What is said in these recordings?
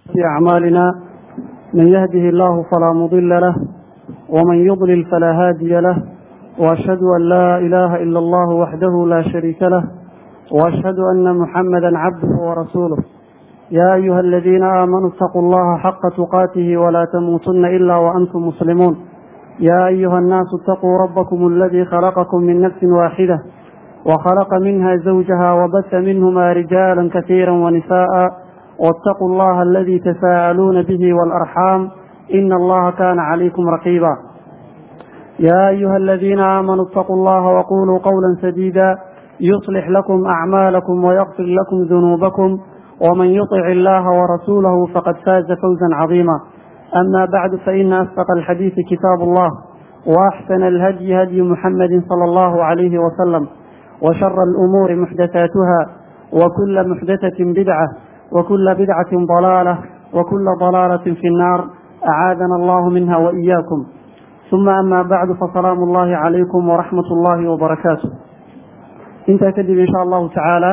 في أعمالنا من يهده الله فلا مضل له ومن يضلل فلا هادي له وأشهد أن لا إله إلا الله وحده لا شريك له وأشهد أن محمدا عبده ورسوله يا أيها الذين آمنوا اتقوا الله حق تقاته ولا تموتن إلا وأنتم مسلمون يا أيها الناس اتقوا ربكم الذي خلقكم من نفس واحدة وخلق منها زوجها وبث منهما رجالا كثيرا ونساء واتقوا الله الذي تساءلون به والأرحام إن الله كان عليكم رقيبا يا أيها الذين آمنوا اتقوا الله وقولوا قولا سديدا يصلح لكم أعمالكم ويغفر لكم ذنوبكم ومن يطع الله ورسوله فقد فاز فوزا عظيما أما بعد فإن أصدق الحديث كتاب الله وأحسن الهدي هدي محمد صلى الله عليه وسلم وشر الأمور محدثاتها وكل محدثة بدعة وكل بدعة ضلالة وكل ضلالة في النار أعاذنا الله منها وإياكم ثم أما بعد فسلام الله عليكم ورحمة الله وبركاته انت كدب إن شاء الله تعالى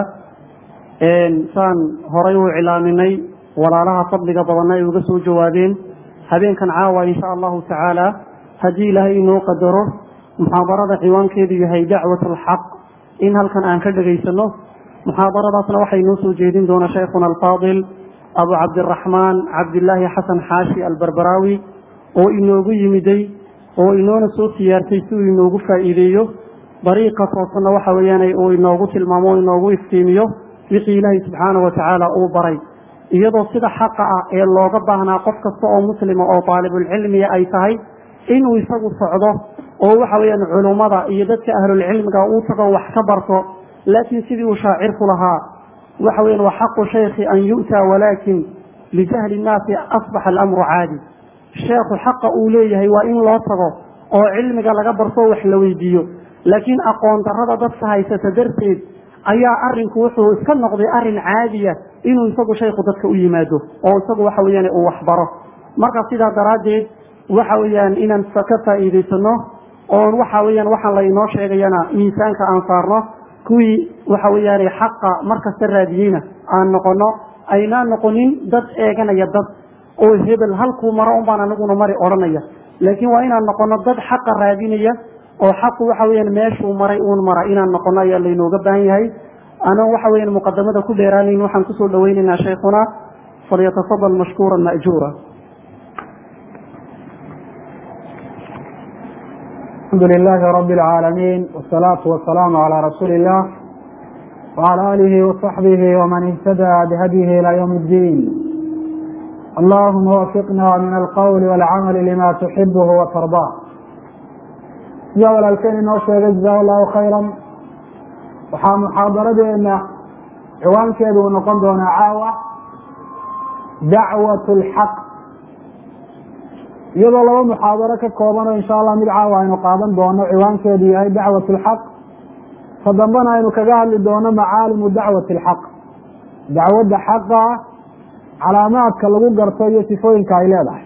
saan horay u cilaaminay walaalaha fadliga badanna ay uga soo jawaabeen habeenkan caawa insha allahu tacaala haddii ilaahay inoo qadaro muxaadarada ciwaankeedu yahay dacwat alxaq in halkan aan ka dhegaysano muxaadaradaasna waxay inoo soo jeedin doona shaykhuna alfaadil abu cabdiraxmaan cabdilaahi xasan xaashi albarbaraawi oo inoogu yimiday oo inoona soo siyaartay si uu inoogu faa'iideeyo dariiqa toosanna waxa weeyaan uu inoogu tilmaamo o inoogu iftiimiyo wixii ilaahay subxaana wa tacaala uu baray iyadoo sida xaqa ah ee looga baahnaa qof kasta oo muslima oo daalibulcilmiga ay tahay inuu isagu socdo oo waxa weeyaan culummada iyo dadka ahlulcilmiga uu tago wax ka barto laakiin sidii uu shaacirku lahaa waxa weyan wa xaqu shaykhi an yu'taa walaakin lijahli nnaasi asbaxa alamru caadi sheekhu xaqa uu leeyahay waa in loo tago oo cilmiga laga barto wax la weydiiyo laakiin aqoon darrada dadka haysata darteed ayaa arinku wuxuu iska noqday arin caadiya inuu isagu shaykhu dadka u yimaado oo isagu waxa weyaan uu waxbaro marka sidaa daraaddeed waxa weeyaan inaan ka faa'iidaysano oon waxa weyaan waxaan laynoo sheegayana miisaanka aan saarno kuwii waxa weeyaan xaqa markasta raadiyeyna aan noqono aynaan noqonin dad eeganaya dad oo hebel halkuu maro unbaan aniguna mari odhanaya laakiin waa inaan noqono dad xaqa raadinaya oo xaqu waxa weyaan meeshuu maray uun mara inaan noqono ayaa laynooga baahan yahay anoo waxa weyan muqadamada ku dheeraanayn waxaan kusoo dhaweynaynaa shaykhuna falyatafadal mashkuura ma'juura alxamdu lilahi rabi اlcaalamiin wsalaatu wasalaamu calaa rasuuli illah wcala alihi waصaxbihi wman ihtadaa bihadyihi ilى ywm اddiin allahuma wafiqna min alqowli wاlcamali lima tuxibh watardaa sidaa walaalkeen inoo sheegay jaza allahu khayra waxaa muxaadaradeena ciwaankeedu uu noqon doonaa caawa dacwat lxaq iyadoo laba muxaadaro ka kooban oo insha allah mid caawa aynu qaadan doono ciwaankeedu yahay dacwat lxaq ta dambana aynu kaga hadli doono macaalimu dacwati lxaq dacwadda xaqa calaamaadka lagu garto iyo sifooyinka ay leedahay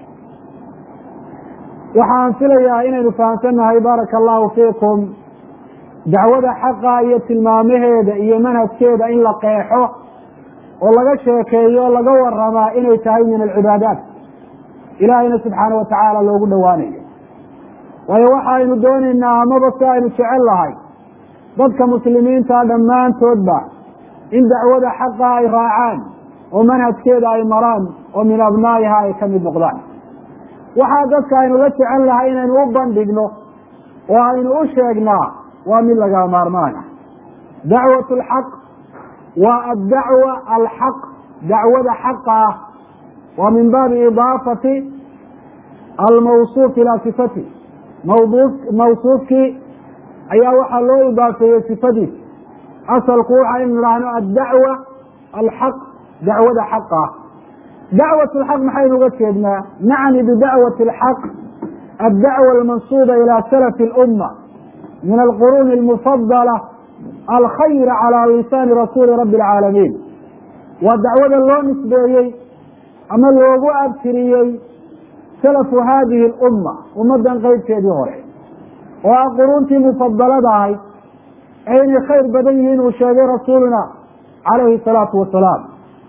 waxaan filayaa inaynu fahamsannahay baaraka allahu fiikum dacwada xaqa iyo tilmaamaheeda iyo manhajkeeda in la qeexo oo laga sheekeeyo o laga waramaa inay tahay min alcibaadaat ilaahayna subxaana wa tacaala loogu dhowaanayo waayo waxaynu doonaynaa amaba si aynu jecel lahay dadka muslimiinta dhammaantoodba in dacwada xaqa ay raacaan oo manhajkeeda ay maraan oo min abnaa'iha ay ka mid noqdaan waxaa dadka aynu la jecel lahay inaynu u bandhigno oo aynu u sheegnaa waa mid laga maarmaana dacwat alxaq waa addacwa alxaq dacwada xaqa ah waa min baabi idaafati almawsuuf ilaa sifati mawdu mawsuufkii ayaa waxaa loo idaafeeyey sifadiis asalku waxa inu idhaahno addacwa alxaq dacwada xaqa ah dacwat lxaq maxaynu uga jeednaa nacni bidacwati alxaq addacwa almansuuba ilaa salafi اlumma min alquruuni almufadala alkhayra calaa lisaani rasuuli rabbi alcaalamiin waa dacwada loo nisbeeyey ama loogu abtiriyey salafu haadihi alumma ummaddan qeybteedii hore oo ah quruuntii mufadalada ahayd ee inay khayr badan yihiin uu sheegay rasuuluna calayhi salaatu wasalaam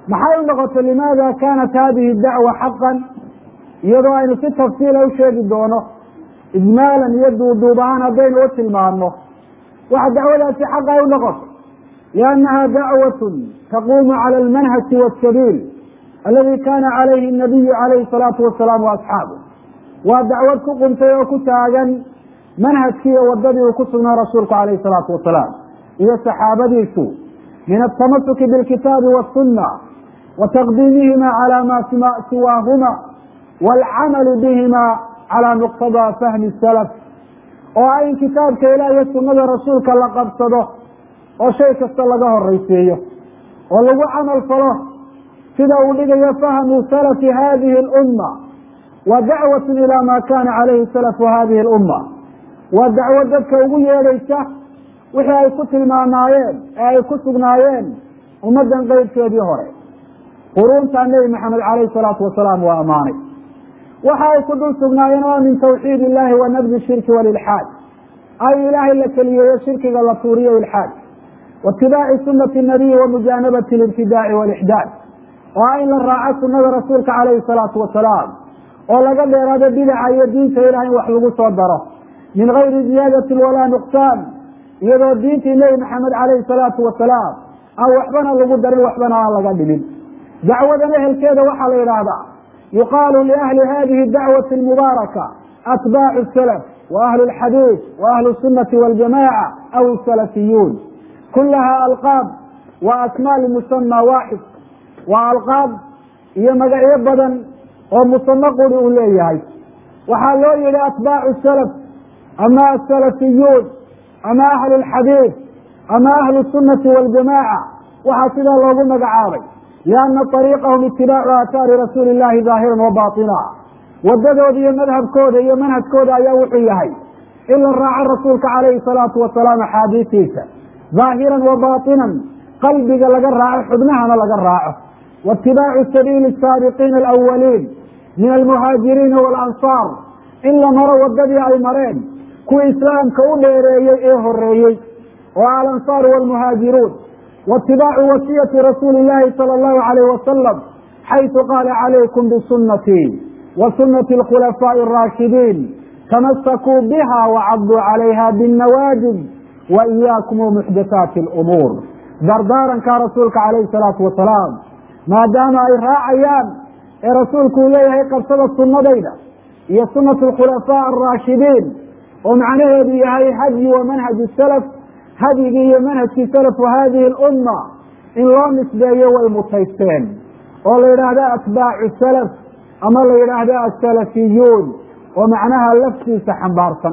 maxay u noqotay limaada kanat hadihi dacwa xaqan iyadoo aynu si tafsiila u sheegi doono ijmaalan iyo duuduub ahaan haddaynu u tilmaano waxa dacwadaasi xaq ay u noqotay liannaha dacwatun taquumu cala almanhaji wasabiil aladi kana calayhi nabiyu calayhi salaatu wasalaam waasxaabu waa dacwad ku quntay oo ku taagan manhajkii iyo wadadii uu ku sugnaa rasuulku calayhi salaatu wasalaam iyo saxaabadiisu min altamasuki bilkitaabi wasunna wa taqdiimihima cala ma siwaahuma waalcamalu bihima calaa muqtadaa fahmi salaf oo ah in kitaabka ilaah iyo sunnada rasuulka la qabsado oo shay kasta laga horaysiiyo oo lagu camal falo sida uu dhigayo fahmu salafi hadihi alumma wa dacwatun ilaa ma kana calayhi salafu hadihi alumma waa dacwo dadka ugu yeedhaysa wixii ay ku tilmaamaayeen ee ay ku sugnaayeen ummaddan qeybkeedii hore quruuntaa nebi maxamed calayhi salaatu wasalaam waa ammaanay waxa ay ku dul sugnaayeen oo min tawxiid illahi wa nabdi shirki walilxaad ay ilaahay la keliyeeyo shirkiga la tuuriyo ilxaad waitibaaci sunati nabiyi wa mujaanabati libtidaaci walixdaad oo ah in la raaco sunada rasuulka calayhi salaatu wasalaam oo laga dheeraado bidaca iyo diinta ilaah in wax lagu soo daro min gayri ziyaadati walaa nuqsaan iyadoo diintii nebi maxamed calayhi salaatu wasalaam aan waxbana lagu darin waxbana aan laga dhimin dacwadan ehelkeeda waxaa la yidhaahdaa yuqaalu liahli hadihi dacwati almubaaraka atbaacu salaf wa ahlu lxadiid wa ahlu sunati waljamaca aw salafiyuun kulaha alqaab wa asmaa limusama waaxid waa alqaab iyo magacyo badan oo musamo quri uu leeyahay waxaa loo yihi atbaacu salaf ama asalafiyuun ama ahlu lxadiid ama ahlu sunati waljamaca waxaa sidaa loogu magacaabay lianna ariiqahum itibaacu aathaari rasuuli illahi daahiran wa batina wadadooda iyo madhabkooda iyo manhajkooda ayaa wuxuu yahay in la raaco rasuulka calayhi salaatu wasalaam axaadiistiisa daahiran wa batinan qalbiga laga raaco xubnahana laga raaco waitibaacu sabiili asaabiqiina alawaliin min almuhaajiriina waalansaar in la maro wadadii ay mareen kuwii islaamka u dheereeyey ee horeeyey oo alansaar waalmuhaajiruun waitibaacu wasiyati rasuuli illahi sala allahu alayh wasalam xaysu qaala calaykum bisunatii wa sunati alkhulafaa'i araashidiin tamasakuu biha wacaduu calayha binnawaajib wa iyaakum muxdathaati alumuur dardaarankaa rasuulka calayhi salaatu wasalaam maadaama ay raacayaan ee rasuulku uu leeyahay qabsada sunnadayda iyo sunatu alkhulafaa alraashidiin oo macnaheedu yahay hadyi wa manhaju salaf hadyigii iyo manhajkii salafu hadihi alumma in loo nisbeeyo way mutaysteen oo la yidhaahdo atbaacu salaf ama la yidhaahdo asalafiyuun oo macnaha laftiisa xambaarsan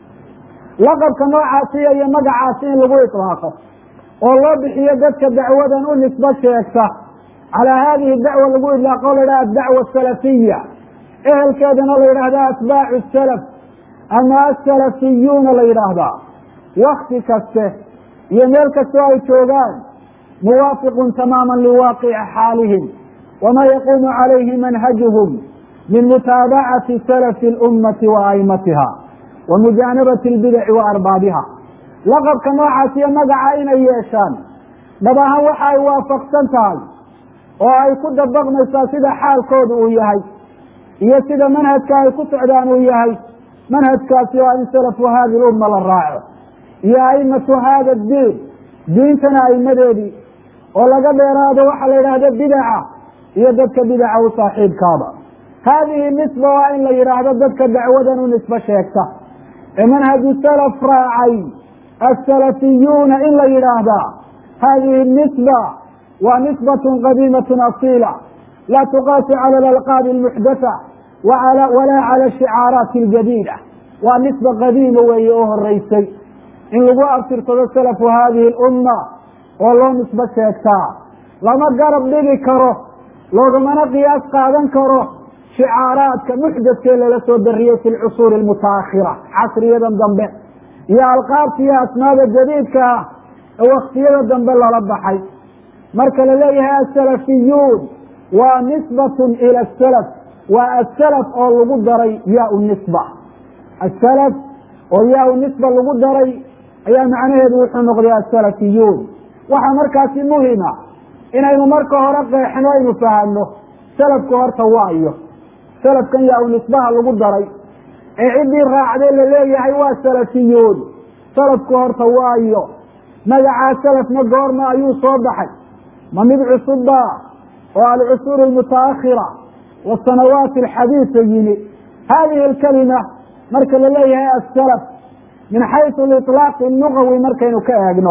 laqabka noocaasiya iyo magacaasi in lagu itlaaqo oo loo bixiyo dadka dacwadan u nisbo sheegta calaa hadihi dacwa lagu idlaaqo o la yidhaha adacwa asalafiya ehelkeedana la yidhaahda atbaacu salaf ama asalafiyuuna la yidhaahdaa wakti kaste iyo meel kastoo ay joogaan muwaafiqun tamaama liwaaqici xaalihim wama yaquumu calayhi manhajuhum min mutaabacati salafi اlummati wa aimatiha wa mujaanabati اlbidaci wa arbaabiha laqabka noocaas iyo magaca inay yeeshaan dhab ahaan waxa ay waafaqsan tahay oo ay ku dabaqmaysaa sida xaalkooda uu yahay iyo sida manhajka ay ku socdaan uu yahay manhajkaasi waa in salafu hadi lumma la raaco iyo aimatu hada diin diintana aimadeedii oo laga dheeraado waxa la yidhaahdo bidaca iyo dadka bidaca u saaxiibkaaba haadihi nisba waa in la yidhaahdo dadka dacwadan u nisbo sheegta ee manhaju salaf raacay asalafiyuuna in la yidhaahdaa hadihi nisba waa nisbatun qadiimatun asiila laa tuqaasu cala alalqaabi almuxdatha walaa cala ashicaaraati aljadiida waa nisba qadiima weeye oo horeysay in lagu abtirsado salafu hadihi alumma oo loo nisbo sheegtaa lama garab dhigi karo loogamana qiyaas qaadan karo shicaaraadka muxdaskee lala soo dariyey fi lcusuuri almutaakhira casriyadan dambe iyo alqaabta iyo asmaada jadiidka ah ee waktiyada dambe lala baxay marka la leeyahay asalafiyuun waa nisbatun ila asalaf waa asalaf oo lagu daray yaa nisba asalaf oo yaa nisba lagu daray ayaa macnaheedu wuxuu noqday asalafiyuun waxaa markaasi muhima inaynu marka hore qeexno aynu fahanno salafku horta waayo salafkan yaa u nisbaha lagu daray ee ciddii raacdee la leeyahay waa salafiyuun salafku horta waayo magacaa salafna goorma ayuu soo baxay ma mid cusubba oo alcusuur almutaakhira wasanawaat alxadiisa yimi hadihi alkalima marka la leeyahay asalaf min xaysu liطlaaqi lugawi markaynu ka eegno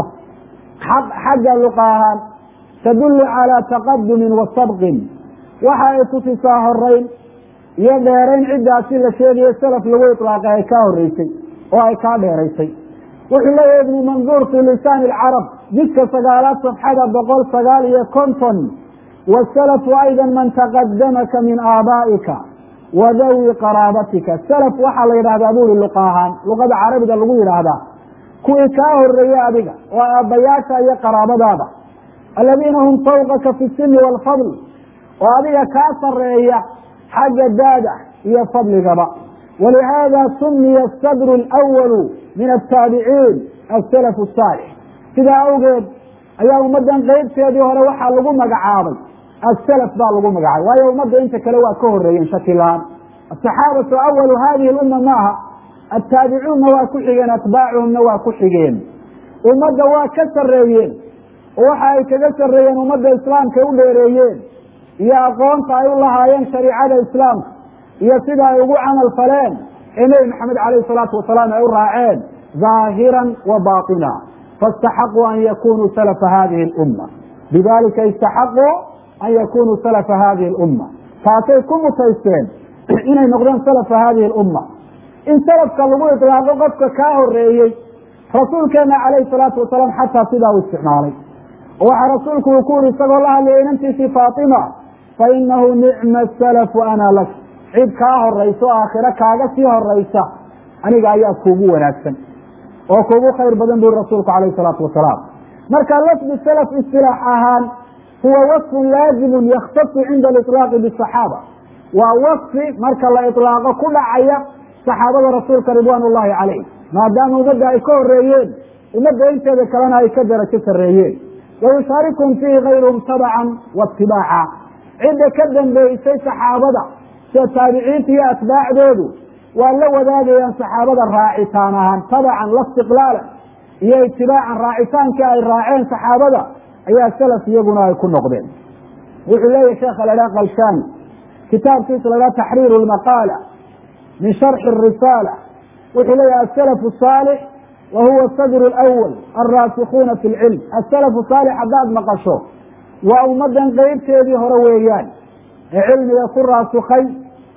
xagga luqa ahaan tadullu calaa taqadumin wa sabqin waxa ay tusisaa horeyn iyo dheerayn ciddaasi la sheegayo salaf lagu iطlaaqay ay kaa horeysay oo ay kaa dheeraysay wuxuu leeyahay ibnu manduur fi lisaani alcarab jidka sagaalaad safxada boqol sagaal iyo konton wasalafu ayda man taqadamaka min aabaa'ika wa dawi qaraabatika salaf waxaa la yidhahdaa buri luqa ahaan luqada carabiga lagu yidhaahdaa kuwii kaa horeeyey adiga oo aabbayaasha iyo qaraabadaada aladiina hum fawqaka fi sini waalfadl oo adiga kaa sareeya xagga daada iyo fadligaba walihaada sumiya asadru alwalu min altaabiciin asalaf asaalix sidaa awgeed ayaa ummaddan qeybteedii hore waxaa lagu magacaabay asalaf baa lagu magacaabay waayo ummadda inta kale waa ka horeeyeen shaki la-aan asaxaabatu awalu hadihi lumma maaha attaabicuunna waa ku xigeen atbaacuhumna waa ku xigeen ummadda waa ka sareeyeen oo waxa ay kaga sareeyeen ummadda islaamka u dheereeyeen iyo aqoonta ay u lahaayeen shariicada islaamka iyo sida ay ugu camal faleen ee nebi maxamed calayhi salaatu wasalaam ay u raaceen zaahiran wa baatina faاstaxaquu an yakunuu salafa hadihi اlumma bidalika istaxaquu an yakunuu salafa hadihi اlumma taasay ku mutaysteen inay noqdeen salafa hadihi اlumma in salafka lagu iطlaaqo qofka kaa horeeyey rasuulkeena calayhi salaatu wasalaam xataa sidaa u isticmaalay oo waxaa rasuulku uu ku yuri isagoo la hadlaya inantiisii faatima fainahu nicma salafu ana lak cid kaa horaysa oo aakhiro kaaga sii horaysa aniga ayaa kuugu wanaagsan oo kuugu khayr badan buri rasuulku calayhi salaatu wasalaam marka lafdi salaf istilaax ahaan huwa wasfun laazimun yakhtasu cinda aliطlaaqi bisaxaaba waa wasfi marka la iطlaaqo ku dhacaya saxaabada rasuulka ridwaan ullahi calayh maadaama ummadda ay ka horeeyeen ummadda inteeda kalena ay ka darajo sareeyeen wayushaarikum fiihi kayruhum tabacan waatibaaca cidda ka dambeysay saxaabada sida taabiciinta iyo atbaacdoodu waa la wadaagayaan saxaabada raacitaan ahaan tabacan la istiqlaalan iyo itibaacan raacitaankii ay raaceen saxaabada ayaa salaf iyaguna ay ku noqdeen wuxuu leeyahy sheekha la dhaha kalshani kitaabkiisa la dhaha taxriiru lmaqaala min sharxi arisaala wuxuu leeyahy asalafu saalix wa huwa sadru lwal alraasikuuna fi lcilm asalafu saalix haddaad maqasho waa ummaddan qeybteedii hore weeyaan ee cilmiga ku raasikay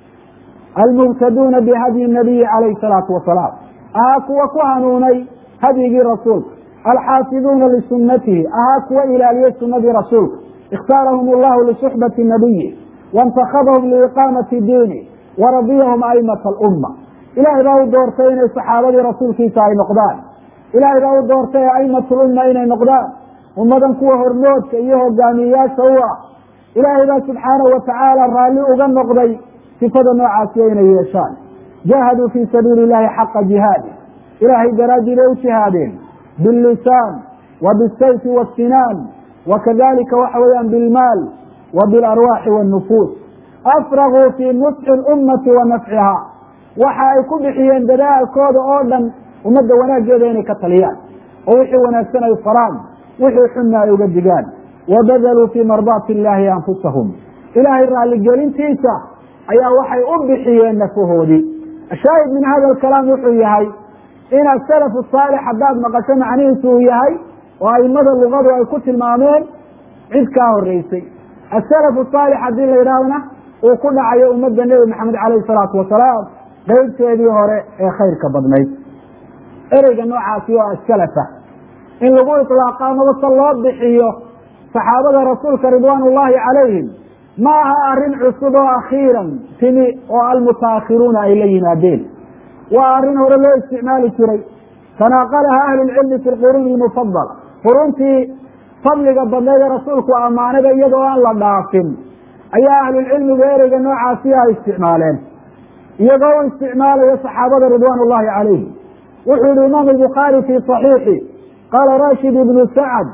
almubtaduuna bihadyi nabiyi calayhi salaatu wasalaam ahaa kuwa ku hanuunay hadyigii rasuulka alxaafiduuna lisunatihi ahaa kuwa ilaaliyey sunadii rasuulka ikhtaarahum allahu lisuxbati nabiyi waintakadahum liiqaamati diini waradiyahum aimata alumma ilaahay baa u doortay inay saxaabadii rasuulkiisa ay noqdaan ilaahay baa u doortay aimatulumma inay noqdaan ummadan kuwa hormoodka iyo hogaamiyeyaasha u ah ilaahay baa subxaanahu watacaala raalli uga noqday sifada noocaasiya inay yeeshaan jahaduu fii sabiili illahi xaqa jihaadi ilaahay daraaddii bay u jihaadeen billisaan wa bisayfi wasinaan wa kadalika waxa weeyaan bilmaal wa bilarwaaxi waannufuus afraguu fii nusxi lummati wa nafciha waxa ay ku bixiyeen dadaalkooda oo dhan ummadda wanaaggeeda inay ka taliyaan oo wixii wanaagsan ay faraan wixii xunna ay uga digaan wabadaluu fii mardaati illaahi anfusahum ilaahay raalligelintiisa ayaa waxay u bixiyeen nafahoodii ashaahid min hada alkalaam wuxuu yahay in asalafu saalix haddaad maqasho macnihiisu uu yahay oo aimada lugadu ay ku tilmaameen cid kaa horeysay asalafu saalix haddii la yidhahdana uu ku dhacayo ummadda nebi maxamed calayhi salaatu wasalaam qeybteedii hore ee khayrka badnayd ereyga noocaasi oo asalafa in lagu iطlaaqa amabase loo bixiyo saxaabada rasuulka ridwaan ullahi calayhim ma aha arrin cusub oo akhiiran timi oo almutaakhiruuna ay la yimaadeen waa arrin hore loo isticmaali jiray tanaaqalaha ahlu lcilmi fi lquruuni lmufadala quruntii fadliga badneed ee rasuulku ammaanada iyadoo aan la dhaafin ayaa ahlulcilmiga ereyga noocaasi ay isticmaaleen iyagoo u isticmaalaya saxaabada ridwaan ullahi calayhim wuxuu yihi imaam albukhaari fi صaxiixi qaala rashid ibnu sacd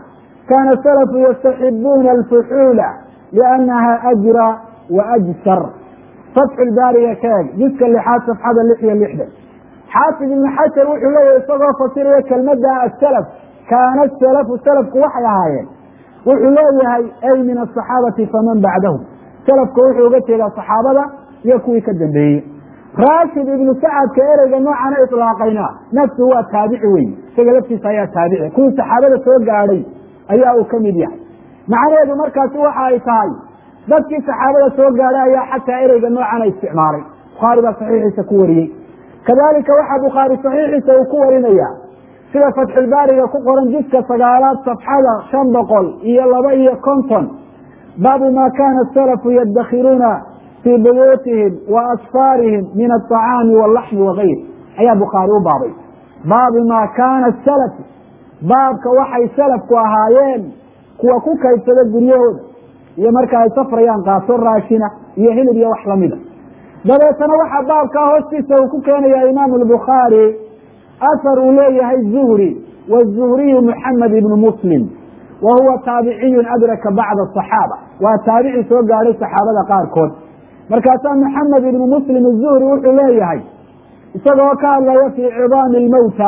kaana salafu yastaxibuuna alfuxuula liannaha ajra wa ajsar fatxu lbaariga ka eg jiska lixaad safxada lix iyo lixdan xaafid ibnu xajar wuxuu leeyahy isagoo fasiraya kelmadda asalaf kaana salafu salafku waxay ahaayeen wuxuu leeyahay ay min asaxaabati faman bacdahum salafka wuxuu uga jeedaa saxaabada iyo kuwii ka dambeeyey raashid ibnu sacadka ereyga noocana ilaaqayna nafsu waa taabici wey isaga laftiisa ayaa taabici kuwii saxaabada soo gaadhay ayaa uu ka mid yahay macnaheedu markaasi waxa ay tahay dadkii saxaabada soo gaadhay ayaa xataa ereyga noocana isticmaalay bukhaari baa saxiixiisa ku wariyey kadalika waxaa bukhaari saxiixiisa uu ku warinaya sida fatxulbaariga ku qoran jiska sagaalaad safxada shan boqol iyo laba iyo konton baabu ma kana salafu yadakhiruuna fii buyuutihim wa asfaarihim min aطacaami wاlaxmi wagayr ayaa bukhaari u baabay baabi ma kana salafu baabka waxay salafku ahaayeen kuwa ku kaybsada guryahooda iyo marka ay safrayaan qaaso raashina iyo hilib iyo wax lamida dabeetana waxaa baabkaa hoostiisa uu ku keenaya imaamu albukhaari ahar uu leeyahay zuhri wzuhriyu muxamed ibnu muslim wa huwa taabiciyun adraka bacda asaxaaba waa taabici soo gaadhay saxaabada qaarkood markaasaa maxamed ibnu muslim azuhri wuxuu leeyahay isagoo ka hadlaya fii cidaami lmowta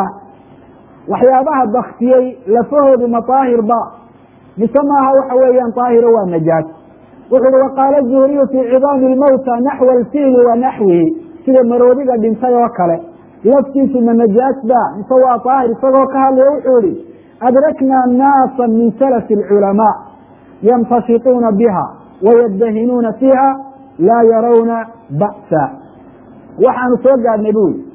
waxyaabaha baktiyey lafahoodu ma daahirba mise maaha waxa weeyaan daahiro waa najaas wuxu uhi waqaala zuhriyu fii cidaami lmowta naxwa alfiili wa naxwihi sida maroodiga dhintay oo kale laftiisu ma najaas ba mise waa daahir isagoo ka hadlaya wuxuu ihi adrakna naasa min salafi alculamaa yamtashituuna biha wayadahinuuna fiiha laa yarawna ba'sa waxaanu soo gaadhnay bu i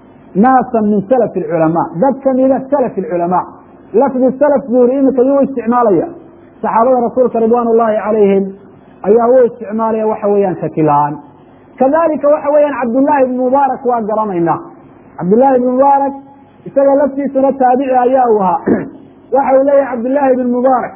naasan min salafi alculamaa dad kamida salafi alculamaa lafdi salaf zuhri iminka yuu isticmaalaya saxaabada rasuulka ridwaan ullahi calayhim ayaa u isticmaalaya waxa weeyaan shaki la-aan kadalika waxa weeyaan cabdullaahi ibn mubaarak waa garanayna cabdullaahi ibn mubaarak isaga laftiisuna taabici ayaa uu ahaa waxa uu leeyahay cabdullaahi ibn mubaarak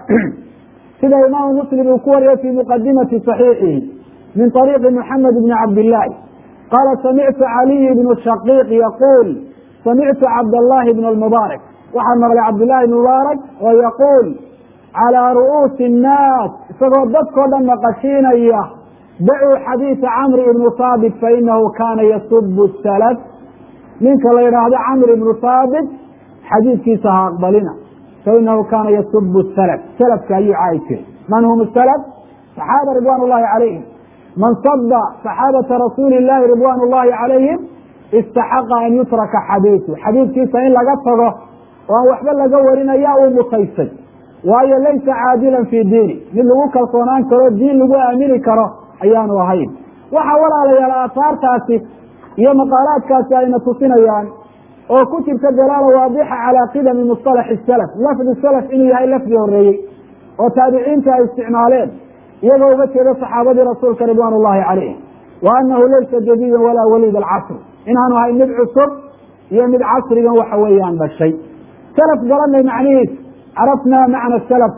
sida imaamu muslim uu ku wariyay fii muqadimati صaxiixihi min طariiqi muxamed bni cabdillaahi qaala samictu caliy bnu shaqiiq yaquul samictu cabdallahi bn lmubaarak waxaa maqlay cabdullahi ibn mubaarak oo yaquul calىa ru'uusi الnaas isagoo dadkoo dhan maqashiinaya dacuu xadiisa camri ibnu haabit fainahu kana yasubu salaf ninka la yidhaahdo camr ibnu haabit xadiidkiisa ha aqbalina fainahu kana yasubu salaf salafka ayuu caayi jiray man hum salaf saxaaba ridwan ullahi calayhim man saba saxaabata rasuuli llahi ridwan ullahi calayhim istaxaqa an yutraka xadiisu xadiidkiisa in laga tago oo aan waxba laga warinaya uu mutaysay waayo laysa caadilan fii diini mid lagu kalsoonaan karo diin lagu aamini karo ayaanu ahayn waxaa walaalayaal aahaartaasi iyo maqaalaadkaasi ayna tusinayaan oo ku jirta dalaala waadixa calaa qidami musطalaxi salaf lafdi salaf inuu yahay lafdi horeeyey oo taabiciinta ay isticmaaleen iyagoo uga jeeda saxaabadii rasuulka ridwaan ullahi calayhim wa anahu laysa jadiidan walaa waliid alcasr inaanu ahay mid cusub iyo mid casrigan waxa weeyaan dhashay salaf garanay macnihiis carafnaa macna salaf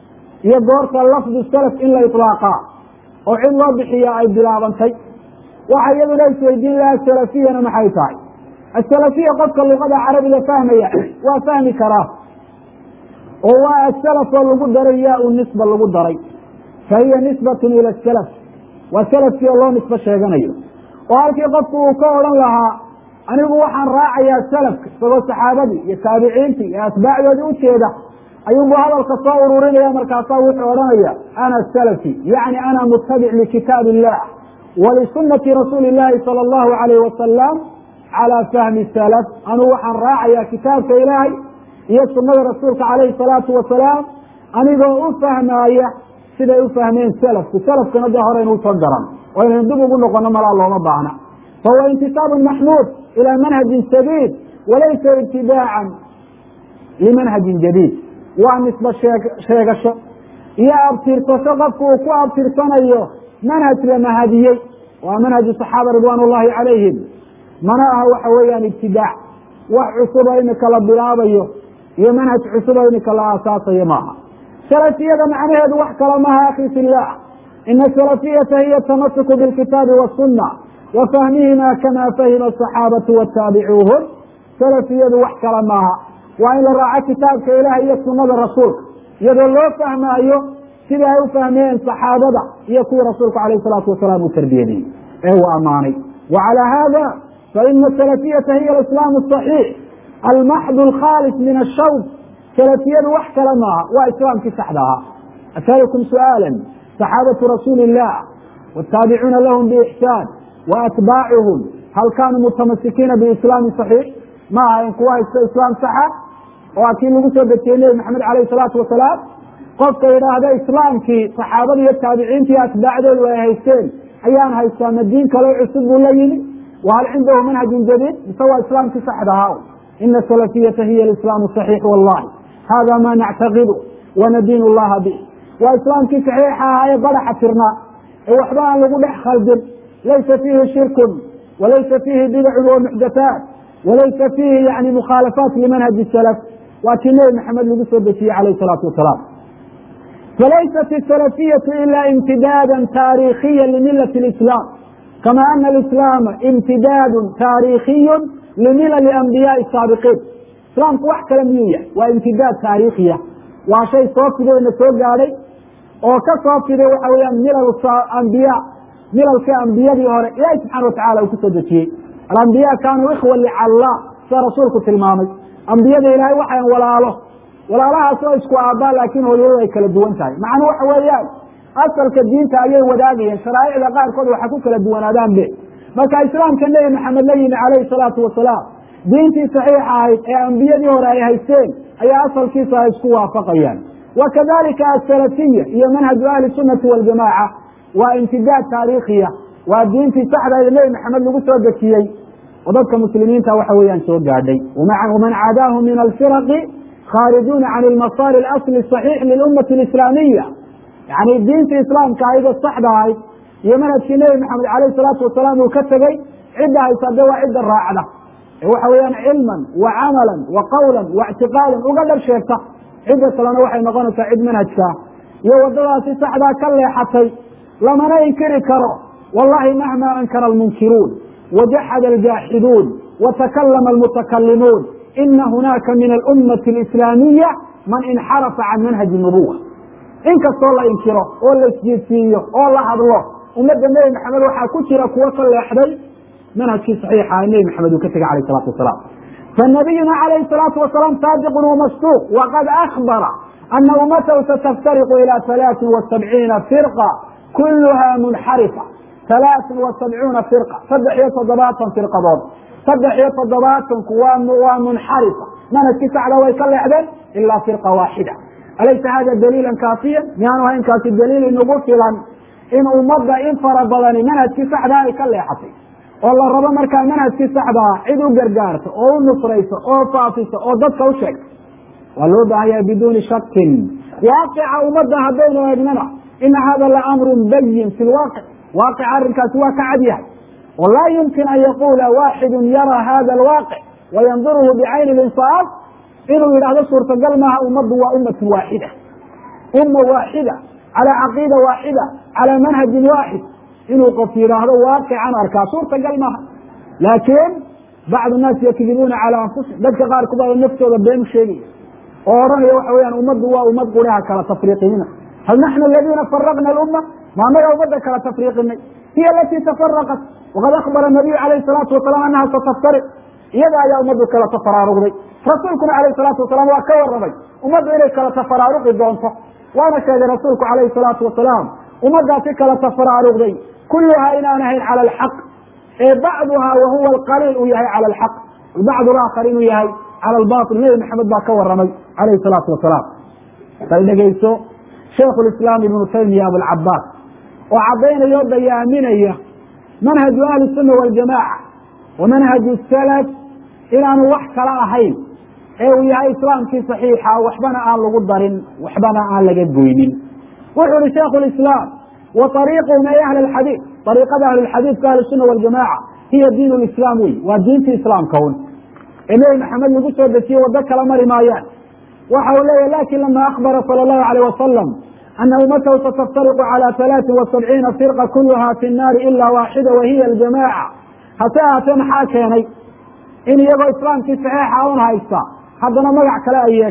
iyo goorta lafdu salaf in la iطlaaqaa oo cid loo bixiya ay bilaabantay waxa iyaduna isweydiin laha salafiyana maxay tahay asalafiya qofka luqada carabiga fahmaya waa fahmi karaa oo waa asalaf oo lagu daray yaa u nisba lagu daray fa hiya nisbatun ila salaf waa salafkii oo loo nisbo sheeganayo oo halkii qofku uu ka odhan lahaa anigu waxaan raacayaa salafka isagoo saxaabadii iyo taabiciintii iyo atbaacdoodii ujeeda ayuunbu hadalka soo ururinaya markaasaa wuxuu odhanaya ana salafi yacni ana mutabic likitaab illah walisunati rasuuli llahi sala allahu alayh wasalam calaa fahmi salaf anuu waxaan raacayaa kitaabka ilaahay iyo sunada rasuulka calayhi salaatu wasalaam anigoo u fahmaaya siday u fahmeen salafku salafkana de horeynu usoo garan oo inaynu dib ugu noqono malaa looma baahna fahuwa intisaabun maxmuud ilaa manhajin sabiid walaysa ibtidaacan limanhajin jadiid waa nisba sheegasho iyo abtirsasho qofku uu ku abtirsanayo manhaj la mahadiyey waa manhaju saxaaba ridwaan ullahi calayhim mana aha waxa weeyaan ibtidaac wax cusuba imika la bilaabayo iyo manhaj cusuba imika la aasaasayo maaha salafiyada macnaheedu wax kale maaha akhi fillah ina salafiyata hiya tamasuku bilkitaabi wasuna wa fahmihima kama fahima asaxaabatu wataabicuuhum salafiyadu wax kale maaha waa in la raaco kitaabka ilaah iyo sunada rasuulka iyadoo loo fahmaayo sidai ay u fahmeen saxaabada iyo kuwii rasuulku alayh salaatu wasalaam uu tarbiyadiyey ee uu ammaanay wa calaa hada faina salafiyata hiya alislaamu asaxiix almaxdu alkhaalis min ashawb salafiyadu wax kale maaha waa islaamkii saxda ahaa asalukum su'aala saxaabatu rasuuli illah wataabicuna lahum biixsaan wa atbaacuhum hal kaanuu mutamasikiina biislaami saxiix ma ahayn kuwa haysta islaam saxa oo a kii lagu soo dejiyey nebi maxamed alayh salaatu wasalaam qofka yidhaahda islaamkii saxaabada iyo taabiciinta iyo atbaacdoodu ay haysteen ayaan haystaa ma diin kaloo cusub buu la yimi wa hal cindahu manhajun jadiid mise waa islaamkii saxda ahaa ina salafiyata hiya alislaamu saxiix wallahi hada ma nactaqidu wanadiin llaha bih waa islaamkii saxiixa ahaa ee badaxa tirnaa ee waxba aan lagu dhex khaldin laysa fiihi shirkun walaysa fiihi bidacun wa muxdathaat walaysa fiihi yani mukhaalafaat limanhaji salaf waa kii nebi maxamed lagu soo dejiyey calayh salaatu wasalaam falaysat الsalafiyatu ila imtidaada taariikhiya limilati اlislaam kama ana alislaama imtidaadu taariikhiyu limilali anbiyaai saabiqiin islaamku wax kale miyuu yahay waa imtidaad taariikhiya waa shay soo fiday na soo gaadhay oo ka soo fiday waxa weyaan milal ambiya milalkii ambiyadii hore ilaahi subxana watacala uu kusoo dejiyey alambiya kaanuu ikhwa licalla sida rasuulku tilmaamay ambiyada ilaahay waxayn walaalo walaalahaas oo isku aabbaa laakiin hooyadu ay kala duwan tahay macnuu waxa weeyaan asalka diinta ayay wadaagayeen sharaa'icda qaarkood waxa ku kala duwanaadaan be marka islaamka nebi maxamed la yimi calayhi salaatu wasalaam diintii saxiixa ahayd ee ambiyadii hore ay haysteen ayaa asalkiisa ay isku waafaqayaan wa kadalika asalafiya iyo manhaju ahli sunnati waljamaaca waa imtidaad taariikhiya waa diintii saxdaed nebi maxamed lagu soo dejiyey oo dadka muslimiinta waxa weeyaan soo gaadhay waman cadaahu min alfiraqi kharijuuna can ilmasaari alasli saxiix lilummati alislaamiya yani diintii islaamka ayada saxda ahayd iyo manhajkii nebi maxamed calayh salaatu wasalaam uu ka tegey cidda haysa de waa cidda raacda ee waxa weeyaan cilman wa camalan wa qawlan wa ictiqaadan uga dhar sheegta cidda kalena waxay noqonaysaa cid manhajkaa iyo waddadaasi saxdaa ka leexatay lamana inkiri karo wallahi mahma ankara almunkiruun wajaxada aljaaxiduun watakallama almutakalimuun ina hunaaka min alummati alislaamiya man inxarafa can manhaji nubuwa inkastoo la inkiro oo la isjiidsiiyo oo la hadlo ummadda nebi maxamed waxaa ku jira kuwo ka leexday manhajkii saxiixa nebi maxamed uu ka tegay alayh salaatu wasalaam fanabiyuna calayhi salaatu wasalaam saadiqun wamasduuq waqad akbara ana ummatahu sataftariqu ila halaatin wa sabciina firqa kuluha munxarifa halaatin wa sabcuuna firqa saddex iyo toddobaatan firqadood saddex iyo toddobaatanku waa munxarifa manhajkii saxda way ka leexdeen ilaa firqa waaxida alaysa hada daliila kaafiya miyaanu hayn kaasi daliil inagu filan in ummadda in fara badani manhajkii saxdaa ay ka leexatay oo la rabo markaa manhajkii saxdaa cid u gargaarto oo u nusrayso oo faafisa oo dadka u sheegta waa loo baahanya biduuni shakin waaqica ummadda haddaynu eegnana ina hada la amrun bayin fi lwaaqic waaqic arrinkaasi waa ka cad yahay oo laa yumkin an yaquula waaxidu yara hada alwaaqic wayanduruhu bicayni linsaaf inuu yidhahdo suurtagal maaha ummaddu waa ummatun waaxida umma waaxida calaa caqiida waaxida calaa manhajin waaxid inuu qof yidhaahdo waaqican arkaa suurtagal maaha laakiin bacdu naas yakdibuuna calaa anfusihim dadka qaar kubaa naftooda been sheegaya oo odhanaya waxa weyaan ummaddu waa ummad quriha kala tafriiqinina hal naxnu aladiina faraqna alumma ma anaga ummadda kala tafriiqinay hiya alatii tafaraqat waqad akbara nabiyu calayhi salaatu wasalaam anaha sataftariq iyada ayaa ummaddu kala tafaraaruqday rasuulkuna calayhi salaatu wasalaam waa ka warramay ummaddu inay kala tafaraaruqi doonto waana sheegay rasuulku calayhi salaatu wasalaam ummaddaasi kala tafaraaruqday kulluhaa inaan ahayn cala alxaq ee bacduhaa wahuwa alqaliil uu yahay cala alxaq bacdu laakhar inuu yahay cala albaatil nebi maxamed baa ka warramay calayhi salaatu wasalaam bal dhegeyso shaikhu lislaam ibnu taymiya abulcabaas oo caddaynaya o dayaaminaya manhaju ahli sunna waljamaaca wa manhaju salaf inaanu wax kala ahayn ee uu yahay islaamkii saxiixa waxbana aan lagu darin waxbana aan laga goynin wuxuu ihi shaikhu lislaam wa ariiquhum ay ahli alxadiid ariiqada ahlulxadiidka ahli sunna waljamaaca hiya diin lislaam wey waa diintii islaamka un ee nebi maxamed lagu soo dejiye waddo kala mari maayaan waxa uu leeyahy lakin lama akbara sala allahu alayh wasalam ana ummatahu sataftariqu calى halaatin wa sabciina firqa kuluha fi nnaari ila waaxida wahiya aljamaaca hase ahaatee maxaa keenay in iyagoo islaamkii saxiixa un haysta haddana magac kale ay yeeshaan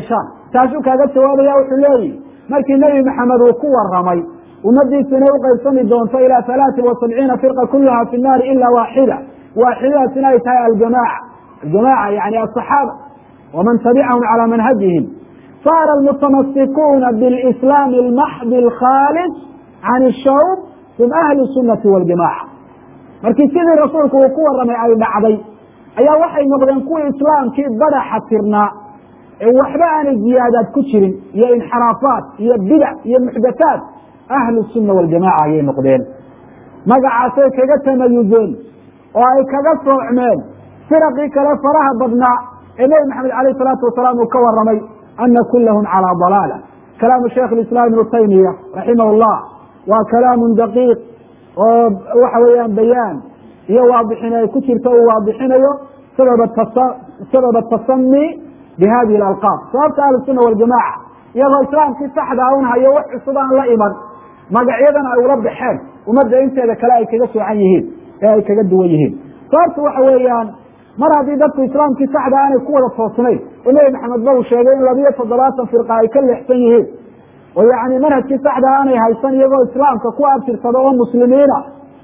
taasuu kaaga jawaabaya wuxuu leeyihi markii nebi maxamed uu ku waramay ummadiisu inay uqaybsami doonto ilaa halaatin wa sabciina firqa kuluha fi nnaari ila waaxida waaxidadaasina ay tahay aljamaaca aljamaaca yani asaxaaba waman tabicahum calaa manhajihim saara almutamasikuuna bilislaami almaxdi alkhaalis can ishawb hum ahlu sunnati waljamaca markii sidii rasuulku uu ku waramay ay dhacday ayaa waxay noqdeen kuwii islaamkii badaxa tirnaa ee waxba aanay ziyaadaad ku jirin iyo inxiraafaat iyo bidac iyo muxdathaat ahlu sunna waljamaca ayay noqdeen magacaasay kaga tamayuzeen oo ay kaga soocmeen firaqii kale faraha badnaa ee nebi maxamed alayh salaatu wasalaam uu ka waramay ana kulahum calaa dalaala kalaamu sheikh islaam ibnu taymiya raximah llah waa kalaamun daqiiq oo waxa weeyaan bayaan iyo waadixin ay ku jirto uu waadixinayo sabab atasami bi hadihi alalqaab sababta ahlusuna waljamaca iyagoo islaamkii saxdaa un hayo wax cusub aan la iman magacyadan ay ula baxeen ummadda inteeda kale ay kaga soocan yihiin ee ay kaga duwan yihiin sababtu waxa weeyaan mar haddii dadku islaamkii saxda aanay ku wada toosnayn oo nebi maxamed ba uu sheegay in labiyo toddobaatan firqa ay ka leexsan yihiin oo yani manhajkii saxda aanay haysan iyagoo islaamka ku abtirsada oo muslimiina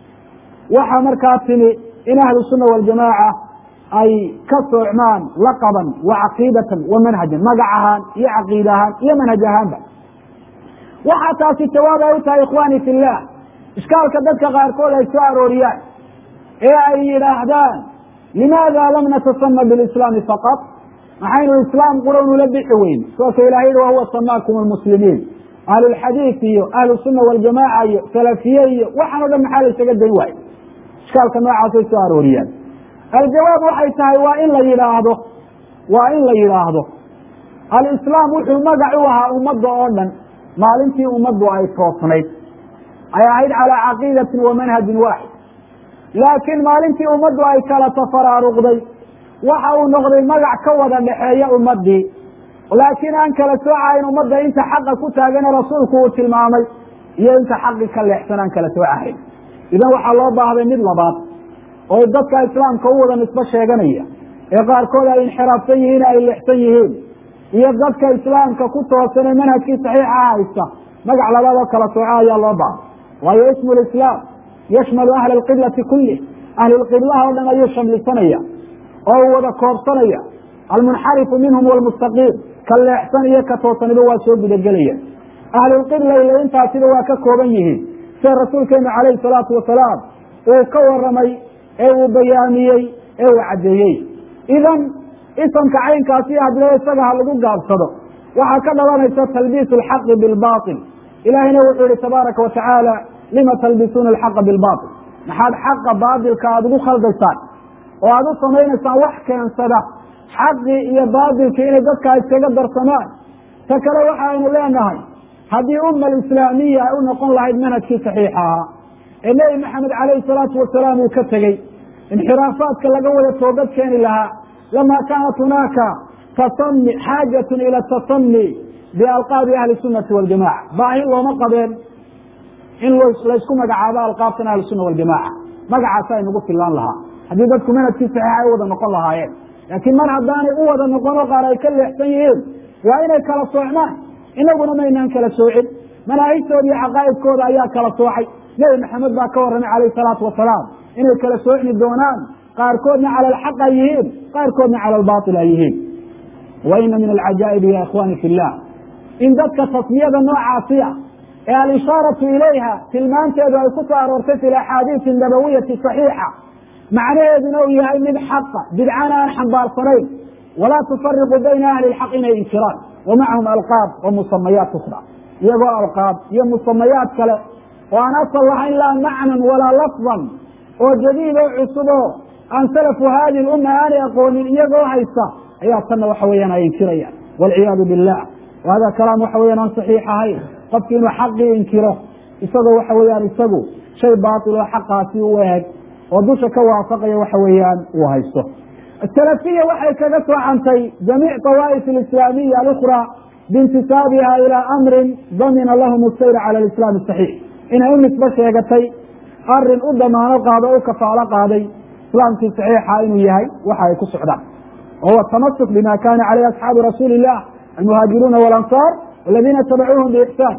waxaa markaa timi in ahlu sunna waljamaaca ay ka soocmaan laqaban wa caqiidatan wa manhajan magac ahaan iyo caqiida ahaan iyo manhaj ahaanba waxaa taasi jawaab ay u tahay ikhwani fi llah ishkaalka dadka qaarkood ay soo arooriyaan ee ay yidhaahdaan limaada lam natasama bilislaami faqat maxaynu islaam qura nula bixi weyn sooka ilahay yihi wahuwa samaakum almuslimiin ahlulxadiid iyo ahlu sunna waljamaaca iyo salafiye iyo waxaan o dhan maxaa la ysaga dayn waayo ishkaalka noocaasay soo arooriyaan aljawaab waxay tahay waa in la yidhaahdo waa in la yidhaahdo alislaam wuxuu magac u ahaa ummadda oo dhan maalintii ummaddu ay toosnayd ay ahayd calaa caqiidatin wa manhajin waaxid laakiin maalintii ummaddu ay kala tafaraaruqday waxa uu noqday magac ka wada dhexeeya ummaddii laakiin aan kala soocahayn ummadda inta xaqa ku taagane rasuulku uu tilmaamay iyo inta xaqi ka leexsan aan kala soocahayn idan waxaa loo baahday mid labaad oo dadka islaamka u wada nisbo sheeganaya ee qaarkood ay inxiraafsan yihiin ay leexsan yihiin iyo dadka islaamka ku toosan ee manhajkii saxiixa haysta magac labaad oo kala sooco ayaa loo baahday waayo ismu lislaam yashmalu ahla alqiblati kulih ahlulqiblaha o dhan ayuu shamlisanaya oo uu wada koobsanaya almunxarifu minhum walmustaqiim ka leexsan iyo ka toosaniba waa soo gudagelaya ahlulqibla ile intaasiba waa ka kooban yihiin sida rasuulkeenu calayhi salaatu wasalaam uu ka waramay ee uu bayaamiyey ee uu caddeeyey idan isamka caynkaasi hadlo isaga ha lagu gaabsado waxaa ka dhalanaysa talbiisu alxaqi bilbail ilaahayna wuxuu yihi tabaaraka wa tacaala lima talbisuuna alxaqa bilbail maxaad xaqa baatilka aada ugu khaldaysaan oo aada u samaynaysaan wax keensada xaqii iyo baatilkii inay dadka iskaga darsamaan ta kale waxaaynu leenahay haddii umma alislaamiya ay u noqon lahayd manhajkii saxiixa ahaa ee nebi maxamed calayhi salaatu wasalaam uu ka tegey inxiraafaadka laga wada toobad keeni lahaa lama kaanat hunaaka tasami xaajatun ila tasami bialqaabi ahli sunnati waljamaca baahi looma qabeen in laysku magacaabo alqaabtan ahli sunna waljamaca magacaasa aynugu filaan lahaa haddii dadku manhajkii saxiixa ay u wada noqon lahaayeen laakiin mar haddaanay u wada noqon oo qaar ay ka leexsan yihiin waa inay kala soocmaan inaguna maynaan kala soocin manaahijtooda iyo caqaa'idkooda ayaa kala soocay nebi maxamed baa ka warramay calayhi salaatu wasalaam inay kala soocmi doonaan qaarkoodna cala alxaq ay yihiin qaarkoodna cala albaatil ay yihiin wa ina min alcajaa'ibi ya ikhwani fi llah in dadka tasmiyada noocaasi ah ee alishaaratu ilayha tilmaanteedu ay ku soo aroortay fi axaadiisi nabawiyati saxiixa macnaheeduna uu yahay mid xaqa bidcana aan xambaarsanayn walaa tufariqu bayna ahli lxaq inay inkiraan wa macahum alqaab wa musamayaat ukra iyagoo alqaab iyo musamayaat kale oo aan asal lahayn laa macnan walaa lafdan oo jadiid oo cusub oo aan salafu haadi lumma aanay aqoonin iyagoo haysta ayaa tanna waxa weeyaan ay inkirayaan walciyaadu billah hada kalaam waxa weyan aan saxiix ahayn qofki inuu xaqii inkiro isagoo waxa weeyaan isagu shay baatil oo xaqaasi u eeg oo dusha ka waafaqaya waxa weeyaan uu haysto salafiya waxay kaga soocantay jamiic tawaa'if alislaamiya alukhra biintisaabiha ilaa amrin damina lahum asayr cala alislaam asaxiix inay u nisbo sheegatay arin u damaano qaado o u kafaalo qaaday islaamkii saxiixa inuu yahay waxa ay ku socdaan wahuwa tamasuk bima kana caleyh asxaabu rasuuli illah almuhaajiruuna walansaar waladiina tabacuuhum biixsaan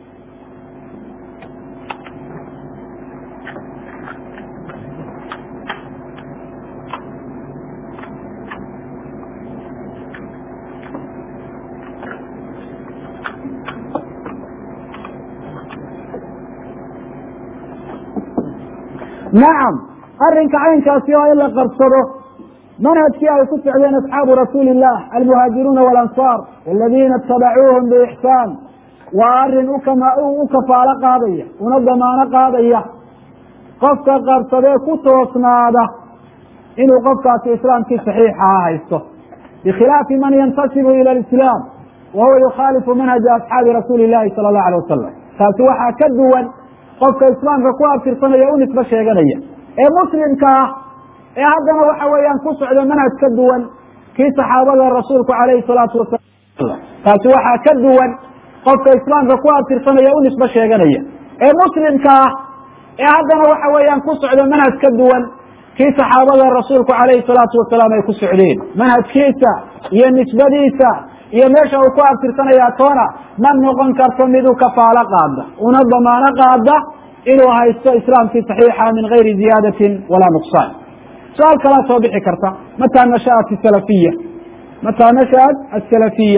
nacam arrinka caynkaasi oo in la qabsado manhajkii ay ku socdeen asxaabu rasuuli illah almuhaajiruuna walansaar waladiina itabacuuhum biixsaan waa arrin u kafaalo qaadaya una damaano qaadaya qofka qabsadee ku toosnaada inuu qofkaasi islaamkii saxiixaha haysto bikhilaafi man yantasibu ila alislaam wa huwa yukhaalifu manhaja asxaabi rasuuli illahi sala allahu alay wasalam taasi waxaa ka duwan qofka islaamka ku abtirsanaya u nisbo sheeganaya ee muslimka ah ee haddana waxa weeyaan ku socda manhaj ka duwan kii saxaabada rasuulku calayhi salaatu wasalam taasi waxaa ka duwan qofka islaamka ku abtirsanaya u nisbo sheeganaya ee muslimka ah ee haddana waxa weeyaan ku socda manhaj ka duwan kii saxaabada rasuulku calayhi salaatu wasalaam ay ku socdeen manhajkiisa iyo nisbadiisa iyo meesha uu ku abtirsanaya toona ma noqon karto mid u kafaalo qaada una damaano qaada inuu haysto islaamkii saxiixa min gayri ziyaadatin walaa nuqsaan su-aal kalaa soo bixi karta mataa nashaat salafiya mataa nashaat asalafiya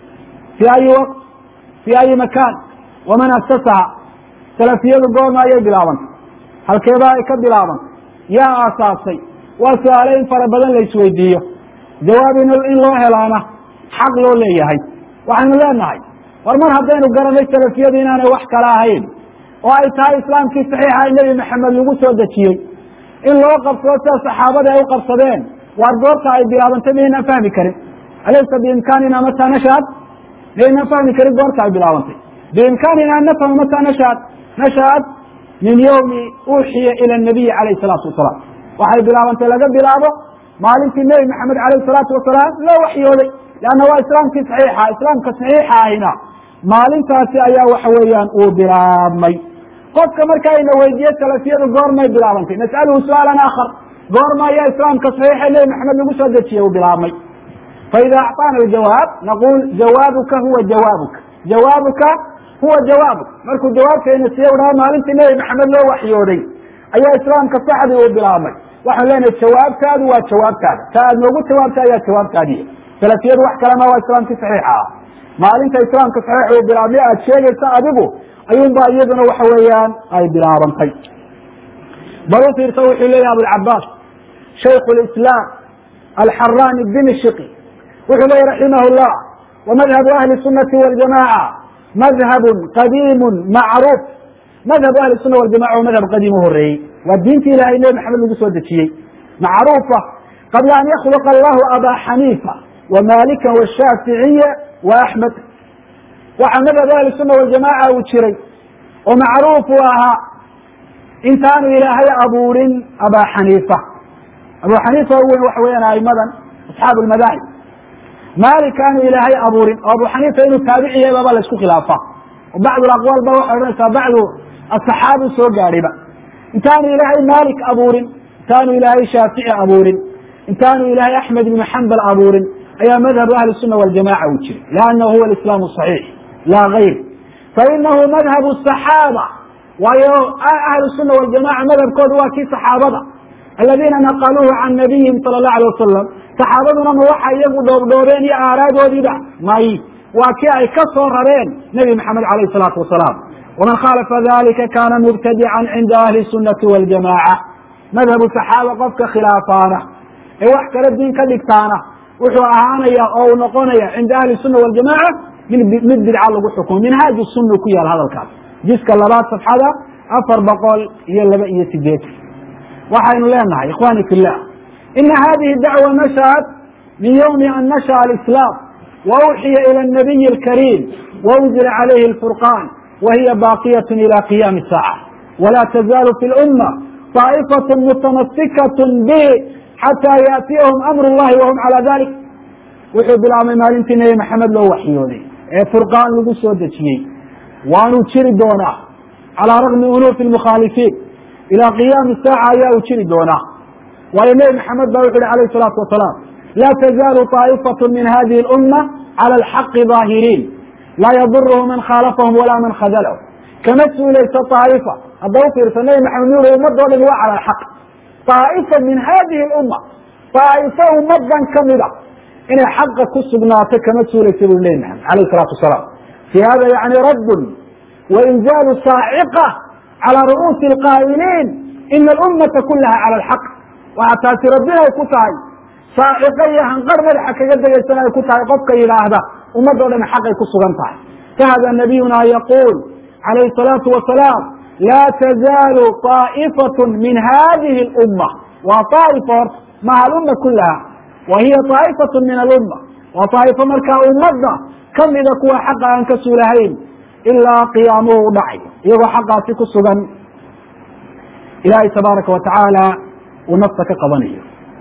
fi ayi waqt fi ayi makaan waman asasaha salafiyadu goorma ayay bilaabantay halkeeba ay ka bilaabantay yaa aasaasay waa su-aale in fara badan la isweydiiyo jawaab in loo helaana xaq loo leeyahay waxaynu leenahay war mar haddaynu garanay salafiyadu inaanay wax kala ahayn oo ay tahay islaamkii saxiixa nebi maxamed lagu soo dejiyey in loo qabsado sida saxaabada ay u qabsadeen waar goorta ay bilaabantay maynaan fahmi karin alaysa biimkaanina mataa nashaad maynaan fahmi karin goorta ay bilaabantay biimkaanina an nafhama mataa nashaad nashaad min yowmi uuxiya ila nabiyi calayhi salaatu wasalaam waxay bilaabantay laga bilaabo maalintii nebi maxamed calayhi salaatu wasalaam loo waxyooday leanna waa islaamkii saxiixa islaamka saxiixa ahina maalintaasi ayaa waxa weeyaan uu bilaabmay qofka marka ayna weydiiye salafiyadu goormay bilaabantay nas'aluhu su-aalan aakhar goorma ayaa islaamka saxiixa nebi maxamed lagu soo dejiyey uu bilaabmay faida acطaana aljawaab naqul jawaabuka huwa jawaabuka jawaabuka huwa jawaabuk markuu jawaabkeena siiye udhaha maalintii nebi maxamed loo waxyooday ayaa islaamka saxdii uu bilaabmay waxaan leenahay jawaabtaadu waa jawaabtaada ta aad noogu jawaabta ayaa jawaabtaadiya salafiyadu wax kalema waa islaamkii saxiixa ah maalinta islaamka saxiix uu bilaabmay aad sheegaysa adigu ayuunbaa iyaduna waxa weeyaan ay bilaabantay bal u fiirsa wuxuu leeyahy abulcabaas shaykh lislaam alxarani dimishqi wuxuu leeyahy raximah llah wamadhabu ahli sunati waljamaca madhabun qadiimu macruuf madhabu ahli suna waljamaca waa madhab qadiim u horeeyey waa diinti ilahay nebi maxamed lagu soo dejiyey macruufa qabla an yakhluqa allahu aba xaniifa wmalika washaaficiya wa axmed waxaa madhab ahli suna waljamaca uu jiray oo macruuf u ahaa intaanu ilaahay abuurin aba xaniifa abu xaniifa u weyn waxa weeyaan aimadan asxaabu lmadaahib malik aanu ilaahay abuurin oo abu xaniifa inuu taabici yahay baba la isku khilaafa oo bacd aqwaal ba waxay odhanaysaa bacdu asaxaabu soo gaadhiba intaanu ilaahay malik abuurin intaanu ilaahay shaafici abuurin intaanu ilaahay axmed ibnu xambal abuurin ayaa madhabu ahli suna waljamaca uu jiray liannahu huwa alislaamu saxiix laa gayr fainahu madhabu saxaaba waayo ahlu suna waljamaca madhabkoodu waa kii saxaabada aladiina naqaluuhu can nabiyihim sala allahu alay wasalam saxaabaduna ma waxa iyagu dhoobdhoobeen iyo aaraadoodiiba may waa kii ay ka soo rareen nebi maxamed calayh salaatu wasalaam waman khaalafa dalika kana mubtadican cinda ahli sunati waljamaca madhabu saxaaba qofka khilaafaana ee wax kale diin ka dhigtaana wuxuu ahaanaya oo uu noqonaya cinda ahli suna waljamaca mid bidca lagu xukumo minhaaju sunna ku yaal hadalkaas jiska labaad safxada afar boqol iyo laba iyo sideetan waxaynu leenahay ikhwani fi llah ina hadihi dacwa nashaat min ywmi an nashaأ alislaam wauxiya ilى الnabiyi اlkariim waunzila calayhi اlfurqan wahiya baqiyat ila qiyami الsaaca wala tazaalu fi اlأuma طaa'ifaة mutamasikaة bihi xatى yaأtiyahum amr اllahi wahum calى dalik wuxuu bilaabmay maalintii nebi maxamed loo waxyooday ee furqaan lagu soo dejiyey waanuu jiri doonaa calىa ragmi unuufi اmukhaalifiin ilaa qiyaami saaca ayaa uu jiri doonaa waayo nebi maxamed ba wuxu uhi alayh salaatu wasalaam laa tazaalu طaa'ifatu min hadihi اlumma cala alxaqi daahiriin laa yaduruhu man khaalafahum walaa man khadalahu kama suulayso طaa'ifa hadda u fiirsa nabi maxamed nu uri ummadoo dhan waa cala alxaq طaa'ifa min hadihi اlumma طaa'ifo ummadan kamida inay xaqa ku sugnaato kama suulaysa buu nebi maxamed alayh الsalaatu wasalaam fi hada yani raddun wainzaalu saaciqa calى ru'uusi اlqaa'iliin ina alummata kulaha cala alxaq waxaa taasi rabbina ay ku tahay saaciqo iyo hanqar madaxa kaga degaysana ay ku tahay qofka yidhaahda ummadoo dhan xaqay ku sugan tahay fahada nabiyuna yaquul calayhi الsalaatu wasalaam laa tazaalu طaa'ifat min hadihi اlumma waa طaa'ifa horta maha alumma kulaha wa hiya طaa'ifat min alumma waa طaa'ifo markaa ummadda kamida kuwa xaqa aan ka suulahayn ilaa qiyaamuhu u dhacay iyagoo xaqaasi ku sugan ilaahay tabaaraka wa tacaala uu nafta ka qabanayo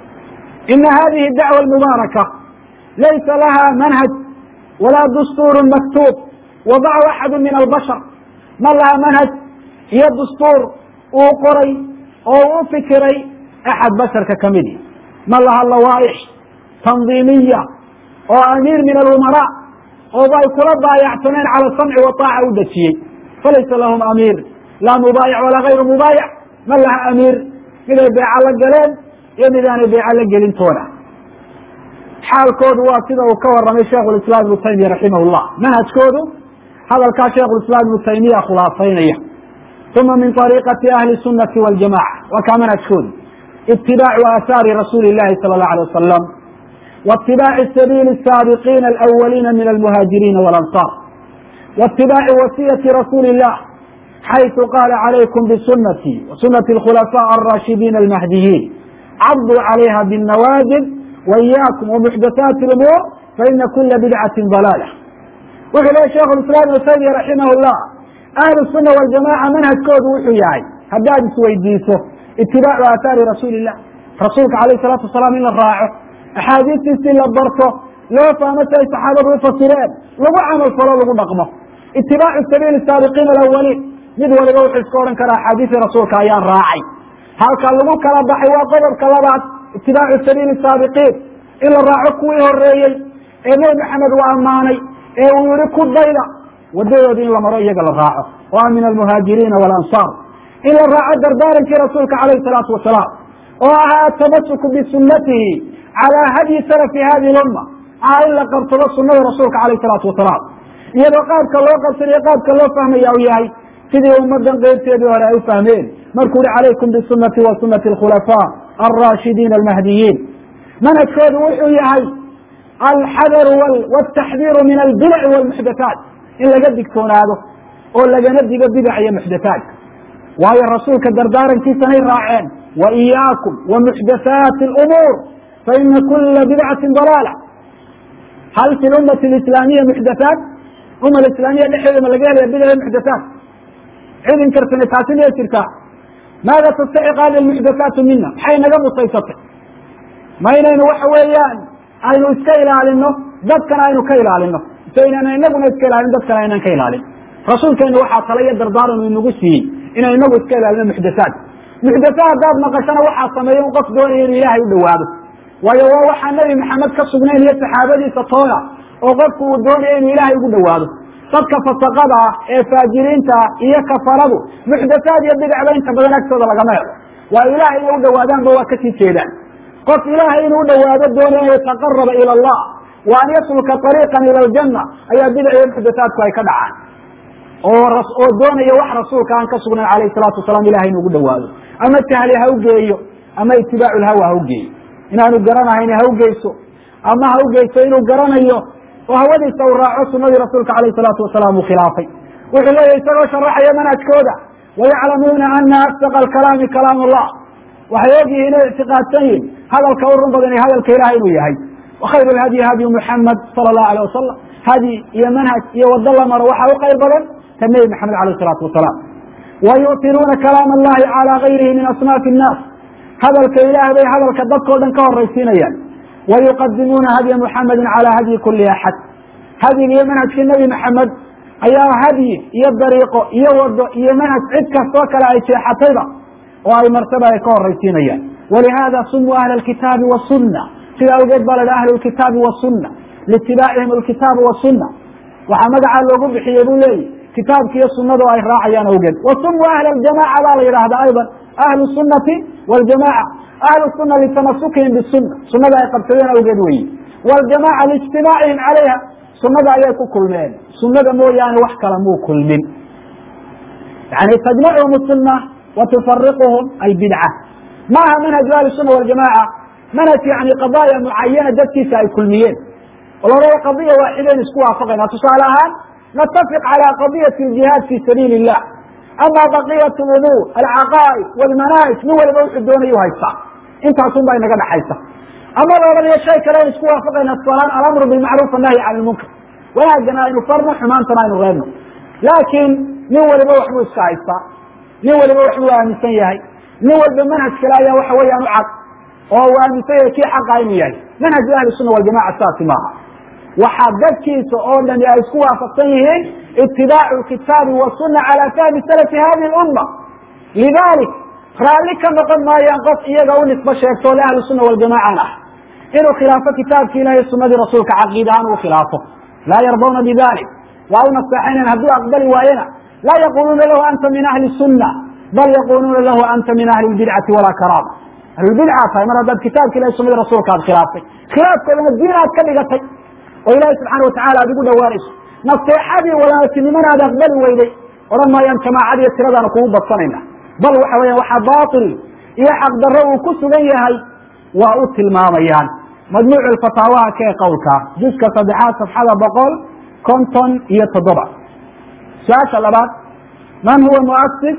ina hadihi dacwa almubaaraka laysa laha manhaj walaa dastuur maktuub wadacu axadu min albashar ma laha manhaj iyo dastuur uu qoray oo u fikiray axad basharka kamidi ma laha lawaaix tandiimiya oo amiir min alumara ooba ay kula baayacsaneen cala samci wa taaca u dejiyey falaysa lahum amiir laa mubaayac walaa gayru mubaayac ma laha amiir miday beeca la galeen iyo mid aanay beeca la gelin toona xaalkoodu waa sida uu ka waramay sheikhu lislaam ibnu taymiya raximah llah manhajkoodu hadalkaa sheikhu lislaam ibnu taymiya khulaasaynaya uma min ariiqati ahli sunati waljamaca waa kaa manhajkoodu itibaacu aahaari rasuuli llahi sala allahu alay wasalam waitibaaci sabiili saabiqiina alawaliina min almuhaajiriina walansaar waitibaaci wasiyati rasuuli illah xayثu qaala calaykum bsunati wasunati اkhulafاء الraashidiin almahdiyiin cabduu calayha bالnawaajib waiyaakum wamuxdathaati اlumuur faina kula bidcati dalaalah wuxuu lehy sheikh iسlam ibnu taymiya raximah اllah ahlu الsuna waljamaca manhajkoodu wuxuu yahay haddaad isweydiiso itibaacu aathaari rasuuli الlah rasuulka alayh الsalatu wasalaam in la raaco axaadiistiisii la barto loo fahmo si ay saxaabadu ufasireen lagu camal falo lagu dhaqmo itibaacu sabiili saabiqiin alawaliin mid waliba wuxuu iska odhan karaa axaadiisii rasuulka ayaan raacay halka lagu kala baxay waa qodobka labaad itibaacu sabiili saabiqiin in la raaco kuwii horeeyey ee nebi maxamed uu ammaanay ee uu yihi ku dayda wadadoodii in la maro iyaga la raaco oo ah min almuhaajiriina walansaar in la raaco dardaarankii rasuulka calayhi salaatu wasalaam oo ahaa atamasuku bisunatihi calaa hadyi salafi hadihi lumma ah in la qabsado sunada rasuulka calayhi salaatu wasalaam iyadoo qaabka loo qabsanayo qaabka loo fahmaya u yahay sidii ummadan qeybteedii hore ay u fahmeen markuu uhi calaykum bisunati wa sunati alkhulafaa alraashidiin almahdiyiin manhajkoodu wuxuu yahay alxadaru wataxdiiru min albidaci walmuxdathaat in laga digtoonaado oo lagana digo bidac iyo muxdathaat waayo rasuulka dardaarankiisanay raaceen wa iyaakum wa muxdathaati alumuur faina kula bidcati dalaala hal fi lummati alislaamiya muxdathaat umma islaamiya dhexdeeda ma laga helaya bidac muxdathaat cid inkarsana taasi miyay jirtaa maada tastaxiq hadi almuxdathaatu mina maxay naga musaysatay ma inaynu waxa weeyaan aynu iska ilaalino dadkana aynu ka ilaalino so inaan inaguna iska ilaalin dadkana aynan ka ilaalin rasuulkeenu waxaa tala iyo dardaaran uu inagu siiyey inay inagu iska ilaalino muxdathaat muxdatha haddaad maqashana waxaa sameeya un qof doonaya inu ilaahay u dhawaado waayo waa waxaa nebi maxamed ka sugnayn iyo saxaabadiisa toona oo qofku uu doonaya inuu ilaahay ugu dhawaado dadka fasaqada ah ee faajiriinta ah iyo kafaradu muxdathaad iyo bidacba inta badan agtooda lagama helo waa ilaahay inay u dhawaadaanba waa kasii jeedaan qof ilaahay inuu dhawaado doonaya an yataqaraba ila allah wa an yasluka ariiqan ila aljanna ayaa bidac iyo muxdathaadku ay ka dhacaan oo oo doonaya wax rasuulka aan ka sugnayn alayhi salaatu wasalaam ilahay inu ugu dhawaado ama tahli ha ugeeyo ama itibaacu lhawa ha ugeeyo inaanu garanahayn ha ugeyso ama ha ugeyso inuu garanayo oo hawadiisa uu raaco sunadii rasuulka alayh salaatu wasalaam uu khilaafay wuxuu leeyahy isagoo sharaxaya manhajkooda wayaclamuuna ana asdaqa alkalaami kalaam allah waxay og yihiin o ictiqaadsan yihin hadalka u run badan hadalka ilahay inuu yahay wakhayr lhadyi hadyu muxamed sala allahu alayh wasalam hadyi iyo manhaj iyo wado la maro waxaa u khayr badan ta nebi maxamed alayh salaatu wasalaam wa yu'tiruuna kalaam allahi calaa gayrihi min asnaafi innaas hadalka ilaah bay hadalka dadkao dhan ka horaysiinayaan wayuqadimuuna hadya muxamedi calaa hadyi kuli axad hadyiga iyo manhajkii nebi maxamed ayaa hadyi iyo dariiqo iyo wado iyo manhaj cid kastoo kale ay jeexatayba oo ay martaba ay ka horaysiinayaan walihada sumuu ahla alkitaabi wasunna sida awgeed baa la dhaha ahlu lkitaabi wasunna liitibaacihim alkitaaba wasuna waxaa magacaa loogu bixiyey buu leeyahy kitaabki iyo sunadu ay raacayaan awgeed wasumuu ahla aljamaca baa la yidhahda ayضa ahlu sunati wاljamaca ahlu suna litamasukihim bisuna sunada ay qabsadeen awgeed weyi wاljamaca liijtimaacihim calayha sunada ayay ku kulmeen sunada mooyaane wax kala muu kulmin yani tajmacuhum suna wa tufariquhum albidca maaha manhaju ahli suna waljamaca manhaj yani qadaya mucayana dadkiisa ay kulmiyeen oo labada qadiya waaxidayn isku waafaqayna tusaale ahaan natafiq calى qadiyati اjihaad fi sabiili الlah ama baqiyat umuur alcaqaa'id wاlmanaahij nin waliba wuxuu doonayu haystaa intaasun baa inaga dhaxaysa ama la odhanayo shay kale aynu isku waafaqayna tusaalahaan alamru bilmacruuf annahyi can lmunkar wanaagana aynu farno xumaantana aynu reebno laakiin nin waliba waxbuu iska haystaa nin waliba waxbuu aaminsan yahay nin walba manhaj kale ayaa waxa weeyaan u cad oo uu aaminsan yahay kii xaqa inuu yahay manhaju ahli sunna waljamaca saasi maaha waxaa dadkiisa oo dhani ay isku waafaqsan yihiin itibaacu kitaabi wasuna calى fahmi salafi hadihi اlumma lidalik raalli ka noqon maayaan qof iyaga u nisbo sheegto le ahlu suna waljamaacan ah inuu khilaafo kitaabki ilahi sunadii rasuulka caqiid ahaan uu khilaafo laa yardawna bidalik waa u naseexaynayan hadduu aqbali waayena laa yaquluuna lahu anta min ahli sunna bal yaquluuna lahu anta min ahli lbidcati walaa karaama ahlulbidca tahay mar haddaad kitaabka ilahi sunadii rasuulka aad khilaaftay khilaafkoodana diin aad ka dhigatay oo ilaahi subxaana watacala aad ugu dhawaanayso naseexadii walaaltinimana aad aqbali weyday odhan maayaan jamaacadiiyo tiradaana kugu badsanayna bal waxa weya waxaa baatil iyo xaqdarro uu ku sugan yahay waa u tilmaamayaan majmuucu fataawaha kee qowlka juska saddexaad safxada boqol konton iyo toddoba su-aasha labaad man huwa muasis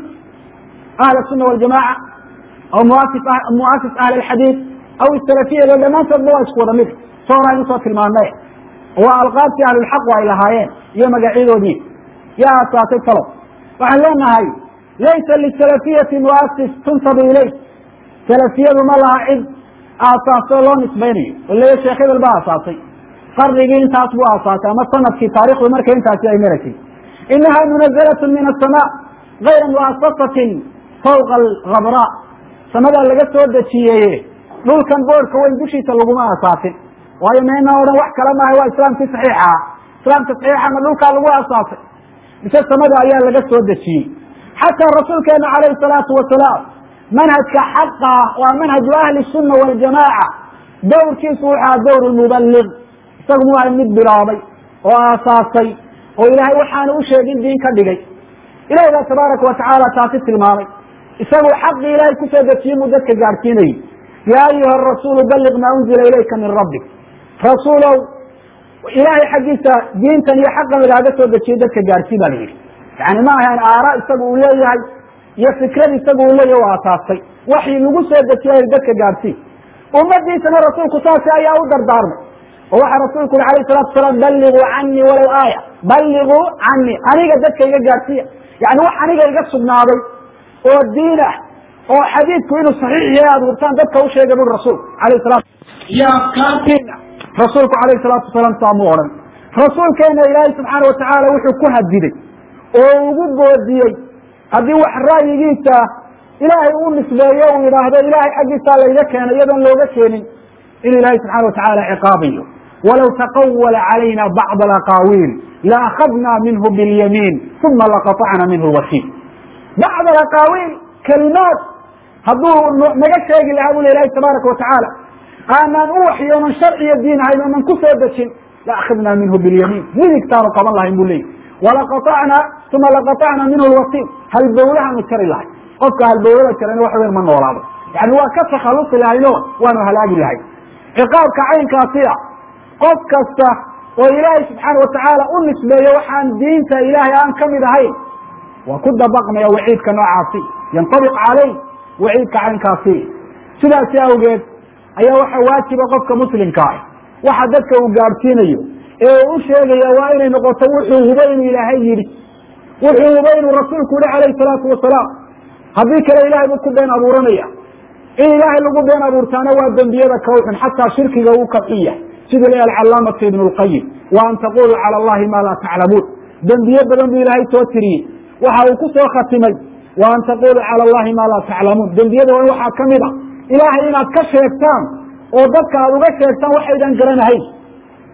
ahli الsuna waljamaca aw muasis ahli اxadiid aw salafiya lo dhammaantoodba waa isku wada mid so hor aynu soo tilmaanay waa alqaabtii ahlulxaqu ay lahaayeen iyo magacyadoodii yaa asaasay talo waxaan leenahay laysa lisalafiyati muasis tunsabu ilayh salafiyadu ma laha cid aasaasoo loo nisbaynayo oo leeya sheekh hebel baa aasaasay qarnigii intaas buu aasaasay ama sanadkii taarikhdu markay intaasi ay maraysay inaha munazalatun min asamaa gayra muasasatin fawqa alkhabraa samadaa laga soo dejiyeeye dhulkan boorka weyn dushiisa laguma aasaasin waayo meena odhan wax kale maaha waa islaamkii saxiixa ah islaamka saxiixa ma dhulkaa lagu aasaasay mise samada ayaa laga soo dejiyey xataa rasuulkeena calayhi salaatu wasalaam manhajka xaqa waa manhaju ahli sunna waljamaaca dowrkiisu wuxu aha dowr mubaliq isagu mu aha mid bilaabay oo aasaasay oo ilaahay waxaanu u sheegin diin ka dhigay ilahi baa tabaaraka watacaala taasi tilmaamay isagu xaqii ilaahay kusoo dejiyey muu dadka gaadhsiinayay yaa ayuha rasuulu balliq maa unzila ilayka min rabbik rasuulow ilaahay xaggiisa diintan iyo xaqan lagaaga soo dejiyey dadka gaadhsii ba la yidhi yani ma ahayn aara isagu uu leeyahay iyo fikrad isagu uu leeyahy u aasaastay waxii lagu soo dejiya dadka gaadhsii ummadiisana rasuulku saasi ayaa u dardaarmay oo waxaa rasuulku yuri alayh salatu wasalaam balliguu canii walow aaya balliguu canii aniga dadka iga gaadhsiiya yani wax aniga iga sugnaaday oo diin ah oo xadiidku inuu saxiix yahay aada hurtaan dadka u sheega buri rasuulku alayh salatu iyo afkaartiina rasuulku alayh salaatu wasalaam saa mu odhan rasuulkeena ilaahay subxaana watacaala wuxuu ku hadiday oo ugu boodiyey haddii wax ra'yigiisa ilaahay uu nisbeeyo uu yidhaahdo ilaahay xaggiisaa layga keenay iyadoon looga keenin in ilaahay subxana watacaala ciqaabayo walow taqawala calayna bacd alaqaawiil laakadna minhu bilyamiin uma laqaطacna minhu lwasiil bacd alaqaawiil kalimaad hadduu naga sheegi lahaa buli ilahi tabaaraka watacaala aanaan u waxyoonan sharciyo diin ahayn oonan ku soo dejin laakadna minhu bilyamiin midigtaanu qaban lahayn bu leeyi walaqaطacna uma laqaطacna minhu lwasiil halbowlahaanu jari lahay qofka halbowlada jarana wax weyn ma noolaado yani waa ka takhalusi lahayno waanu halaagi lahay ciqaabka caynkaasiya qof kasta oo ilaahay subxaana watacaala u nisbeeyo waxaan diinta ilaahay aan kamid ahayn waa ku dabaqmaya waciidka noocaasi yantabiq caleyh waciidka caynkaasi sidaasi awgeed ayaa waxa waajiba qofka muslimka ah waxa dadka uu gaadhsiinayo ee uu u sheegaya waa inay noqoto wuxuu hubo inuu ilaahay yidhi wuxuu hubo inuu rasuulku yihi calayhi salaatu wasalaam haddii kale ilahay buu ku been abuuranaya in ilaahay lagu been abuurtaana waa dembiyada kawxun xataa shirkiga uu ka xun yahay siduu leeya alcalaamatu ibnu lqayim wa an taquluu cala allahi ma laa taclamuun dembiye badan buu ilaahay soo tiriyey waxa uu ku soo khatimay wa an taquluu cala allahi ma laa taclamuun dembiyada waa waxaa kamid a ilaahay inaad ka sheegtaan oo dadka aad uga sheegtaan waxaydan garanahayn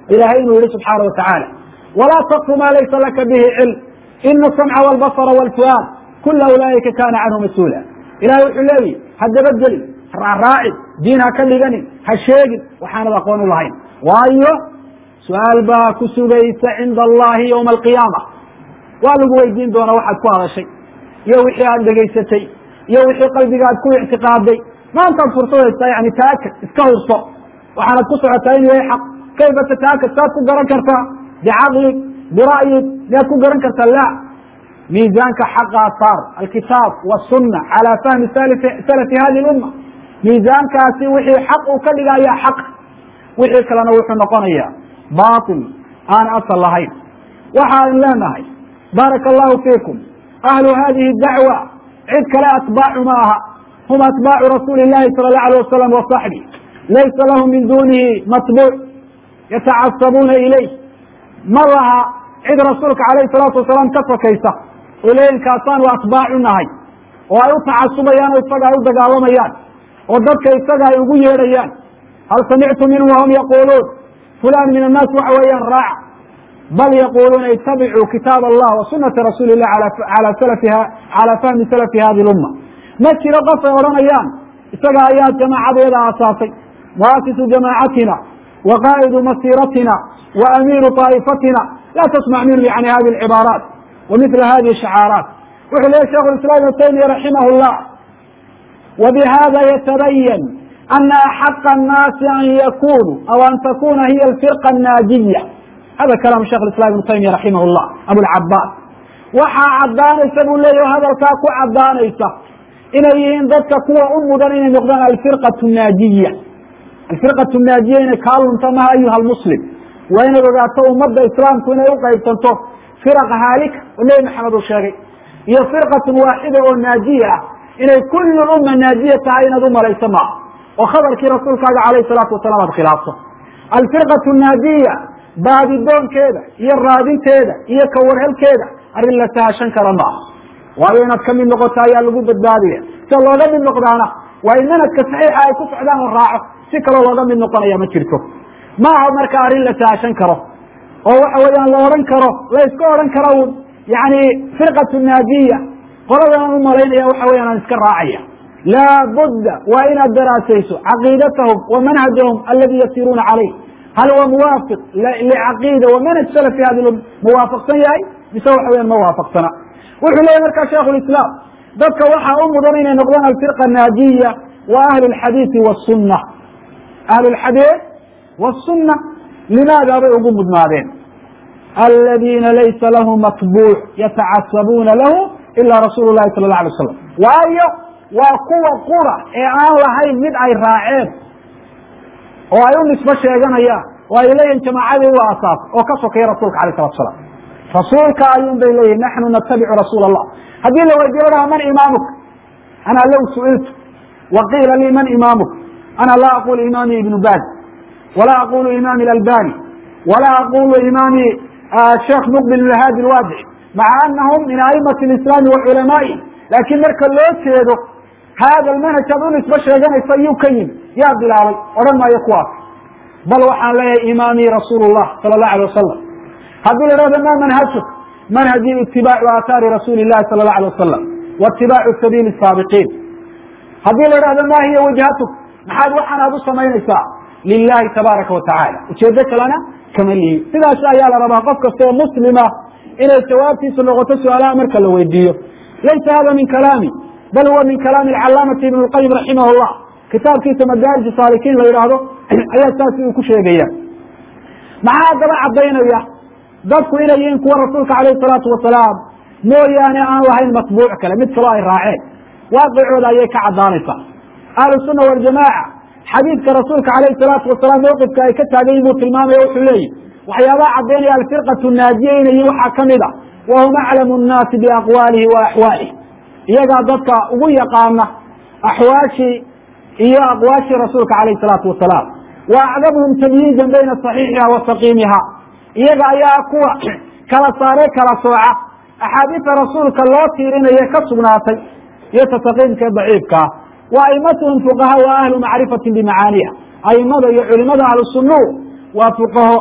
ilahay inuu yihi subxaana watacaala walaa takfu ma laysa laka bihi cilm ina asamca walbasara walfuaad kula ulaaika kana canhu mas-uula ilahay wuxuu leeyihi ha dabadgelin raaraacin diin ha ka dhiganin ha sheegin waxaanad aqoon u lahayn waayo su-aal baa ku sugaysa cinda allahi ywma alqiyaama waa lagu weydiin doona waxaad ku hadashay iyo wixii aad dhegaysatay iyo wixii qalbiga aad ku ictiqaaday maantaad fursad haystaa yani taakad iska hurso waxaanad ku socotaa inuu yahay xaq kayfa tataakad saad ku garan kartaa bicaqlig bira'yig miyaad ku garan kartaa la miizaanka xaqaa saar alkitaab wasuna calaa fahmi salafi hadi lumma miisaankaasi wixii xaq uu ka dhiga ayaa xaq wixii kalena wuxuu noqonayaa bail aan asal lahayn waxaan leenahay baaraka allahu fiikum ahlu hadihi dacwa cid kale atbaacu ma aha hum atbaacu rasuuli llahi sala allahu alay wasalam wasaxbi laysa lahum min dunihi matbuuc yatacasabuuna ilayh ma laha cid rasuulka alayhi salaatu wasalaam ka sokaysa oo leeyihin kaasaanu atbaacu nahay oo ay u tacasubayaan oo isaga ay u dagaalamayaan oo dadka isaga ay ugu yeedhayaan hal samictu minhum wahum yaquluun fulan min annaas waxa weeyaan raaca bal yaquluuna itabicuu kitaab allah wa sunata rasuuli illah ala salafiha cala fahmi salafi hadi lumma ma jiro qof ay odhanayaan isaga ayaa jamaacadeeda aasaasay muasisu jamaacatina wa qaa'idu masiratina wa amiiru طaa'ifatina la tasmac minhu yani hadi alcibaaraat wa mila hadihi shacaaraat wuxuu leeyahy shekhu islam ibnu taymiya raximah llah وبhda yتبين أن أحق الناaس أn ykونوا أو أn تkuna hiy الفرقة الناaجية hada كلام شhekh الاسلام بن تيمية رaحimh الlah أبوالعabاs waxaa cadaanaysa buu leeyah hadalkaa ku cadaanaysa inay yihiin dadka kuwa u mudan inay noqdaan alفirقaة الناaجiية alفirقaة الناaجiية inay kaa lunta maha ayuha الmسلم waa inaad ogaato umada iسlaamku inay uqaybsanto فirق haalika oo nebi mxamed uu sheegay iyo فirقaة waaxida oo naajiya ah inay kul uma naajiya tahay inaad u malayso maaha oo khabarkii rasuulkaaga alayh salaatu wasalam aad khilaafto alfirqatu naajiya baadidoonkeeda iyo raadinteeda iyo kawarhelkeeda arrin la sahashan kara maaha waayo inaad kamid noqoto ayaa lagu badbaadaya sida looga mid noqdaana waa in manhajka saxiixa ay ku socdaan la raaco si kaloo looga mid noqonaya ma jirto ma aha marka arrin la sahashan karo oo waxa weeyaan la odhan karo la iska odhan karo un yani firqatu naajiya qoladan u malaynaya waxa weyan aan iska raacaya laa budda waa inaad daraasayso caqiidatahum wa manhajahum aladi yasiruuna calayh hal huwa muwaafiq licaqiida wa manhaj salafi hadi muwaafaqsan yahay mise waxa weyan ma waafaqsana wuxuu leeyahy markaa shaikhu lislaam dadka waxaa u mudan inay noqdaan alfirqa naajiya wa ahlu lxadiidi wasunna ahlu lxadiid wasunna limaada bay ugu mudnaadeen aladiina laysa lahu matbuuc yatacasabuuna lahu ila rasuul lahi sala la alay slam waayo waa kuwa qura ee aan lahayn mid ay raaceen oo ay u nisbo sheeganayaan oo ay leeyihin jamaacadii u asaas oo ka sokeeya rasulka alayh salatu salam rasuulka ayuun bay leeyihin naxnu natabicu rasuul allah haddii la weydiyo lahaa man imaamuka ana low su'iltu wa qiila lii man imaamuka ana laa aqulu imaami ibnu baz walaa aqulu imaami albani walaa aqulu imaami sheekh muqbil ibn hadi lwaadici maca anahum min aimati lislaami wa culamaa'i laakiin marka loo jeedo hada almanhaj aad u nisbo sheeganaysa yuu ka yimi yaa bilaabay odhan maayo kuwaas bal waxaan leeyahay imaamii rasuul llah sala allahu alay wasalam haddii la hahdo ma manhajuk manhaji itibaacu aathaari rasuuli llahi sala allahu alay wasalam wa itibaacu sabiili saabiqiin haddii la hahdo ma hiya wajhatuk maxaad waxaan aad u samaynaysaa lilahi tabaaraka wa tacaala ujeedo kalena kama lihi sidaas ayaa la rabaa qof kastoo muslima inay jawaabtiisu noqoto su-aalaha marka la weydiiyo laysa hada min kalaami bal huwa min kalaami alcalaamati ibn lqayim raximah llah kitaabkiisa madaarij saalikiin la yidhaahdo ayaa saasi uu ku sheegaya maxaa haddaba caddaynaya dadku inay yihiin kuwa rasuulka alayhi salaatu wasalaam mooyaane aan lahayn matbuuc kale mid kaloo ay raaceen waaqicooda ayay ka caddaanaysaa ahlu sunna waljamaaca xadiidka rasuulka alayhi salaatu wasalaam mawqifka ay ka taagan yihin buu tilmaamaya wuxuu leeyihi waxyaabaha caddaynaya alfirqatu naajiya inay yihin waxaa kamid a wahum aclamu nnaasi biaqwaalihi wa axwaalihi iyagaa dadka ugu yaqaana axwaashii iyo aqwaashii rasuulka alayhi salaatu wasalaam wa acdamuhum tamyiizan bayna saxiixiha wa saqiimiha iyaga ayaa kuwa kala saaree kala sooca axaadiista rasuulka loo tiirinaye ka sugnaatay iyo ta saqiimka ee daciifkaa wa aimatuhum fuqaha wa ahlu macrifatin bimacaaniha aimada iyo culimada ahlu sunuu waa fuqaho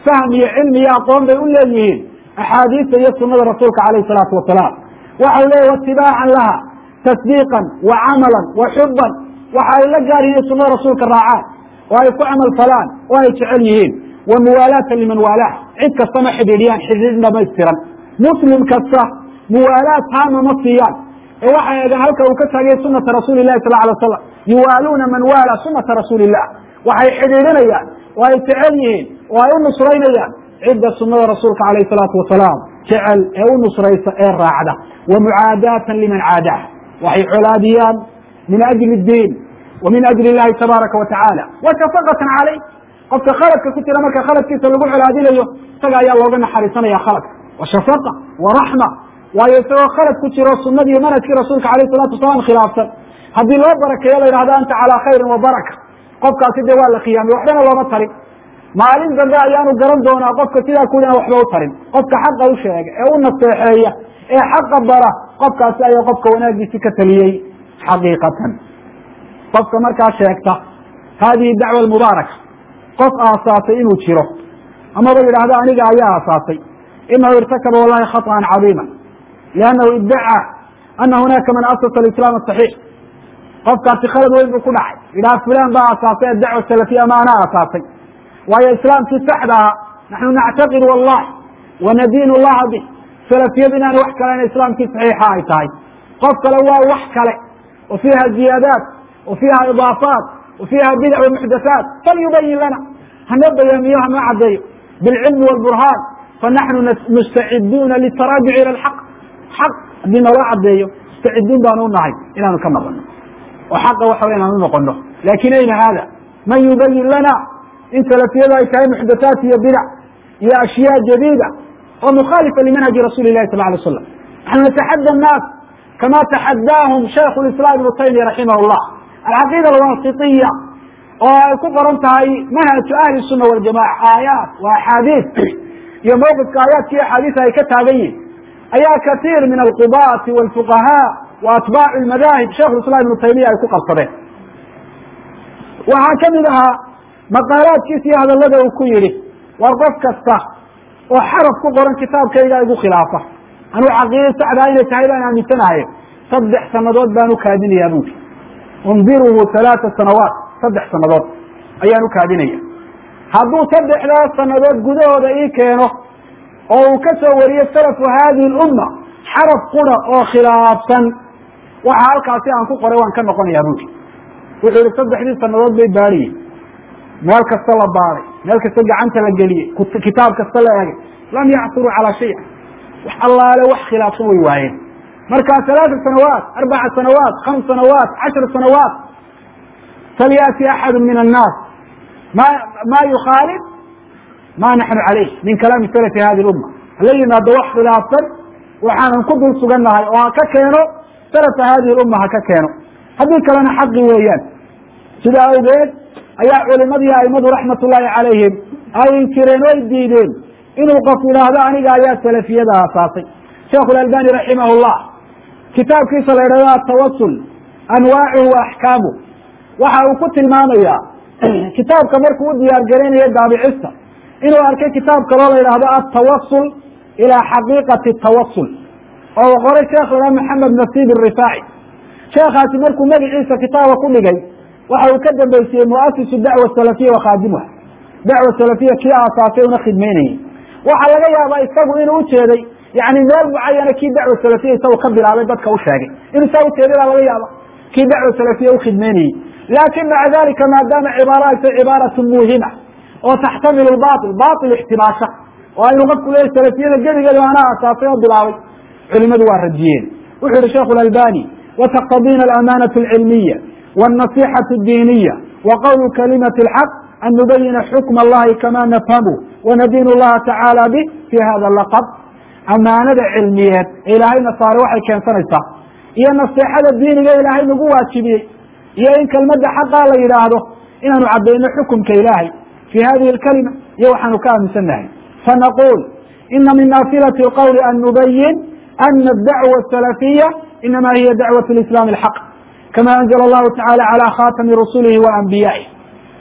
fahm iyo cilmi iyo aqoon bay u leeyihiin axaadiista iyo sunada rasuulka calayhi salaatu wasalaam waxau leeyahy watibaacan laha tasdiiqan wa camalan wa xuban waxa ay la gaar yihiin sunada rasuulka raacaan oo ay ku camal falaan oo ay jecel yihiin wa muwaalaatan liman waalaah cid kastama xidhiidhiyaan xidhiidh dhamaystiran muslim kasta muwaalaad taama ma siiyaan ee waxay eegaan halka uu ka taagay sunata rasuuli lahi sal alay slam yuwaaluuna man waala sunata rasuuli illah waxay xidhiidhinayaan oo ay jecel yihiin oo ay u nusraynayaan cidda sunada rasuulka calayh salaatu wasalaam jecel ee u nusraysa ee raacda wa mucaadaatan liman caadaah waxay colaadiyaan min ajli diin wa min ajli illahi tabaaraka wa tacaala wa shafaqatan caleyh qofka khaladka ku jira marka khaladkiisa lagu colaadinayo isaga ayaa looga naxariisanaya khaladka wa shafaqa wa raxma waayo isagoo khalad ku jiro sunadii manhajkii rasuulka alayh salatu wasalaam khilaafsan haddii loo barakeeyo la yidhahdo anta calaa khayrin wa baraka qofkaasi dee waa la khiyaamay waxbana looma tarin maalin dambe ayaanu garan doonaa qofka sidaa ku aan waxba u tarin qofka xaqa u sheega ee u naseexeeya ee xaqa bara qofkaasi ayaa qofka wanaagiisi ka taliyey xaqiiqatan qofka markaa sheegta hadihi dacwa mubaaraka qof aasaasay inuu jiro amaba yidhaahdo aniga ayaa aasaasay inahu irtakaba wallahi khaطأa cadiima liannahu idacaa ana hunaaka man asasa alislaam asaxiix qofkaasi khalad weyn buu ku dhacay yidhaha fulan baa aasaasay adacwa salafiya ama anaa aasaasay waayo islaamkii saxda aha naxnu nactaqid wallahi wanadiin llaha bih salafiyadu inaana wax kalena islaamkii saxiixa ay tahay qof kale waa wax kale wa fiiha ziyaadaat wa fiiha idaafaat wa fiiha bidac wa muxdathaat falyubayin lana hana bayaamiyo hana cadeeyo bilcilmi wاlburhaan fanaxnu mustaciduuna litaraajuc ilى اlxaq xaq haddii naloo cadeeyo mustacidiin baanu unahay inaanu ka noqono oo xaqa waxa wey inaan unoqono lakin ayna hada man yubayin lana in salafiyadu ay tahay muxdathaat iyo bidac iyo ashyaa jadiida oo mukhaalifa limanhaji rasuli lahi sal lay slam naxnu nataxadى الnaas kama taxadaahum shaykh اislam ibnu taymiya raximah اllah alcaqiida alwasitiya oo ay ku qoran tahay manhaju ahli الsuna waljamaca aayaat wa axaadiis iyo mawqifka aayaadka iyo axaadiisa ay ka taagan yihin ayaa katiir min alqubaati wاlfuqahaa wa atbaacu lmadaahib shaikh islam ibnu taymiya ay ku qabsadeen waxaa kamid ahaa maqaalaadkiisa iyo hadalada uu ku yihi war qof kasta oo xaraf ku qoran kitaabkayga igu khilaafa anuu caqiida saxdaa inay tahay baan aaminsanahay saddex sanadood baan ukaadinaya buuri undiruhu halaata sanawaat saddex sanadood ayaan ukaadinaya hadduu saddexdaas sanadood gudahooda ii keeno oo uu ka soo wariyo salafu hadihi lumma xaraf qura oo khilaafsan waxa halkaasi aan ku qoray waan ka noqonaya buuri wuxuu yihi saddexdii sanadood bay baadhiyey meel kasta la baaday meel kasta gacanta la geliyey kitaab kasta la eegay lam yacsuruu calaa shay wax allaale wax khilaafsan way waayeen marka alaaa sanawaat arbaca sanawaat khams sanawaat cashar sanawaat falyati axadu min annaas ma ma yukhaalif ma naxnu calayh min kalaami salafi hadi lumma hala yimaado wax khilaafsan waxaanan ku dul sugannahay oo ha ka keeno salafa hadihi lumma ha ka keeno haddii kalena xaqi weeyaan sidaa awgeed ayaa culimadii aimadu raxmat ullaahi calayhim ay inkireen o ay diideen inuu qof yidhaahdo aniga ayaa salafiyada aasaasay sheikhu lalbani raximah llah kitaabkiisa la yidhahdo atawasul anwaacuhu wa axkaamu waxa uu ku tilmaamaya kitaabka markuu u diyaar garaynayo daabicista inuu arkay kitaab kaloo la yidhahdo atawasul ilaa xaqiiqati tawasul oo qoray sheekh la yhahdo maxamed nasiib irifaaci sheekhaasi markuu magaciisa kitaaba ku dhigay waxa uu ka dambeysiyey muasisu dacwa salafiya wa khaadimuha dacwa salafiya kii aasaasay una khidmeynayay waxaa laga yaabaa isagu inuu ujeeday yani meel mucayana kii dacwa salafiya isagu ka bilaabay dadka u sheegay inuu saa ujeeday baa laga yaaba kii dacwa salafiya ukhidmeynayey laakin maca dalika maadaama cibaara ay tay cibaaratu muuhima oo taxtamilu bail bail ixtimaasha oo aynu qofku leeyahy salafiyada gebigeeda anaa aasaasay oo bilaabay culimadu waa radiyeen wuxuu yihi sheikhu lalbani wataqtadina alamanatu alcilmiya والنصيحة الدينية وقول كلمة الحق أن نبين حكم الله كما نفهمه وندين الله تعالى به في هذا اللقب أمانة علمية إلهي نصارى waxay keensanaysaa iyo نصيحada diiniga ilaahay nagu waajibiyey iyo in kelmada xaqa la yidhaahdo inaanu cadayno xukumka ilaahay في hadihi الكلمة iyo waxaanu ka aaminsannahay فنقول إna min ناafilaة الqول أن نبين أن الدعوة السلفية إنما هي دعوة الإسلام الحق كما أنزل الله تعالى على خاتم رسله وأنبيائه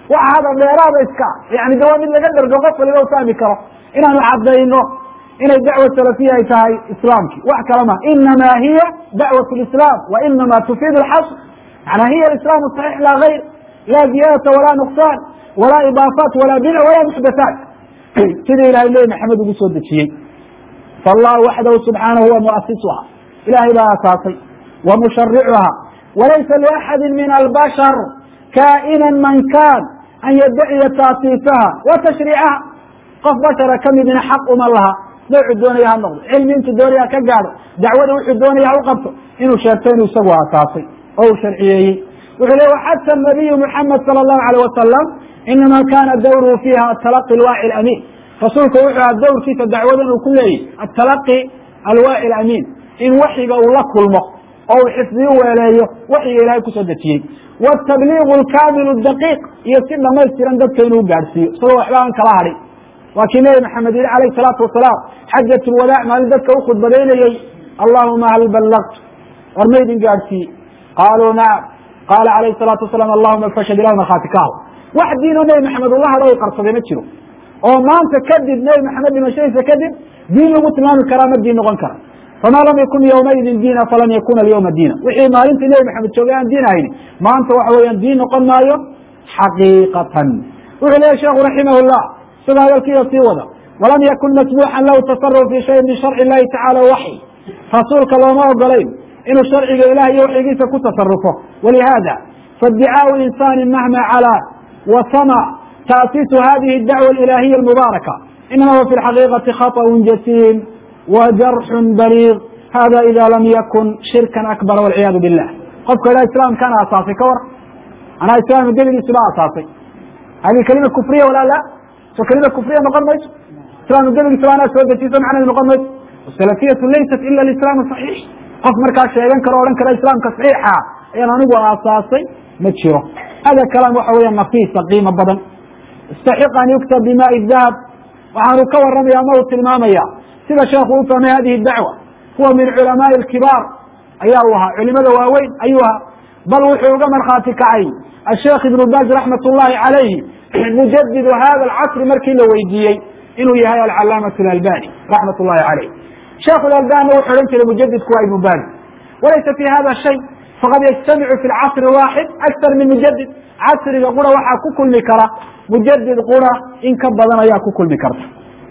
waxa hadal dheeraada iska yani de waa mid laga dhargo qof waliba u fahmi karo inaanu cadayno inay dacwa salafiya ay tahay islaamki wax kale ma inama hiya dacwat lislaam wa inama tufiid alxasr manaa hiya alislaam saxiix laa gayr laa ziyadata walaa nuqsaan walaa idaafaat walaa bidac walaa muxdathaat sidii ilahay nebi maxamed ugu soo dejiyey faallahu waxdahu subxaanahu huwa muasisuha ilahay baa asaasay wa musharicuha walaysa liaxadi min albashar kaa'ina man kaan an yaddaciya taasiisaha wa tashriicaha qof bashara kamidina xaq uma laha noocu doonaya ha noqdo cilmi intuu doonaya ka gaadho dacwada wuxuu doonaya ha u qabto inuu sheegto inuu isagu asaasay oo uu sharciyeeyey wuxuu le xata nabiyu muxamed sala allahu alayh wasalam inama kana dawruhu fiiha atalaqi alwaaci alamiin rasuulku wuxuu aha dawrkiisa dacwadan uu ku leeyahy atalaqi alwaaci alamiin in waxyiga uu la kulmo oo uu xifdiyu weeleeyo waxyiga ilahay kusoo dejiyey watabliigu alkaamilu daqiiq iyo si dhamaystiran dadka inuu gaadhsiiyo isagoo waxba aan kala hadhin waa kii nebi maxamed yihi alayh salaatu wasalaam xajat lwadaac maalin dadka u khudbadaynayey allahuma hal ballaqtu war maydin gaadhsiiye qaaluu nacam qaala alayh salaatu wasalaam allahuma fashhad ilah markhaati ka hal wax diinoo nebi maxamed ula hadho u qarsaday ma jiro oo maanta kadib nebi maxamed dhimashadiisa kadib diin lagu tilmaami karaa ma diin noqon kara famaa lam yakun ywmaidin diina falan yakuna alyawma diina wixii maalintii nebi maxamed joogay aan diin ahayni maanta waxa weeyaan diin noqon maayo xaqiiqatan wuxuu leeyahy sheekhu raximah llah isagoo hadalkiiya sii wada walam yakun masmuuxan lahu tasaruf fi shayin min sharci illahi tacala waxy rasuulka looma ogolayn inuu sharciga ilah iyo waxyigiisa ku tasarufo walihada faiddicaau insani mahma calaa wa sama taasiisu hadihi dacwa alilahiya almubaaraka inama huwa fi lxaqiiqati khaطأu jasiim wa jarxun baliiq hada ida lam yakun shirkan akbar walciyaadu billah qofka ilah islaamkaana asaasay ka war anaa islaamka geligiisu ba asaasay hadi kalima kufriya walaa la so kelima kufriya noqon mayso islaamka geligiisa ba anaa soo dejiso macnahedu noqon mayso salafiyatu laysat ila lislaam saxiix qof markaa sheegan karo odhan kara islaamka saxiixa ayaan anigu aasaasay ma jiro hada kalaam waxa weya nafiisa qiimo badan istaxiq an yuktab bimaai dahab waxaanu ka waramaya ama uu tilmaamaya sida sheekhu u fahmay hadihi dacwa huwa min culamaai alkibaar ayaa u ahaa culimada waaweyn ayuu ahaa bal wuxuu uga markhaati kacay asheekh ibnu baaz raxmat ullahi calayhi mujadidu hada alcasri markii la weydiiyey inuu yahay alcalaamatu alalbani raxmat ullahi calayh sheekh alalbanina wuxuu odhan jiray mujadidku waa ibnu baaz walaysa fi hada shay faqad yajtamicu fi lcasri waaxid aktar min mujadid casriga qura waxaa ku kulmi kara mujadid qura in ka badan ayaa ku kulmi karta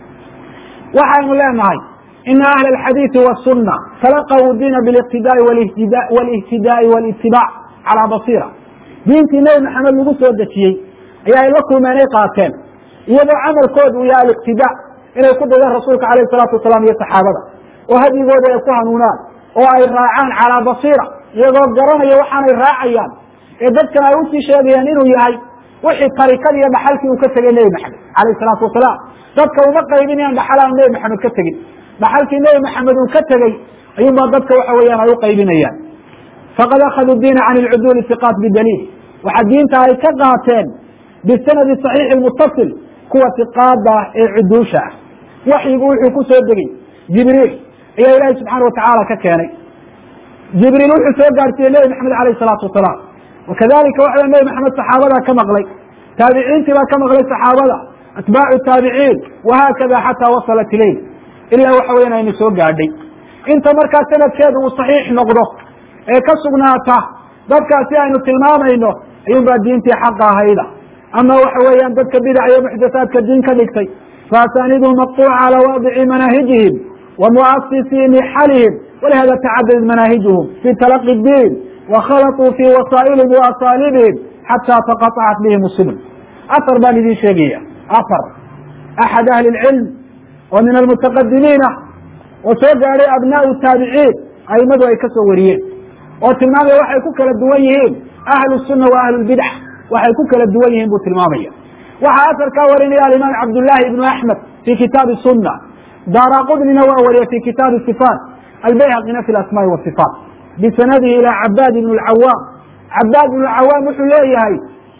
waxaynu leenahay ina ahla alxadiidi wasuna talaqaw diina biliqtidaai walihtidaai walitibaac calaa basiira diintii nebi maxamed lagu soo dejiyey ayaa ay la kulmeen ay qaateen iyadoo camalkooda uu yahay aliqtidaa inay ku dayaan rasuulka alayh salaatu wasalaam iyo saxaabada oo hadyigooda ay ku hanuunaan oo ay raacaan calaa basiira iyagoo garanaya waxaanay raacayaan ee dadkan ay usii sheegayaan inuu yahay wixii tarikadii iyo dhaxalkii uu ka tegay nebi maxamed alayh salaatu wasalaam dadka uma qaybinayaan dhaxalaan nebi maxamed ka tegin dhaxalkii nebi maxamed uu ka tegey ayuunbaa dadka waxa weeyaan ay u qaybinayaan faqad akhaduu diina can ilcuduuli iqaat bidaliil waxaa diinta ay ka qaateen bisanadi saxiixi mutasil kuwa iqaada ah ee cuduusha ah waxyigu wuxuu ku soo degey jibriil ayaa ilaahi subxaana watacaala ka keenay jibriil wuxuu soo gaarsiiyey nebi maxamed alayh salaatu wasalaam wakadalika waxa nebi maxamed saxaabadaa ka maqlay taabiciintii baa ka maqlay saxaabada atbaacu taabiciin wahaakada xataa wasalat ilayh ilaa waxa weyan aynu soo gaadhay inta markaa sanadkeedu uu saxiix noqdo ee ka sugnaata dadkaasi aynu tilmaamayno ayuunbaa diintii xaqa ahayda ama waxa weeyaan dadka bidac iyo muxdathaadka diin ka dhigtay faasaniduhum maqtuuca calaa waadici manaahijihim wa muasisii nixalihim walihada tacadadad manaahijuhum fi talaqi diin wakhalaطuu fi wasaa'ilihim wa asaalibihim xataa taqaطacat bihim subul afar baan idin sheegaya afar axad ahli lcilm oo min almutaqadimiina oo soo gaadhay abnaau taabiciin aimadu ay ka soo wariyeen oo tilmaamaya waxay ku kala duwan yihiin ahlu sunna wa ahlu lbidca waxay ku kala duwan yihiin buu tilmaamaya waxaa asar kaa warinaya alimaam cabdullahi ibnu axmed fi kitaabi sunna daara qudnina waa wariya fi kitaabi sifaat albayhaqina fi asmaai wasifaat bisanadihi ila cabaad ibn lcawaam cabaad ibn lcawaam wuxuu leeyahay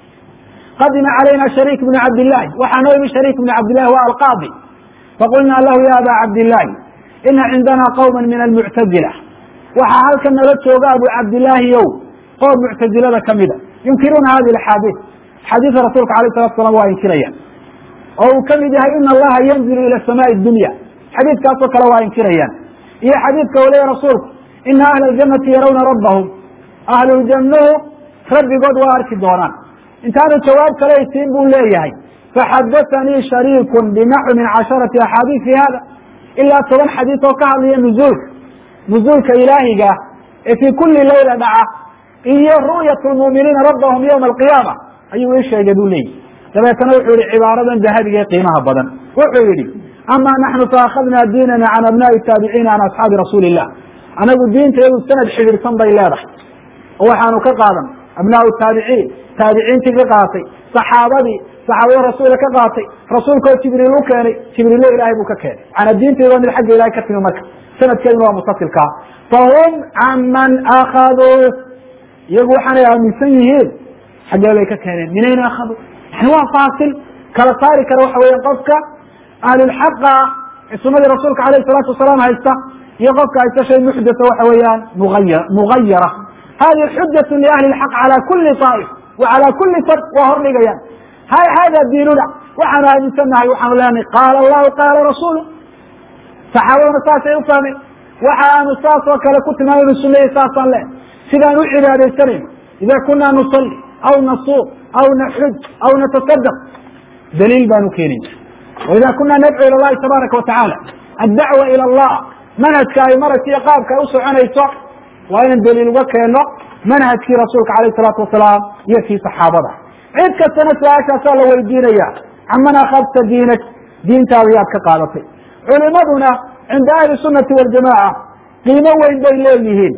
qadima calayna shariik bnu cabdillahi waxaa noo yimi shariik bnu cabdillahi wa alqaadi faqulna lahu ya aba cabdillahi ina cindana qowma min almuctazila waxaa halkan nala jooga abu cabdillaahi ow qoom muctazilada kamida yunkiruuna hadi axaadiis xadiidka rasuulka alayh salatu salam waa inkirayaan oo uu kamid yahay ina allaha yanzilu ila samaai dunya xadiidkaasoo kale waa inkirayaan iyo xadiidka uu leeya rasuulku ina ahla aljanati yarawna rabbahum ahluljannuhu rabbigood waa arki doonaan intaanu jawaab kale isiin buu leeyahay faxadaanii shariikun binaxwi min casharati axaadiis fi hada ilaa toban xadiis oo ka hadlaya nuzuulka nuzuulka ilaahiga ee fii kuli layla dhaca iyo ru'yat lmu'miniina rabbahum yowma alqiyaama ayuu ii sheegay buu leeyihi dabeetana wuxuu yihi cibaaradan dahabiga ee qiimaha badan wuxuu yihi ama naxnu faakadna diinana can abnaai taabiciina can asxaabi rasuuli illah anagu diinta iyadu sanad xidhiirsan bay leedahay oo waxaanu ka qaadan abnaau taabiciin taabiciintii ka qaatay saxaabadii saxaabada rasuula ka qaatay rasuulkao jibriil u keenay jibriilo ilaahay buu ka keenay maana diintayda mid xagga ilahay ka timi marka sanadkeeduna waa mustasilkaa fahum can man akaduu iyagu waxaanay aaminsan yihiin xaggee bay ka keeneen minayna akhaduu yani waa faasil kala saari kara waxa weeyaan qofka ahlulxaqa ee sunadii rasuulka alayh salaatu wasalaam haysta iyo qofka haysta shay muxdatha waxa weeyaan muaya mugayara hadi xujatu liahli lxaq cala kuli طaa'if wa cala kuli fard waa hordhigayaan hay hada diinuna waxaanu aaminsannahay waxaanu leenahay qaala allahu qaala rasuulu saxaabaduna saasay u fahmeen waxa aanu saas oo kale ku tilmaamaynu sunayay saasaan le sidaan u cibaadaysanayno ida kuna nusalli aw nasuum aw naxuj aw natasadaq daliil baanu keenayna waida kuna nadcu ila llahi tabaaraka watacaala addacwa ila allah manhajka ay maraysa iyo qaabka ay u soconayso waa inaan daliil uga keenno manhajkii rasuulka alayh salaatu wasalaam iyo kii saxaabada cid kastana su-aashaasaa la weydiinaya caman akadta diinak diintaada yaad ka qaadatay culimaduna cinda ahli sunati waljamaca qiimo weyn bay leeyihiin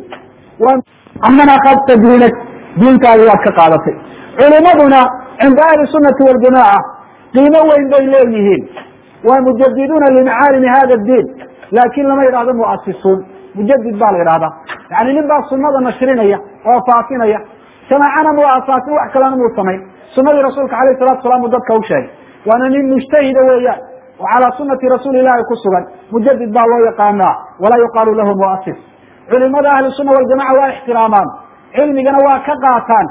caman akadta diinak diintaada yaad ka qaadatay culimaduna cinda ahli sunati waljamaca qiimo weyn bay leeyihiin waa mujadiduuna limacaalimi hada diin laakin lama yidhahdo muasisuun mujadid baa la yidhahdaa yani nin baa sunada nashrinaya oo faafinaya jamaacana muu asaasin wax kalena muu samayn sunadii rasuulka alayh salatu salam uu dadka u sheegay waana nin mujtahida weeyaan oo calaa sunati rasuuli ilahi ku sugan mujadid baa loo yaqaanaa walaa yuqaalu lahu muasis culimada ahli sunna waljamaca waa ixtiraamaan cilmigana waa ka qaataan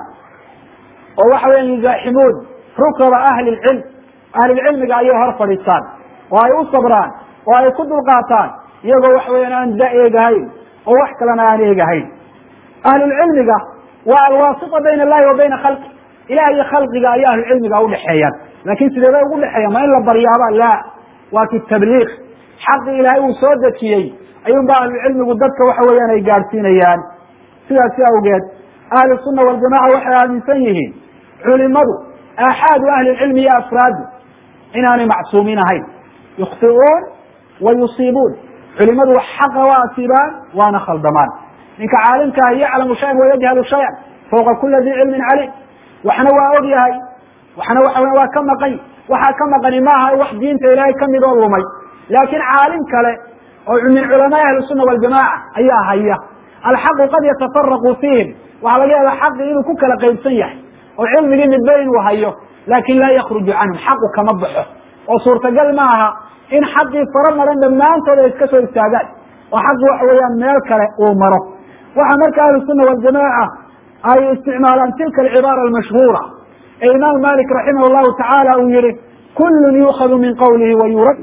oo waxa weya yuzaaximuun rukaba ahli lcilm ahlilcilmiga ayay hor fadhiistaan oo ay u sabraan oo ay ku dulqaataan iyagoo waxa weyan aan da eegahayn oo wax kalena aan eegahayn ahlulcilmiga waa alwaasita bayna allahi wa bayna khalqi ilaah iyo khalqiga ayay ahlucilmiga udhexeeyaan lakin sidee bay ugu dhexeeyaan ma in la baryaaba la waa fi tabliiq xaqi ilaahay uu soo dejiyey ayuunba ahlucilmigu dadka waxa weeyaan ay gaadhsiinayaan sidaasi awgeed ahlu sunna waljamaca waxay aaminsan yihiin culimadu aaxaadu ahli lcilmi iyo afraadu inaanay macsuumiin ahayn yukhtiuun wa yusiibuun culimadu xaqa waa asiibaan waana khaldamaan ninka caalimka ah yaclamu shayan wayajhalu shayan fawqa kula di cilmin caliim waxna waa og yahay waxna waxa weya waa ka maqan waxaa ka maqani maaha wax diinta ilaahay kamid oo lumay laakin caalim kale oo min culamaai ahli sunna waljamaca ayaa haya alxaqu qad yatafaraqu fiihim waxaa laga yaaba xaqi inuu ku kala qaybsan yahay oo cilmigii midba inuu hayo laakin laa yakruju canhum xaqu kama baxo oo suurtagal ma aha in xaqii fara maran dhammaantood ay iska soo istaagaan oo xaqi waxa weeyaan meel kale uu maro waxaa marka ahlu sunna waljamaca ay isticmaalaan tilka alcibaara almashhuura ee imaam malik raximah llahu tacaala uu yihi kullun yuukhadu min qawlihi wa yurad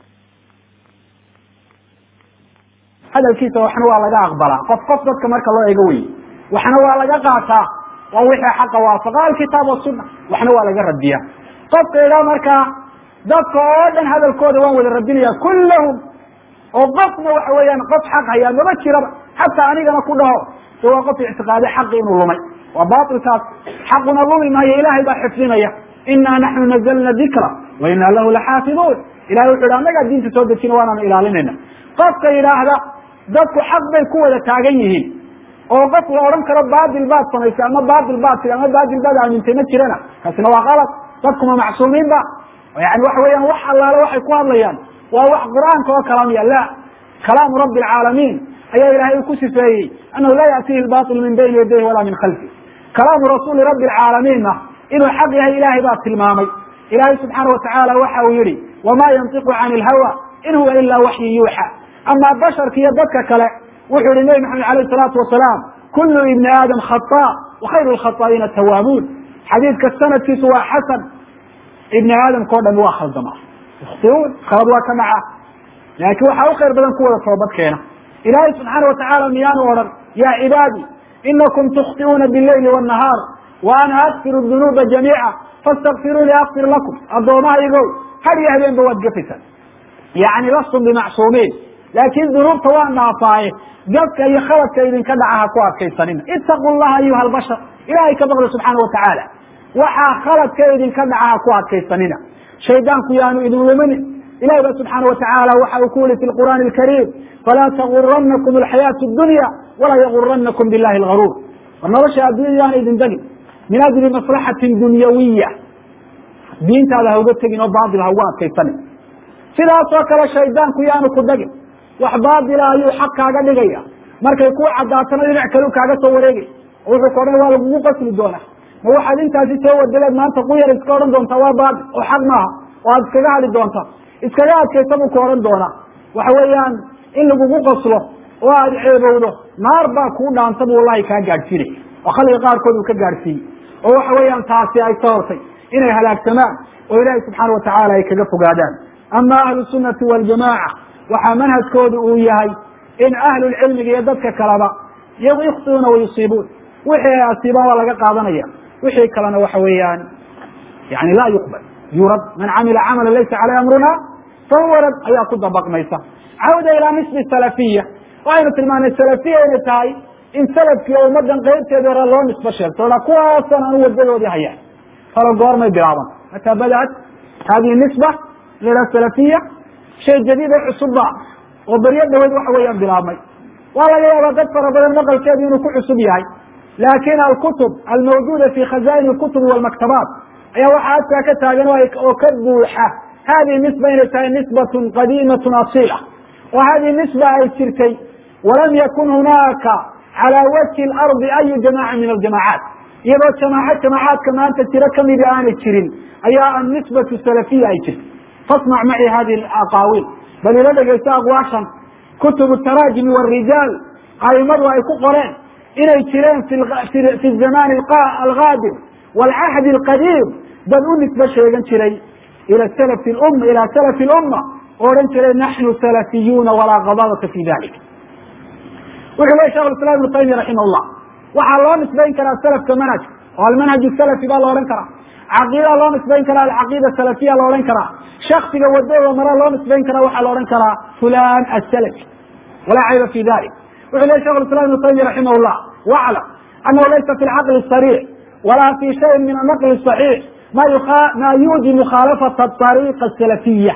hadalkiisa waxna waa laga aqbalaa qof qof dadka marka loo eego wey waxna waa laga qaataa waa wixii xaqa waafaqa alkitaab wasuna waxna waa laga radiya qofka idhaa markaa dadka oo dhan hadalkooda waan wada radinaya kullahum oo qofna waxa weeyaan qof xaq hayaa maba jiraba xataa anigana ku dhaho de waa qof ictiqaaday xaqi inuu lumay waa bailkaas xaquna lumi maayo ilahay baa xifdinaya inaa naxnu nazalna dikra wa inaa lahu laxaafiduun ilahay wuxu yhi annagaa diinta soo dejina waanaanu ilaalinayna qofka yidhaahda dadku xaq bay ku wada taagan yihiin oo qof la odhan karo baadil baad samaysay ama baadil baad tii ama baadil baad aamintay ma jirana kaasina waa qalad dadkuma macsuumiin ba yani waxa weeyaan wax allaale waxay ku hadlayaan waa wax qur'aanka oo kalaamiya la kalaamu rabbi alcaalamiin ayaa ilahay ku sifeeyey anahu laa yatihi lbail min bayni yadayhi walaa min khalfi kalaamu rasuuli rabbi alcaalamiinna inuu xaq yahay ilahay baa tilmaamay ilahay subxaana watacaala waxa uu yihi wama yantiqu can ilhawa in huwa ila waxyi yuuxa ama basharka iyo dadka kale wuxuu yihi nebi maxamed alayh salaatu wasalaam kullu ibni aadam khata wa khayru lkhataa'iina tawaabuun xadiidka sanadkiisu waa xasan ibni aadamka o dhami waa khaldama yukhtiuun khalad waa ka dhaca laakiin waxaa u khayr badan kuwada toobad keena ilaahay subxaana watacaala miyaanu odhan yaa cibaadii inakum tukhtiuuna bileyli wanahaar wa ana akfiru dunuuba jamiica fastakfiruuni akfir lakum addoommahaygow had iyo habeenba waad gafaysaan yani lastum bimacsuumiin laakiin dunuubta waa naafaaye gafka iyo khaladka idinka dhaca ha ku adkaysanina itaqu llaha ayuha albashar ilahay ka baqda subxaana watacaala waxaa khaladka idinka dhaca ha ku adkaysanina shaydaanku yaanu idin luminin ilahi ba subxaana watacaala waxa uu ku yihi fi lqur'aani alkariim falaa taguranakum alxayaatu dunya walaa yaguranakum billahi algaruur war nolosha addunya yaana idin degin min ajli maslaxatin dunyawiya diintaada ha uga tegin oo baatil ha ugu adkaysanin sidaasoo kale shaydaanku yaanu ku degin wax baatila ayuu xaq kaaga dhigaya markay ku cadaatana dhinac kalu kaaga soo wareegay oo wuxuu ka odhan waa lagugu qasli doonaa ma waxaad intaasi soo wadaleed maanta ku yar iska odhan doontaa waa baatil oo xaq maaha oo aad iskaga hadli doonta iskaga adkaysa buu ku odhan doonaa waxa weeyaan in lagugu qaslo oo aad ceebowdo naar baa kuu dhaanta bu wallahi kaa gaadhsiinay oo khalqiga qaarkood uu ka gaadhsiiyey oo waxa weeyaan taasi ay sababtay inay halaagsamaan oo ilaahay subxaana watacaala ay kaga fogaadaan ama ahlu sunnati waljamaaca waxaa manhajkoodu uu yahay in ahlulcilmiga iyo dadka kaleba iyagu yukhtiuuna wayusiibuun wixii ay asiibaan waa laga qaadanaya wixii kalena waxa weeyaan yani laa yuqbal yurad man camila camala laysa caleyh amruna fahuwa rad ayaa ku dabaqmaysa cawda ilaa nisbi salafiya waxaynu tilmaanay salafiya inay tahay in salafkiiyo ummadan qeybteeda hore loo nisbo sheegto oha kuwaasan anu wadadoodii hayaan talo goormay bilaaban mataa badaat hadihi nisba ila salafiya shay jadiid oo cusubba oo beryo dhaweyd waxa weeyaan bilaabmay waa laga yaabaa dad fara badan maqalkeedu inuu ku cusub yahay laakin alkutub almawjuuda fi khazaain اlkutubi walmaktabaat ayaa waxaa adkaa ka taagan oo ka buuxa hadihi nisba inay tahay nisbatun qadiimatun asila oo hadihi nisba ay jirtay walam yakun hunaaka calى wajhi اlardi ayu jamaca min aljamacaat iyadoo jamaaco jamaacaadka maanta jiro kamidi aanay jirin ayaa annisbatu salafiya ay jirta fasmac maci hadihi aqaawiil bal ila dhegeyso aqwaashan kutubu taraajimi warijaal aimadu ay ku qoreen inay jireen fi zaman algaadir waalcahdi alqadiim dad u nisbo sheegan jiray ila salafi um ila salafi lumma oo odhan jiray naxnu salafiyuuna walaa qadabata fi dalik wuxuu ley shekh islam ibnu taymiya raximah llah waxaa loo nisbayn karaa salafka manhajka oo almanhaj salafi baa la odhan karaa caqiida loo nisbayn karaa alcaqiida salafiya la odhan karaa shaksiga wadada mara loo nisbayn karaa waxaa la odhan karaa fulan asalafi walaa cayba fi dalik wuxuu ley shekh islam ibnu taymiya raximah llah waclam anahu laysa fi lcaqli sariix walaa fi shayin min anaqli صaxiix ma yuji mukhaalafata ariiqa salafiya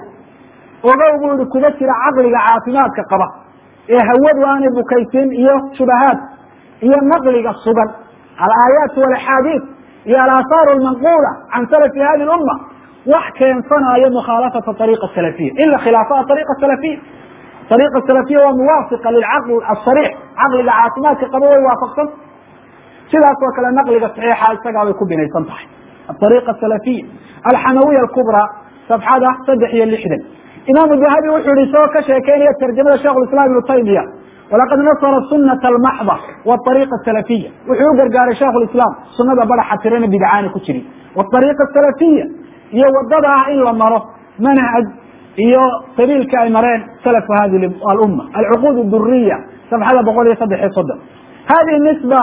ogow buu ihi kuma jira caqliga caafimaadka qaba ee hawadu aanay bukaysin iyo shubahaad iyo naqliga sugan alaayaat walaxaadiis iyo alaahaar lmanquula can salafi hadi lumma wax keensanayo mukhaalafata ariiqa salafiya in la khilaafo ariiqa salafiya ariiqa salafiya waa muwaafiqa lilcaql asariix caqliga caafimaadka qaba way waafaqsan sidaas oo kale naqliga saxiixa isagaa bay ku binaysan tahay ariiqa salafiya alxamawiya alkubra safxada saddex iyo lixdan imaamu dahabi wuxuu yihi isagoo ka sheekeynaya tarjamada shekh islam ibnu taymiya walaqad nasara sunata almaxda wariiqa salafiya wuxuu u gargaaray shekh lislaam sunada badaxa tirana bidcaana ku jirin wariiqa salafiya iyo wadada ah in la maro manhaj iyo sabiilka ay mareen salafu hadi alumma alcuquud duriya safxada boqol iyo saddex iyo soddon hadihi nisba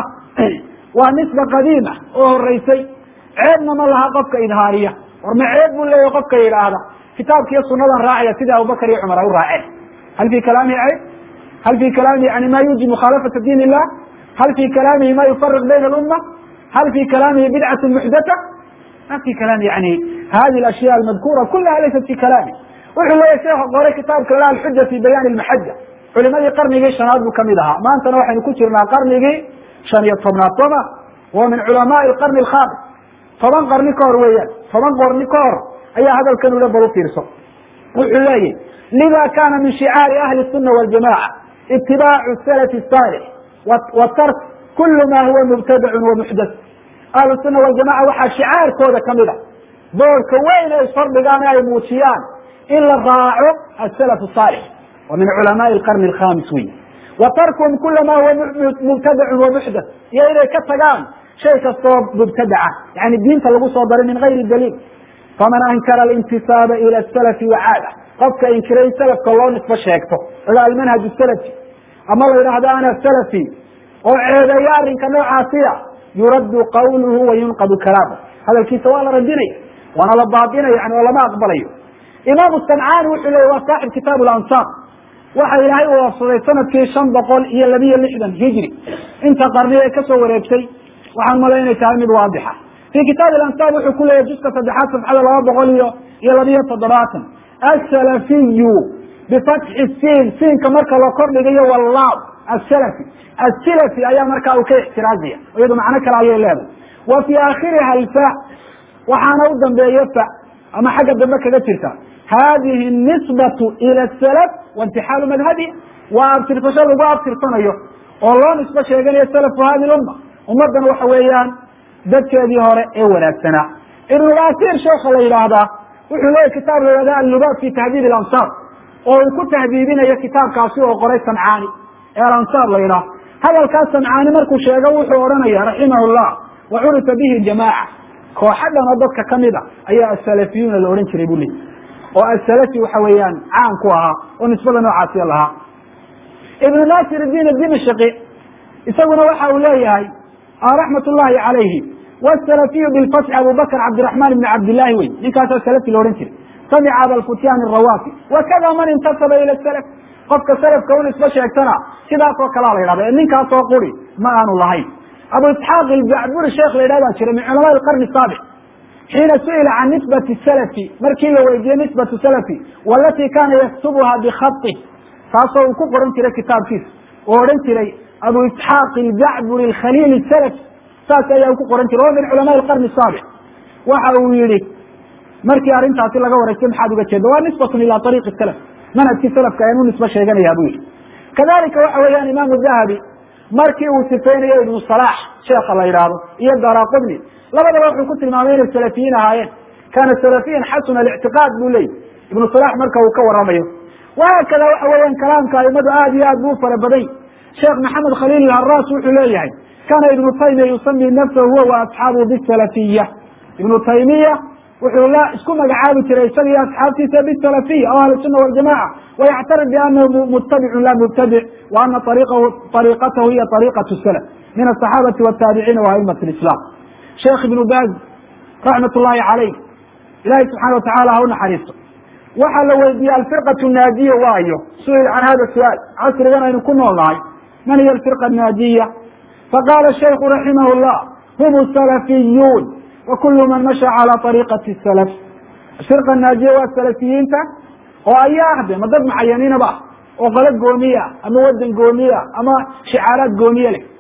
waa nisba qadiima oo horeysay ceebna ma laha qofka idhaariya war ma ceeb buu leeyahy qofka yidhaahda kitaabkiiyo sunadan raacaya sida abubakar iyo cumar ay u raaceen hal fi kalaamihi cayb hal fi kalaamihi yani ma yuji mukhaalafata diin illah hal fi kalaamihi ma yufariq bayna alumma hal fi kalaamihi bidcatu muxdata ma fi kalaami yani hadi ashya almadkura kulaha laysat fi kalaami wuxuu leeyahy sheekha qoray kitaabka la alxuja fi bayaan lmaxaja culimadii qarnigii shanaad buu kamid ahaa maantana waxaynu ku jirnaa qarnigii shan iyo tobnaad sooma wa min culamaai qarni alkhamis toban qarni ka hor weeyaan toban qarni ka hor ayaa hadalkan ula bal u fiirso wuxuu leeyahy lida kana min shicaari ahli الsuna wاljamaca itibaacu salafi الصaalix wa tark kulu ma huwa mubtadacun wa muxdath ahlu suna waljamaca waxaa shicaarkooda kamid a boolka weyn ay fardhigaan ay muujiyaan in la raaco asalaf الصaalix wa min culamaai اqarni اkhamis wey wa tarkuhum kula ma huwa mubtadacun wa muxdath iyo inay ka tagaan shay kastoo mubtadaca yani diinta lagu soo daray min gayri daliil faman ankara alintisaaba ila salafi wacaada qofka inkiray in salafka loo nisbo sheegto oga almanhaj salafi ama la yidhaahdo ana salafi oo ceebeeyo arrinka noocaasiya yuraddu qawluhu wa yunqadu kalaamu hadalkiisa waa la radinaya waana la baabinaya yani oo lama aqbalayo imaamu sancaani wuxuu leeyay waa saaxib kitaab lansaar waxa ilaahay uu wafsaday sanadkii shan boqol iyo labiyo lixdan hijri inta qarni ee kasoo wareegtay waxaan malay inay tahay mid waadixa fi kitaab alansaar wuxuu ku leeyahy juska saddexaad safxada laba boqol iyo iyo labiyo toddobaatan asalafiyu bifatxi siin siinka marka la kordhigayo wallaab asalafi asilafi ayaa markaa uu ka ixtiraazaya iyadu macno kale ayay leedahay wa fii aakhiriha alfa waxaana u dambeeya fa ama xagga dambe kaga jirta hadihi nisbatu ila salaf waintixaalu madhabiha waa abtirsasho lagu abtirsanayo oo loo nisbo sheeganayo salafu hadi lumma ummaddan waxa weeyaan dadkeedii hore ee wanaagsanaa ibnulasiir sheekha la yidhaahdaa wuxuu leeyahy kitaab la yihahda allubaab fi tahdiib alansaar oo uu ku tahdiibinayo kitaabkaasi oo qoray sancaani ee alansaar la yidhaah hadalkaas sancaani markuu sheego wuxuu odhanaya raximah llah wa curifa bihi jamaaca kooxa dhan oo dadka kamid a ayaa asalafiyuuna la odhan jiray buu leeyay oo asalafi waxa weeyaan caan ku ahaa oo nisbada noocaasiya lahaa ibnu nasir diin dimashqi isaguna waxa uu leeyahay raxmat ullahi calayhi wsalafiyu bilfatxi abubakr cabdiraxman ibni cabdillahi wey ninkaasaa salafi la odhan jiray samica abalfutyan rawafi wakada man intasaba ila salaf qofka salafka u nisbo sheegtana sidaas oo kalea la yidhahda ee ninkaasoo quri ma aanu lahayn abu isxaaq ilbacburi sheekh la yidhah baa jira min culama alqarni saabic xiina su'ila can nisbati salafi markii la weydiiyey nisbatu salafi walatii kana yaktubuha bikhaطi taasoo uu ku qoran jiray kitaabkiisa oo odhan jiray abu isxaaq ilbacburi alkhaliil salafi saas ayaa ku qoran jiray oo min culama alqarni saabic waxa uu yihi markii arrintaasi laga wareystay maxaad uga jeeda waa nisbatun ila ariiqi salaf manhajkii salafka ayaan u nisbo sheeganaya buu yihi kadalika waxa weeyaan imaamu dahabi markii uu sifeynayo ibnu salax sheekha la yidhaahdo iyo daraqudni labadaba wuxuu ku tilmaamay inay salafiyiin ahaayeen kana salafiyan xasuna alictiqaad buu leeyay ibnu salax marka uu ka waramayo wahaakada waxa weeyaan kalaamka aimadu aad iyo aad buu fara baday sheekh maxamed khaliil ilharaas wuxuu leeyahay kana ibnu taymiya yusami nafsahu huwa wa asxaabuhu bisalafiya ibnu taymiya wuxuu la isku magacaabi jiray isaga iyo asxaabtiisa bisalafiya oo ahlusuna waljamaca wayactarif bianahu mutabicun la mubtadic wa ana ariqahu ariqatahu hiya ariqatu salaf min asaxaabati wataabiciina wa aimati lislam sheekh ibnu baz raxmat ullahi calayh ilahi subxana watacala ha u naxariisto waxaa la weydiiyey alfirqatu naadiya waayo su-il can hada su-aal casrigan aynu ku nool nahay man hiya alfirqa naadiya faqala shayku raximah llah hum salafiyuun wa kulu man masha cala ariiqati salaf firqa naadiya waa salafiyiinta oo ayaa ahde ma dad mucayaniinaba oo qolo goomiya ama wadan goomiya ama shicaaraad goomiye leh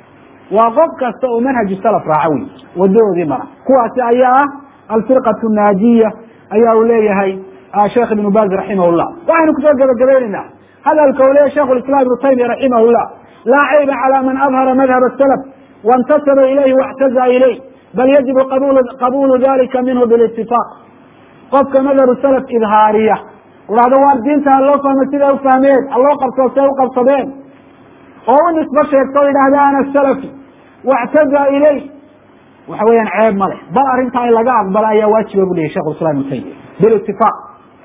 waa qof kasta oo manhaju salaf raaca wey wadadoodii mara kuwaasi ayaa ah alfirqatu naajiya ayaa uu leeyahay sheekh ibnu baz raximah llah waxaynu kusoo gabagabaynaynaa hadalka uu leeyahy shekh islam ibnu taymiya raximah llah laa cayba calى man adhara madhab salaf waاntasaba ilayhi واctaza ilayh bal yajibu qabulu dalika minhu bilاtifaaq qofka madhabu salaf idhaariya dhahdo waar diinta haloo fahmo siday ufahmeen haloo qabsado siday uqabsadeen oo u nisbo sheegto o yidhahda ana salafi واctaza ilayh waxa weeyaan ceeb ma leh bal arrintaa in laga aqbala ayaa waajiba bu leyahy shekh islam ibnu taymiya bilitifaaq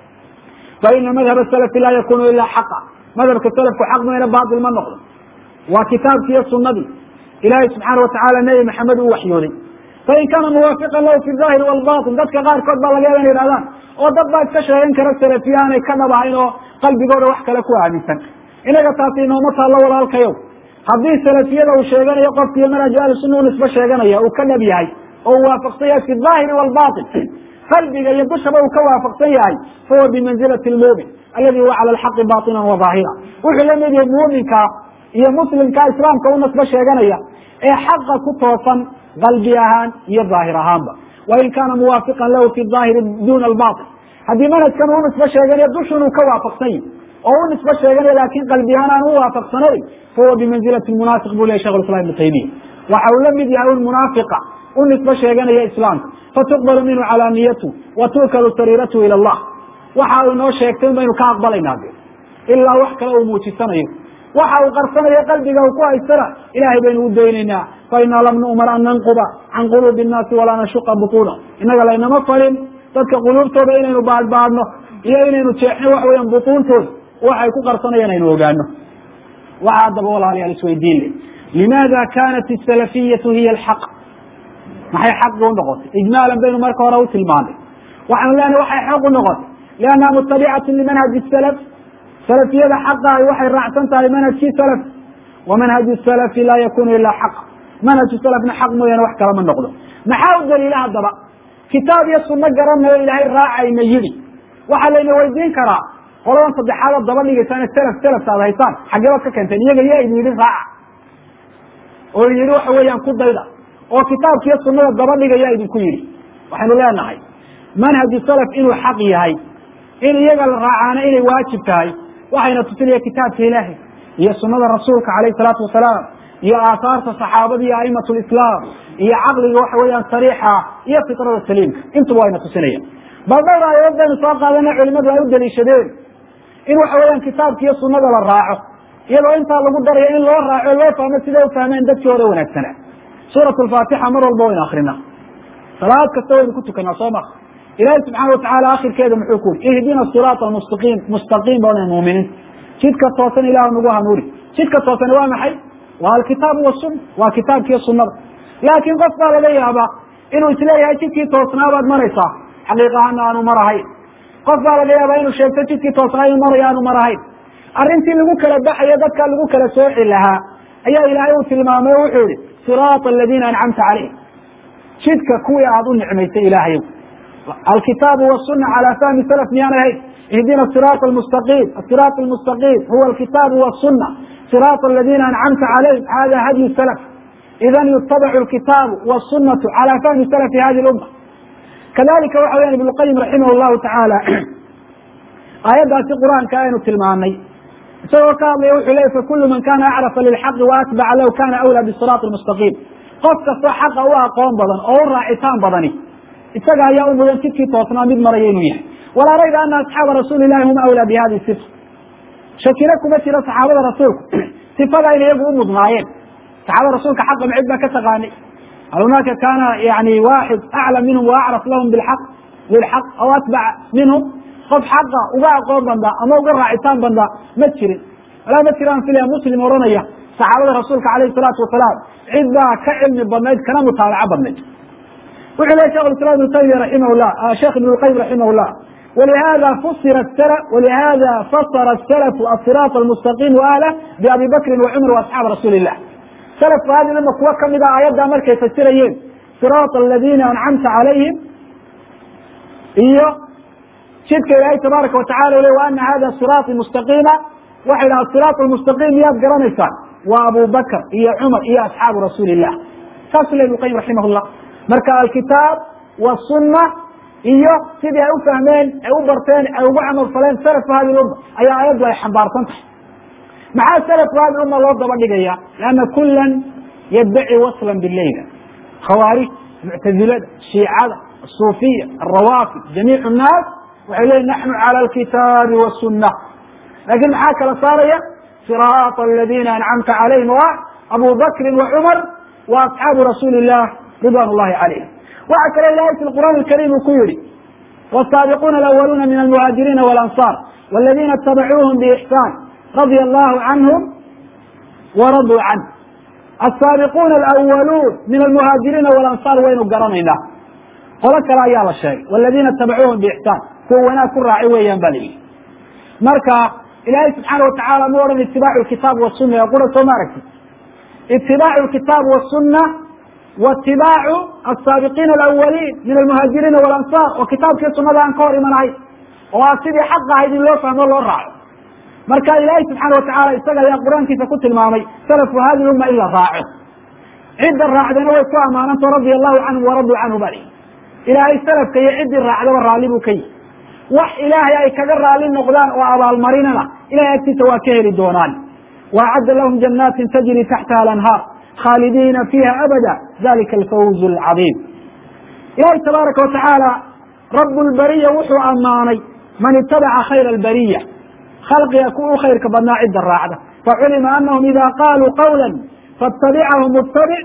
faina madhab salafi laa yakunu ila xaqa madhabka salafku xaq mayna baatil ma noqdo waa kitaabki iyo sunadii ilaahay subxaana watacala nebi maxamed uu waxyooday fain kaana muwaafiqan lahu fi zahiri walbatin dadka qaarkood baa laga yaaba ina yidhahdaan oo dad baa iska sheegan kara salafiya aanay ka dhab ahayn oo qalbigooda wax kale ku aaminsan inaga taasi inooma taallo walaalkayow haddii salafiyada uu sheeganayo qofkiiyo manhaj ahli sunna u nisbo sheeganaya uu ka dhab yahay oo uu waafaqsan yahay fi daahiri walbatin qalbiga iyo dushaba uu ka waafaqsan yahay fahuwa bimanzilati lmumin aladi huwa cala alxaqi batinan wa daahira wuxuu la mid yahay muuminka iyo muslimka islaamka u nasbo sheeganaya ee xaqa ku toosan qalbi ahaan iyo daahir ahaanba wain kaana muwaafiqan lahu fi daahiri duna albatil haddii manhajkan uu nisbo sheeganayo dushun uu ka waafaqsan yahy oo u nisbo sheeganayo laakin qalbi ahaan aan u waafaqsanayn fahuwa bimanzilati munaafiq bu lehy shekh islam ibnu taymiya waxa uu la mid yahay un munaafiqa u nisbo sheeganaya islaamka fatuqbalu minhu calaaniyatu wa tu'kalu sariiratu ila allah waxa uu inoo sheegtay in baynu ka aqbalaynaa de ilaa wax kale uu muujisanayo waxa uu qarsanayo qalbiga uu ku haystana ilahay baynu u daynaynaa fa inaa lam nu'mar an nanquba can quluubi innaasi walaa nashuqa butuuna innaga laynama falin dadka quluubtooda inaynu baadhbaadhno iyo inaynu jeexno waxa weeyaan butuuntooda waxay ku qarsanayaan aynu ogaano waxa haddaba walaalayaal isweydiin le limaada kanat asalafiyatu hiya alxaq maxay xaqi u noqotay ijmaalan baynu marka hore u tilmaanay waxaanu leenahay waxay xaq u noqotay liannaha mutabicatu limanhaji salaf salafiyada xaqahay waxay raacsan tahay manhajkii salaf wa manhaju salafi laa yakunu ilaa xaq manhaju salafna xaq mooyaane wax kalama noqdo maxaa u daliila haddaba kitaab iyo sunno garanayo ilaahay raacayna yidhi waxaa layna weydiin karaa qoladan saddexaad oo daba dhigaysaan selaf selafta ad haysaan xageebaad ka keenteen iyaga yaa idin yidhi raaca oo idin yidhi waxa weeyaan ku dayda oo kitaabkiiyo sunnada daba dhigaya idinku yidhi waxaynu leenahay manhaju salaf inuu xaq yahay in iyaga la raacaana inay waajib tahay waxayna tusinaya kitaabka ilaahay iyo sunada rasuulka calayh salaatu wasalaam iyo aahaarta saxaabada iyo a'imat lislaam iyo caqliga waxa weeyaan sariixa iyo fitrada saliimka intuba wayna tusinaya bal dhowr aayadood baynu soo qaadana culimadu ay u daliishadeen in waxa weeyaan kitaabka iyo sunada la raaco iyadoo intaa lagu darayo in loo raaco loo fahmo siday u fahmeen dadkii hore wanaagsana suurat lfaatixa mar walba waynu akrina salaad kasta waynu ku tukanaa soo ma ilaahi subxaana watacaala akhirkeeda muxuu ku yuri ihdina siraata almustaqiim mustaqiim bana muuminiin jidka toosan ilah nagu hanuuri jidka toosan waa maxay waa alkitaabu wasunna waa kitaabkiiyo sunada laakiin qof baa laga yaabaa inuu isleeyahay jidkii toosnaabaad maraysaa xaqiiqahaana aanu marahayn qof baa laga yaabaa inuu sheegto jidkii toosnaa inuu marayo aanu marahayn arrintii lagu kala baxayo dadka lagu kala sooci lahaa ayaa ilaahay uu tilmaamay o wuxuu yihi siraata aladiina ancamta calayhim jidka kuwii aada u nicmaysay ilaahayow alkitaabu wasuna calى fahmi salaf miyaan ahayn ihdina siraat almustaqiim asiraat almustaqiim huwa alkitaabu wasuna siraat aladina ancamta calayhim hada hadyu salaf idan yutabacu alkitaabu wasunatu calى fahmi salafi hadi lumma kadalika waxa weyan ibn lqayim raximah llahu tacaala aayaddaasi qur'aanka aynu tilmaanay isagoo ka hadlaya wuxuu leeyay fakulu man kana acrafa lilxaqi waatbaca lahu kana awlaa bisiraat almustaqiim qof kastoo xaqa u aqoon badan oo u raacitaan badani isaga ayaa u mudan jidkii toosnaa mid maraya inuu yahay walaa rayba ana asxaaba rasuuli lahi hum awlaa bi hadi sifa shakina kuma jira saxaabada rasuulku sifada in iyagu u mudnaayeen saxaabada rasuulka xaqa macid baa ka taqaanay hal hunaaka kana yani waaxid aclam minhum waacraf lahum bilxaq lilxaq aw atbaca minhum qof xaqa uga aqoon bandaa ama uga raacitaan bandaa ma jirin walaa ma jiraan filaya muslim oranaya saxaabada rasuulka calayhi salaatu wasalaam cid baa ka cilmi badnayd kana mutaabaco badnayd wuxuu ley shekh islam ibn taymiya raximah llah sheekh ibn lqayim raximah llah walihada fusira walihada fasara salafu asiraat almustaqiim ahlah biabi bakrin wacumar waasxaab rasuuli illah salafku hadi lama kuwa kamid a aayaddaa markay fasirayeen siraat aladina ancamta calayhim iyo jidka ilaahay tabaaraka watacala u le wa ana hada siraati mustaqiima waxay dhaha siraat almustaqiim miyaad garanaysaan waa abu bakr iyo cumar iyo asxaabu rasuuli illah saasuu le ibn qayim raximah llah marka alkitaab wasunna iyo sidii ay u fahmeen ay u barteen ay ugu camal faleen salafku hadi lumma ayaa aayaddu ay xambaarsan tahay maxaa salafku hadi umma loo daba dhigaya lianna kulan yaddaci waslan bileyla khawaarij muctazilada shiicada asuufiya alrawaafid jamiic nnaas waxay leeyiin naxnu cala alkitaabi wasunna laakin maxaa kala saaraya siraata aladina ancamta calayhim wa abu bakrin wa cumar wa asxaabu rasuuli illah ridwan llahi calayhim waxa kale ilahay fi qur'aan alkarim uu ku yihi wsaabiquuna alawaluna min almuhaajiriina walanصar wاladina itabacuuhum bixsaan radia allahu canhum waraduu canh asaabiquuna alawaluun min almuhaajiriina walanصar waynu garanaynaa qolo kale ayaa la sheegay wاladina itabacuuhum bixsaan kuwa wanaag ku raaci weeyaan ba la yihi marka ilahay subxaana watacala ma odhan itibaacu kitaab wasuna ee qura soo ma aragti itibaacu kitaab wasuna watibaacu asaabiqiina alawaliin min almuhaajiriina walansaar oo kitaabkii sunada aan ka hor imanahay oo a sidii xaq ahayd in loo fahmo loo raaco marka ilaahay subxaana watacala isaga ayaa qur-aankiisa ku tilmaamay salafu hadi umma in la raaco cidda raacdana way ku ammaananto radia allahu canhum waraduu canhu bali ilaahay salafka iyo ciddii raacdaba raalli buu ka yihi wax ilaahay ay kaga raalli noqdaan oo abaalmarinana ilahay agtiisa waa ka heli doonaan waacadda lahum janaatin tajri taxtaha alanhaar khaalidina fiiha abada dalika alfawz alcadiim ilahi tabaaraka watacaala rabu lbariya wuxuu ammaanay man itabaca khayra albariya khalqiga ku u khayrka badnaa cidda raacda faculima anahum ida qaluu qawla faاtabicahu mutabic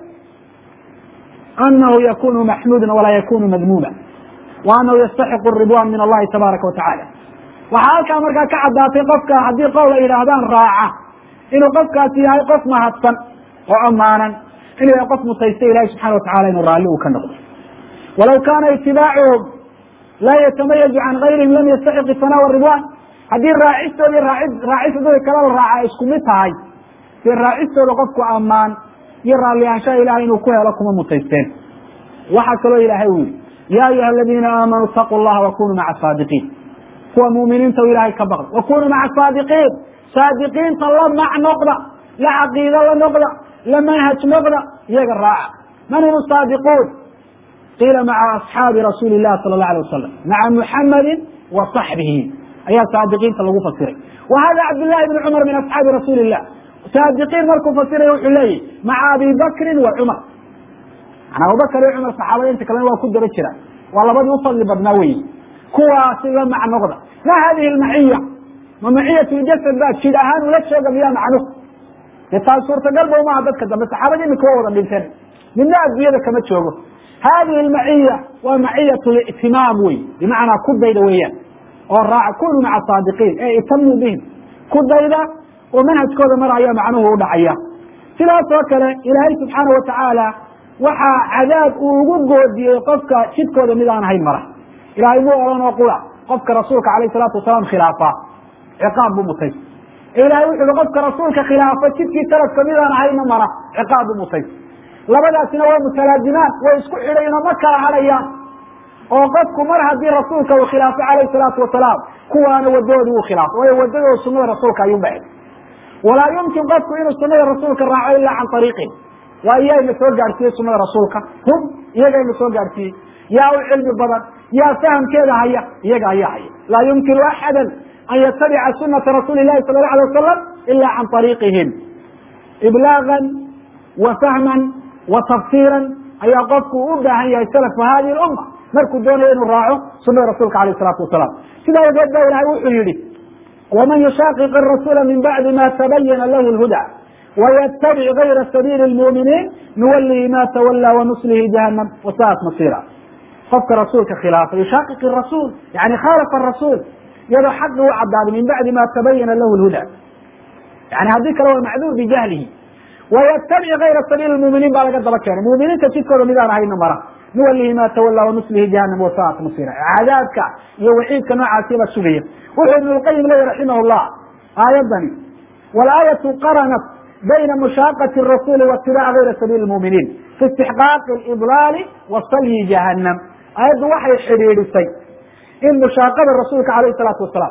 anahu yakunu maxmuuda walaa yakunu madmuuma wa anahu yastaxiqu ridwan min allahi tabaaraka watacala waxaa halkaa markaa ka caddaatay qofka haddii qowl ay yidhaahdaan raaca inuu qofkaasi yahay qof mahadsan oo ammaanan inuu yahay qof mutaysta ilahi subxana watacala inuu raalli uu ka noqdo walaw kaana itibaacuhum laa yatamayazu can gayrihim lam yastaxiq isanaa waridwan haddii raacistoodi raacistoodi kala la raaca ay isku mid tahay dee raacistooda qofku ammaan iyo raalliyaanshaha ilahay inuu ku helo kuma mutaysteen waxaa kaloo ilaahay u yihi ya ayuha aladiina aamanuu itaquu llaha wakunuu maca saadiqiin kuwa muuminiinta u ilahay ka baqda wakunuu maca saadiqiin saadiqiinta la mac noqda la caqiido la noqda la manhaj noqda iyaga raaca man hum saadiquun qiila maca asxaabi rasuuli lahi sala اla alay wasalam maca muxamadin wa صaxbihi ayaa saadiqiinta lagu fasiray wa hada cabdllahi bni cumar min asxaabi rasuuli illah saadiqiin markuu fasiraya wuxuu leeyahy maca abi bakrin wa cumar mana abubakr iyo cumar saxaabada inta kalena waa ku daba jira waa labadii ufadli badnaa weyi kuwaasi la mac noqda ma hadihi lmaciya ma maciyat ljasad baa jid ahaan ula jooga miyaa macnuhu dee taas suurtagal ba umaha dadka dambe saxaabada imika waa wada dhinteen midna adduunyada kama joogo hadihi lmaciya waa maciyat lictimaam wey bimacnaa ku dayda weeyaan oo raaca kunuu maca saadiqiin ee itamuu bihim ku dayda oo manhajkooda mar ayaa macnuhu u dhacaya sidaas oo kale ilaahay subxaana watacaala waxaa cadaab uu ugu goodiyey qofka jidkooda mid aan ahayn mara ilahay muu oran oo qura qofka rasuulka alayh salaatu wasalaam khilaafa ciqaab buu mutaysa ilahay wuxu uhi qofka rasuulka khilaafa jidkii salafka mid aan ahayna mara ciqaab buu mutaysa labadaasina waa mutalaazimaan way isku xidhaynoo ma kala hadhayaan oo qofku mar haddii rasuulka uu khilaafo calayh salaatu wasalaam kuwaana wadadoodii uu khilaafo waayo wadadooda sunada rasuulka ayuu baxay walaa yumkin qofku inuu sunada rasuulka raaco ilaa can ariiqin waa iyaa ina soo gaadhsiiyey sunada rasuulka hum iyaga ina soo gaadhsiiyey yaa u cilmi badan yaa fahamkeeda haya iyaga ayaa haya laa yumkinu axada an yatabica sunata rasuuli lahi sala la alay wasalam ila can ariiqihim iblaagan wa fahman wa tafsiiran ayaa qofku u baahan yahay salafka hadihi lumma markuu doonayo inuu raaco sunada rasuulka alayh salaatu wasalam sidaa awgeed ba ilahay wuxuu yihi waman yushaqiq arasuula min bacdi ma tabayana lahu lhuda waytabic gayra sabiili lmuuminiin nuwalihi ma tawallaa wanuslihi jahanam wasaat masira qofka rasuulka khilaafa yushaqiq rasuul yani khaalafa rasuul iyadoo xaqi u cadaaday min bacdi ma tabayana lahu lhuda yani haddii kale waa macduur bijahlihi waytabic gayra sabiili muminiin baa laga daba keenay muminiinta jidkooda midaan ahayna mara nuwalihi ma tawallaa wanuslihi jahanam wasaat masira cadaabka iyo waciidka noocaasi baa sugaya wuxuu ibn lqayim leeyahy raximah llah aayadani walaayatu qaranat bayna mushaaqati rasuli waitibac gayra sabiili muminiin fi istixqaaqi lidlaali wa salyi jahanam aayaddu waxay xidhiidhisay in mushaaqada rasuulka alayh salaatu wasalaam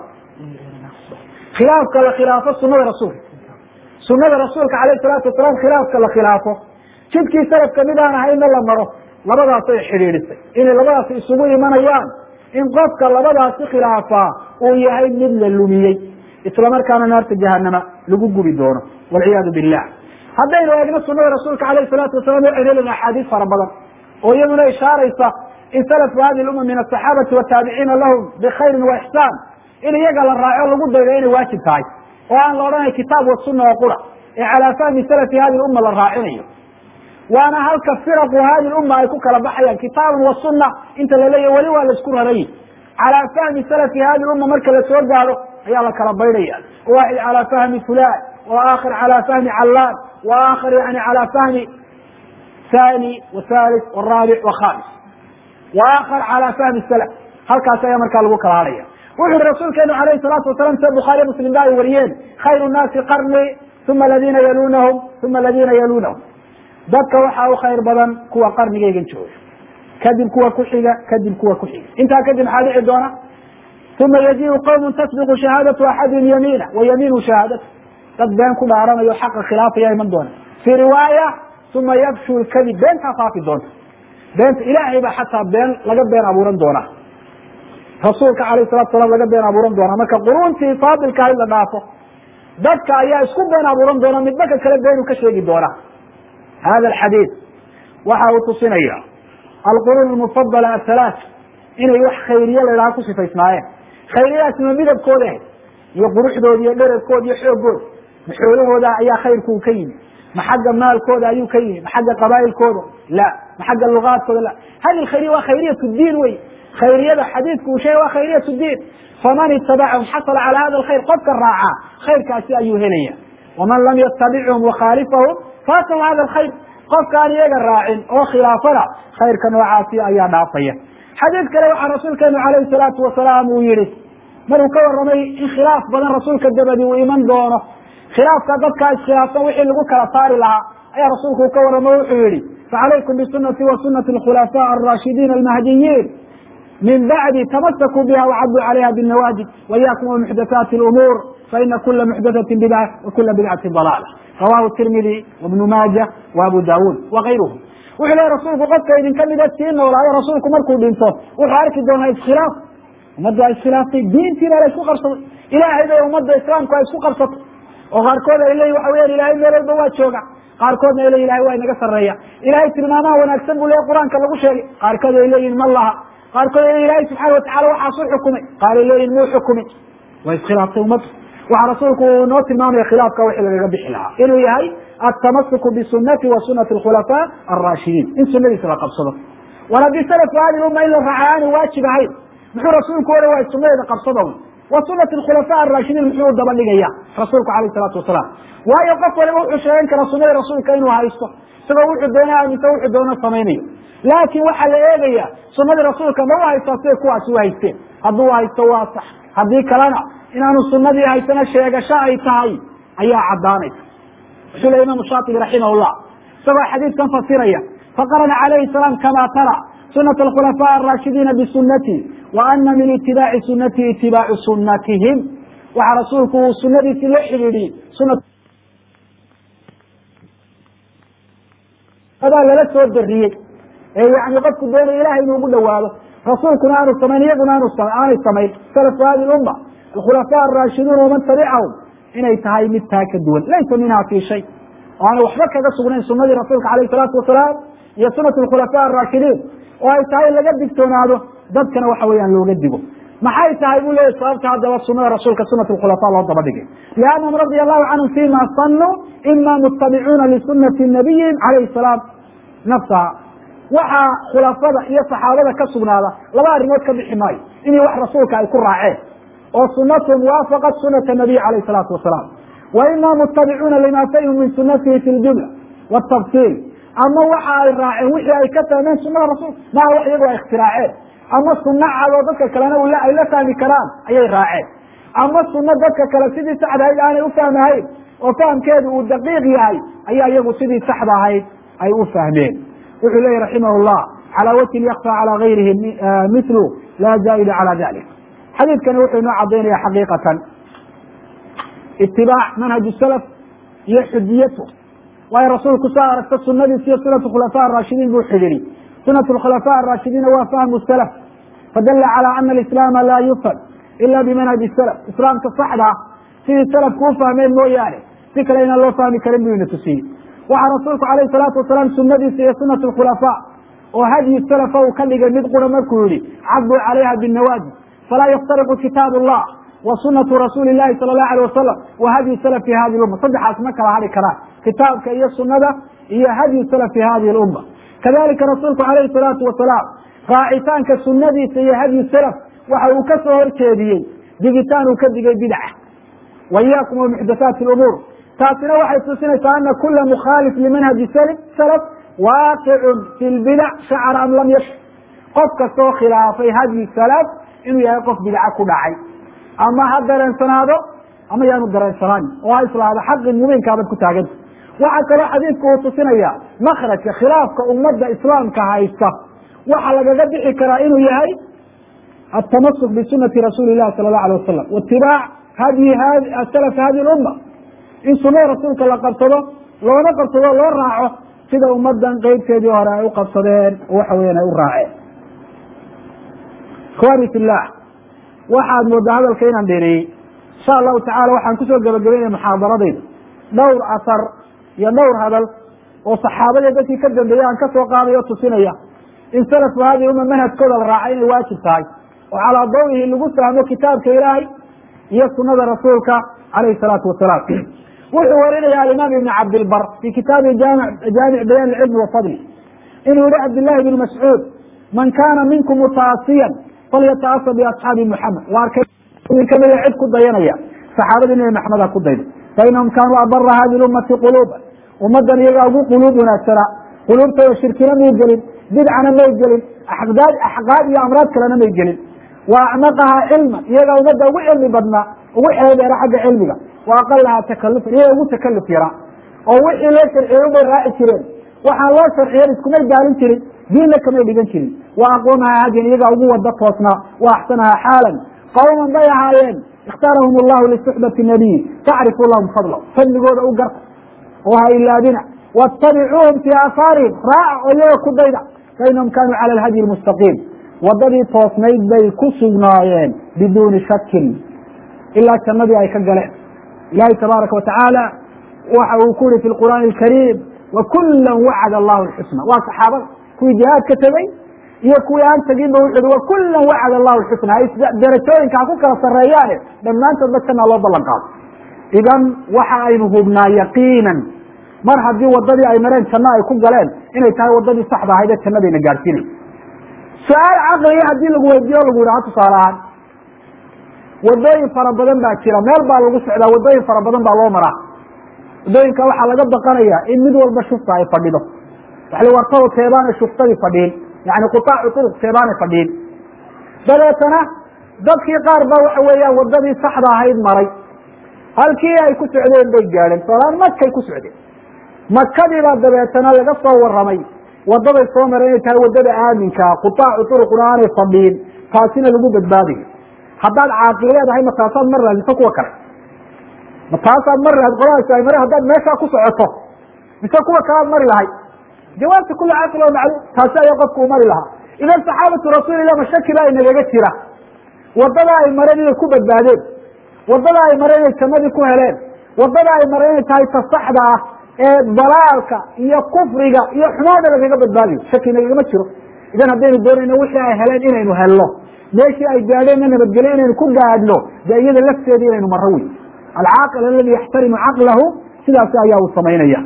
khilaafka la khilaafo sunada rasuulka sunada rasuulka alayh salaatu wasalaam khilaafka la khilaafo jidkii salafka mid aan ahayna la maro labadaasay xidhiidhisay inay labadaasi isugu imanayaan in qofka labadaasi khilaafaa uu yahay mid la lumiyey isla markaana naarta jahanama lagu gubi doono walciyaadu billah haddaynu eegno sunada rasuulka alayh salaatu wasalam waxaynu helina axaadiis fara badan oo iyaduna ishaaraysa in salafku hadi lumma min asaxaabati wataabiciina lahum bikhayrin wa ixsaan in iyaga la raaco lagu daydo inay waajib tahay oo aan la odhanay kitaab wa sunna oo qura ee calaa fahmi salafi hadi lumma la raacinayo waana halka firaqu hadi lumma ay ku kala baxayaan kitaabun wa sunna inta la leeyahy weli waa laisku rarayi calaa fahmi salafi hadi lumma marka la soo gaaro ayaa la kala baydhaya waaxid calaa fahmi fulan waakhir calaa fahmi callaan waakhir yani calaa fahmi thani wathalith waraabic wakhamis waakhar calaa fahmi salaf halkaas ayaa markaa lagu kala hadhaya wuxu uhi rasuulkeenu alayhi salaatu wasalam sida bukhaariya muslim ba ay wariyeen khayru nnaasi qarni uma aladiina yalunahum uma aladiina yalunahum dadka waxaa u khayr badan kuwa qarnigaygan jooga kadib kuwa ku xiga kadib kuwa ku xiga intaa kadib maxaa dhici doona uma yajiu qawmun tasbiqu shahaadatu axadihim yamiina wa yamiinu shahaadatu dad been ku dhaaranayo xaqa khilaafaya iman doona fii riwaaya uma yabshu lkadib beentaa faafi doonta beenta ilaahay baa xataa been laga been abuuran doonaa rasuulka alayh salatu salam laga been abuuran doonaa marka quruntii faadilka in la dhaafo dadka ayaa isku been abuuran doona midba ka kale beenu ka sheegi doona hada alxadiid waxa uu tusinaya alquruun mufadala athalaat inay wax khayriye la idhaha ku sifaysnaayeen khayriyadaasima midabkooda ahayd iyo quruxdooda iyo dherarkooda iyo xoogooda maxoolahooda ayaa khayrku ka yimi ma xagga maalkooda ayuu ka yimi ma xagga qabaa'ilkooda la ma xagga lugaadkooda la hadi lkhayriya waa khayriyat diin wey khayriyada xadiidku uu sheegay waa khayriyat diin faman itabacahum xasala cala hada alkhayr qofka raaca khayrkaasi ayuu helaya waman lam yatabicahum wakhaalifahum faatahu hada alkhayr qofkaan iyaga raacin oo khilaafana khayrka noocaasi ayaa dhaafaya xadiid kale waxaa rasuulkeenu calayhi salaatu wasalaam uu yihi maruu ka warramay in khilaaf badan rasuulka dabadi uu iman doono khilaafka dadkaa iskhilaafsan wixii lagu kala saari lahaa ayaa rasuulku ka warramo wuxuu yihi facalaykum bisunati wa sunati alkhulafaa alraashidiin almahdiyiin min bacdi tamasakuu biha wacaduu calayha binawaajid waiyakum wa muxdathaati lumuur faina kula muxdathatin bidca wa kula bidcatin dalaala rawahu tirmidi wabnu maaja wa abu daawuud wakayruhum wuxuu lehy rasuulku qofka idinka mida sii noolaayo rasuulku markuu dhinto wuxuu arki doonaa iskhilaaf ummadda iskhilaaftay diintiina la isku qabsaday ilaahay bay ummadda islaamku ay isku qabsatay oo qaarkood ay leeyihin waxa weyan ilahay meel walba waa jooga qaarkoodna ay leeyihin ilahay waa inaga sarreeya ilahay tilmaamaha wanaagsan buu leeyahy qur-aanka lagu sheegay qaarkood ay leeyihin ma laha qaarkood ay leeyihin ilahay subxana watacala waxaasuu xukumay qaar ay leeyihin muu xukumin waa iskhilaaftay ummadda waxaa rasuulku uu noo tilmaamaya khilaafka wixii lagaga bixi lahaa inuu yahay atamasuku bisunati wa sunati alkhulafaa alraashidiin in sunadiisa la qabsado war haddii salafku hadi umma in la raaca aanu waajib ahayn muxuu rasuulku ohan waay sunadeeda qabsado wa sunati alkhulafaa alraashidiin muxuu u daba dhigaya rasuulku alayh isalaatu wasalaam waayo qof waliba wuxuu sheegan kara sunadii rasuulka inuu haysto isagoo wuxuu doona aaminsa wuxuu doona samaynayo laakiin waxaa la eegaya sunadii rasuulka ma u haystaa siday kuwaasi u haysteen hadduu haysto waa sax haddii kalena inaanu sunadii haysana sheegasho ay tahay ayaa caddaanaysa wuxuu le imaamu shaatibi raximahullah isagoo xadiidkan fasiraya faqarana calayhi salaam kama tara sunat alkhulafaa araashidiina bisunati wa ana min itibaaci sunatihi itibaacu sunatihim waxaa rasuulku uu sunadiisii la xidhiidhiyey suna adaa lala soo dariyey ee yani qofku doonaya ilahay inuu ugu dhawaado rasuulkuna aanu samayn iyaguna aanu aanay samayn salafu hadi lumma alkhulafaa araashiduun waman tabicahum inay tahay mid taa ka duwan laysa minha fi shay oo aanay waxba kaga sugnayn sunadii rasuulka alayh salaatu wasalaam iyo sunat alkhulafaa araashidiin oo ay tahay in laga digtoonaado dadkana waxa weeyaan looga digo maxay tahay buu leeyahy sababta haddaba sunada rasuulka sunat alkhulafaa loo daba dhigay liannahum radia allahu canhum fima sanuu ima mutabicuuna lisunati nabiyihim calayhi salaam nafsaha waxaa khulafada iyo saxaabada ka sugnaada laba arrimood ka bixi maayo inay wax rasuulka ay ku raaceen oo sunatun waafaqat sunata nabiy calayh salaatu wasalaam wa ima mutabicuuna lima fahimuu min sunatihi fi ljumla wtafsiil ama waxa ay raaceen wixii ay ka fahmeen sunada rasuulka maaha wax iyagu ay ikhtiraaceen ama sunno cadoo dadka kalena ay la fahmi karaan ayay raaceen ama sunno dadka kale sidii saxda ahayd aanay u fahmahayn oo fahamkeedu uu daqiiq yahay ayaa iyagu sidii saxda ahayd ay u fahmeen wuxuu leeyahy raximah llah calaa wajhin yakfa calaa gayrihi mithlu laa zaa'ida calaa dalik xadiidkani wuxuu inoo cadaynaya xaqiiqatan itibaac manhaj salaf iyo xujiyatu waayo rasuulku saa aragta sunadiis iyo sunat khulafaa araashidiin buu xidhiiri sunat khulafaa araashidiina waa fahmu salaf fadala calaa ana alislaama laa yufham ila bimanhaji salaf islaamka saxda ah sidii salafku u fahmeen mooyaane si kale inaan loo fahmi karin buu ina tusiyey waxaa rasuulku alayh salaatu wasalaam sunadiisa iyo sunat khulafaa oo hadyi salafa uu ka dhigay mid qura markuu yihi caduu calayha binawaajid falaa yaftariqu kitaab allah wa sunatu rasuuli lahi sala allahu alay wasalam wa hadyi salafi hadi lumma saddexaas ma kala hadhi karaan kitaabka iyo sunada iyo hadyi salafi hadihi lumma kadalika rasuulku alayhi salaatu wasalaam raacitaanka sunadiisa iyo hadyi salaf waxa uu ka soo horjeediyey digitaan uu ka digay bidca wa iyaakum wa muxdathaati lumuur taasina waxay tusinaysaa ana kula mukhaalif limanhaji salaf waaqicun fi lbidac shacra am lam yash qof kastoo khilaafay hadyi salaf inuu yahay qof bidca ku dhacay ama ha dareensanaado ama yaanu dareensanaan oo ha islaado xaqi mubiinkaabad ku taaganta waxaa kaloo xadiidku uu tusinaya makrajka khilaafka ummadda islaamka haysta waxa lagaga bixi karaa inuu yahay atamasuk bisunati rasuuli lahi sala allahu alay wasalam waitibaac hadyi salaf hadi lumma in sunada rasuulka la qabsado loona qabsado loo raaco sida ummadan qeybteedii hore ay u qabsadeen oo waxa weyan ay u raaceen ikhwani fillah waxaad moodaa hadalka inaan dheereeyey insha allahu tacala waxaan kusoo gabagabeynaya muxaadaradayda dhowr asar iyo dhowr hadal oo saxaabadii dadkii ka dambeeyey aan kasoo qaadayo o tusinaya in salafu hadi uma manhajkooda la raaca inay waajib tahay oo calaa dawihi lagu fahmo kitaabka ilaahay iyo sunada rasuulka alayhi salaatu wasalaam wuxuu warinaya alimaam ibn cabdilbar fi kitaabi jaamic bayan ilcilmi wa fadli inuu yihi cabdillahi bn mascuud man kana minkum mutaasiyan falyataasa biasxaabi muxamed waa arkay idin kamida cid ku dayanaya saxaabadii nabi maxameda ku dayda fainahum kaanuu abara hadi ummati quluuba ummadan iyagaa ugu quluub wanaagsanaa quluubtooda shirkina may gelin bidcana may gelin aqdaad axqaad iyo amraad kalena may gelin wa acmaqahaa cilman iyagaa ummadda ugu cilmi badnaa ugu xeedeera xagga cilmiga wa aqalahaa takalufan iyaga ugu takaluf yaraa oo wixii loo sharciyey ubay raaci jireen waxaan loo sharciyen iskumay daalin jirin diinna kamay dhigan jirin wa aqwamahaa hadiyan iyagaa ugu wada toosnaa wa axsanahaa xaalan qawman bay ahaayeen ikhtaarahum allahu lisuxbati nabiyi tacrifu lahum fadla fadligooda u garta oo ha ilaabina watabicuuhum fii aahaarihim raaca oo iyaga ku dayda fainahum kaanuu cala alhadyi lmustaqiim wadadii toosnayd bay ku sugnaayeen biduuni shakin ilaa jannadii ay ka galeen ilahi tabaaraka watacaala waxa uu ku yihi fi lqur'aani alkariim wakula wacada allahu lxusna waa saxaabada kuwii jihaadka tegey iyo kuwii aan tegin ba wuxu uhi wakula wacada allahu lxusna ay darajooyinka ha ku kala sareeyaane dhammaantoodba janna loo ballan qaado idan waxa aynu hubnaa yaqiinan mar haddii wadadii ay mareen janno ay ku galeen inay tahay wadadii saxda ahayd ee jannadayna gaadhsiinay su-aal caqliga haddii lagu weydiiyo o lagu yidhaha tusaale ahaan wadooyin fara badan baa jira meel baa lagu socdaa wadooyin fara badan baa loo maraa wadooyinka waxaa laga baqanaya in mid walba shufta ay fadhido waxla wartado teebaanay shuftadii fadhiin yani qutaacu turuq teebaanay fadhiin dabeetana dadkii qaar ba waxa weeyaan wadadii saxda ahayd maray halkii ay ku socdeen bay gaadheen solaan makay ku socdeen makadiibaa dabeetana laga soo waramay wadaday soo mareen inay tahay wadada aaminkaa qutaacu turuquna aanay fadhiin taasina lagu badbaadayo haddaad caaqil leedahay ma taasaad mar lahayd mise kuwa kale ma taasaad mari lahayd qoladaas ay mare haddaad meeshaa ku socoto mise kuwa kalead mari lahay jawaabta kuli caaqil oo macluum taasi ayaa qofku u mari lahaa idan saxaabatu rasuulillah ma shaki baa inagaga jira wadada ay mareen inay ku badbaadeen wadada ay mareen inay jannadii ku heleen wadada ay mareen inay tahay ta saxda ah ee dalaalka iyo kufriga iyo xumaada lagaga badbaadayo shaki nagagama jiro idan haddaynu doonayno wixii ay heleen inaynu helno meeshii ay gaadheenna nabadgelyo inaynu ku gaadhno dee iyada lafteeda inaynu maro wey alcaaqil aladi yaxtarimu caqlahu sidaasi ayaa uu samaynaya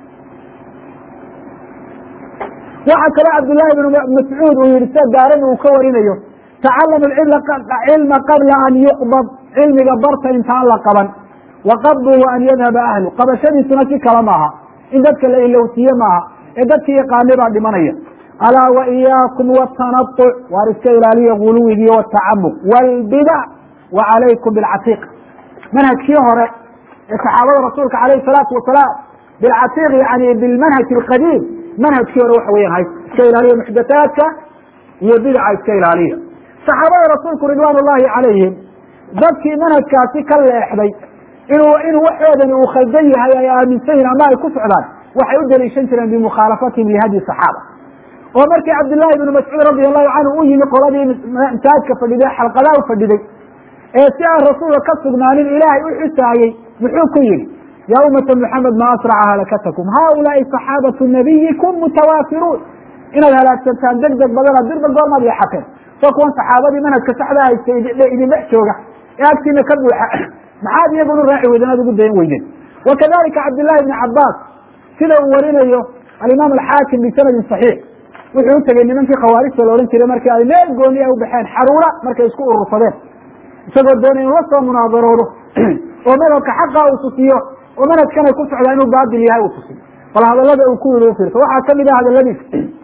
waxaa kale cabdillaahi bn mascuud uu yihi sida daarani uu ka warinayo tacalamu cilma qabla an yuqbad cilmiga barta intaan la qaban wa qabduhu an yadhaba ahlu qabashadiisuna si kale maaha in dadka la ilowsiye maaha ee dadkii yaqaanay baa dhimanaya alaa wa iyaakum watanauc waar iska ilaaliya guluwigii watacamuq wlbidac wa calaykum bilcatiiq manhajkii hore ee saxaabada rasuulka alayh salaatu wasalaam bilcatiiq yani bilmanhaj alqadiim manhajkii hore waxa weyan hay iska ilaaliya muxdathaadka iyo bidaca iska ilaaliya saxaabada rasuulku ridwaan ullahi calayhim dadkii manhajkaasi ka leexday inuu inuu waxoodani uu khaldan yahay ay aaminsan yihin ama ay ku socdaan waxay u daliishan jireen bimukhaalafatihim lihadyi saxaaba oo markii cabdillaahi ibnu mascuud radi allahu canhu u yimi qoladii masaajidka fadhiday xalqadaa u fadhiday ee si aan rasuulka ka sugnaanin ilaahay u xusaayey muxuu ku yihi yaa ummata muxamed ma asraca halakatakum haulaai saxaabatu nabiyikum mutawaafiruun inaad halaagsantaan deg deg badana dirba goormaad leexateen soo kuwan saxaabadii manhajka saxda haysta idin dhex jooga ee agtiina ka buuxa maxaad iyaguna raaci weydeen aad ugu dayan weydeen wakadalika cabdillahi ibni cabaas sida uu warinayo alimaam alxaakim bisanadin saxiix wuxuu u tegey nimankii khawaarijta la odhan jiray markii ay meel gooni a u baxeen xaruura markay isku urursadeen isagoo doonay inuu la soo munaadaroodo oo madhabka xaqa uu tusiyo oo manhajkan ay ku socdaa inuu baatil yahay uu tusiyo bal hadalada uu ku yidhi u fiirto waxaa kamid ah hadaladiis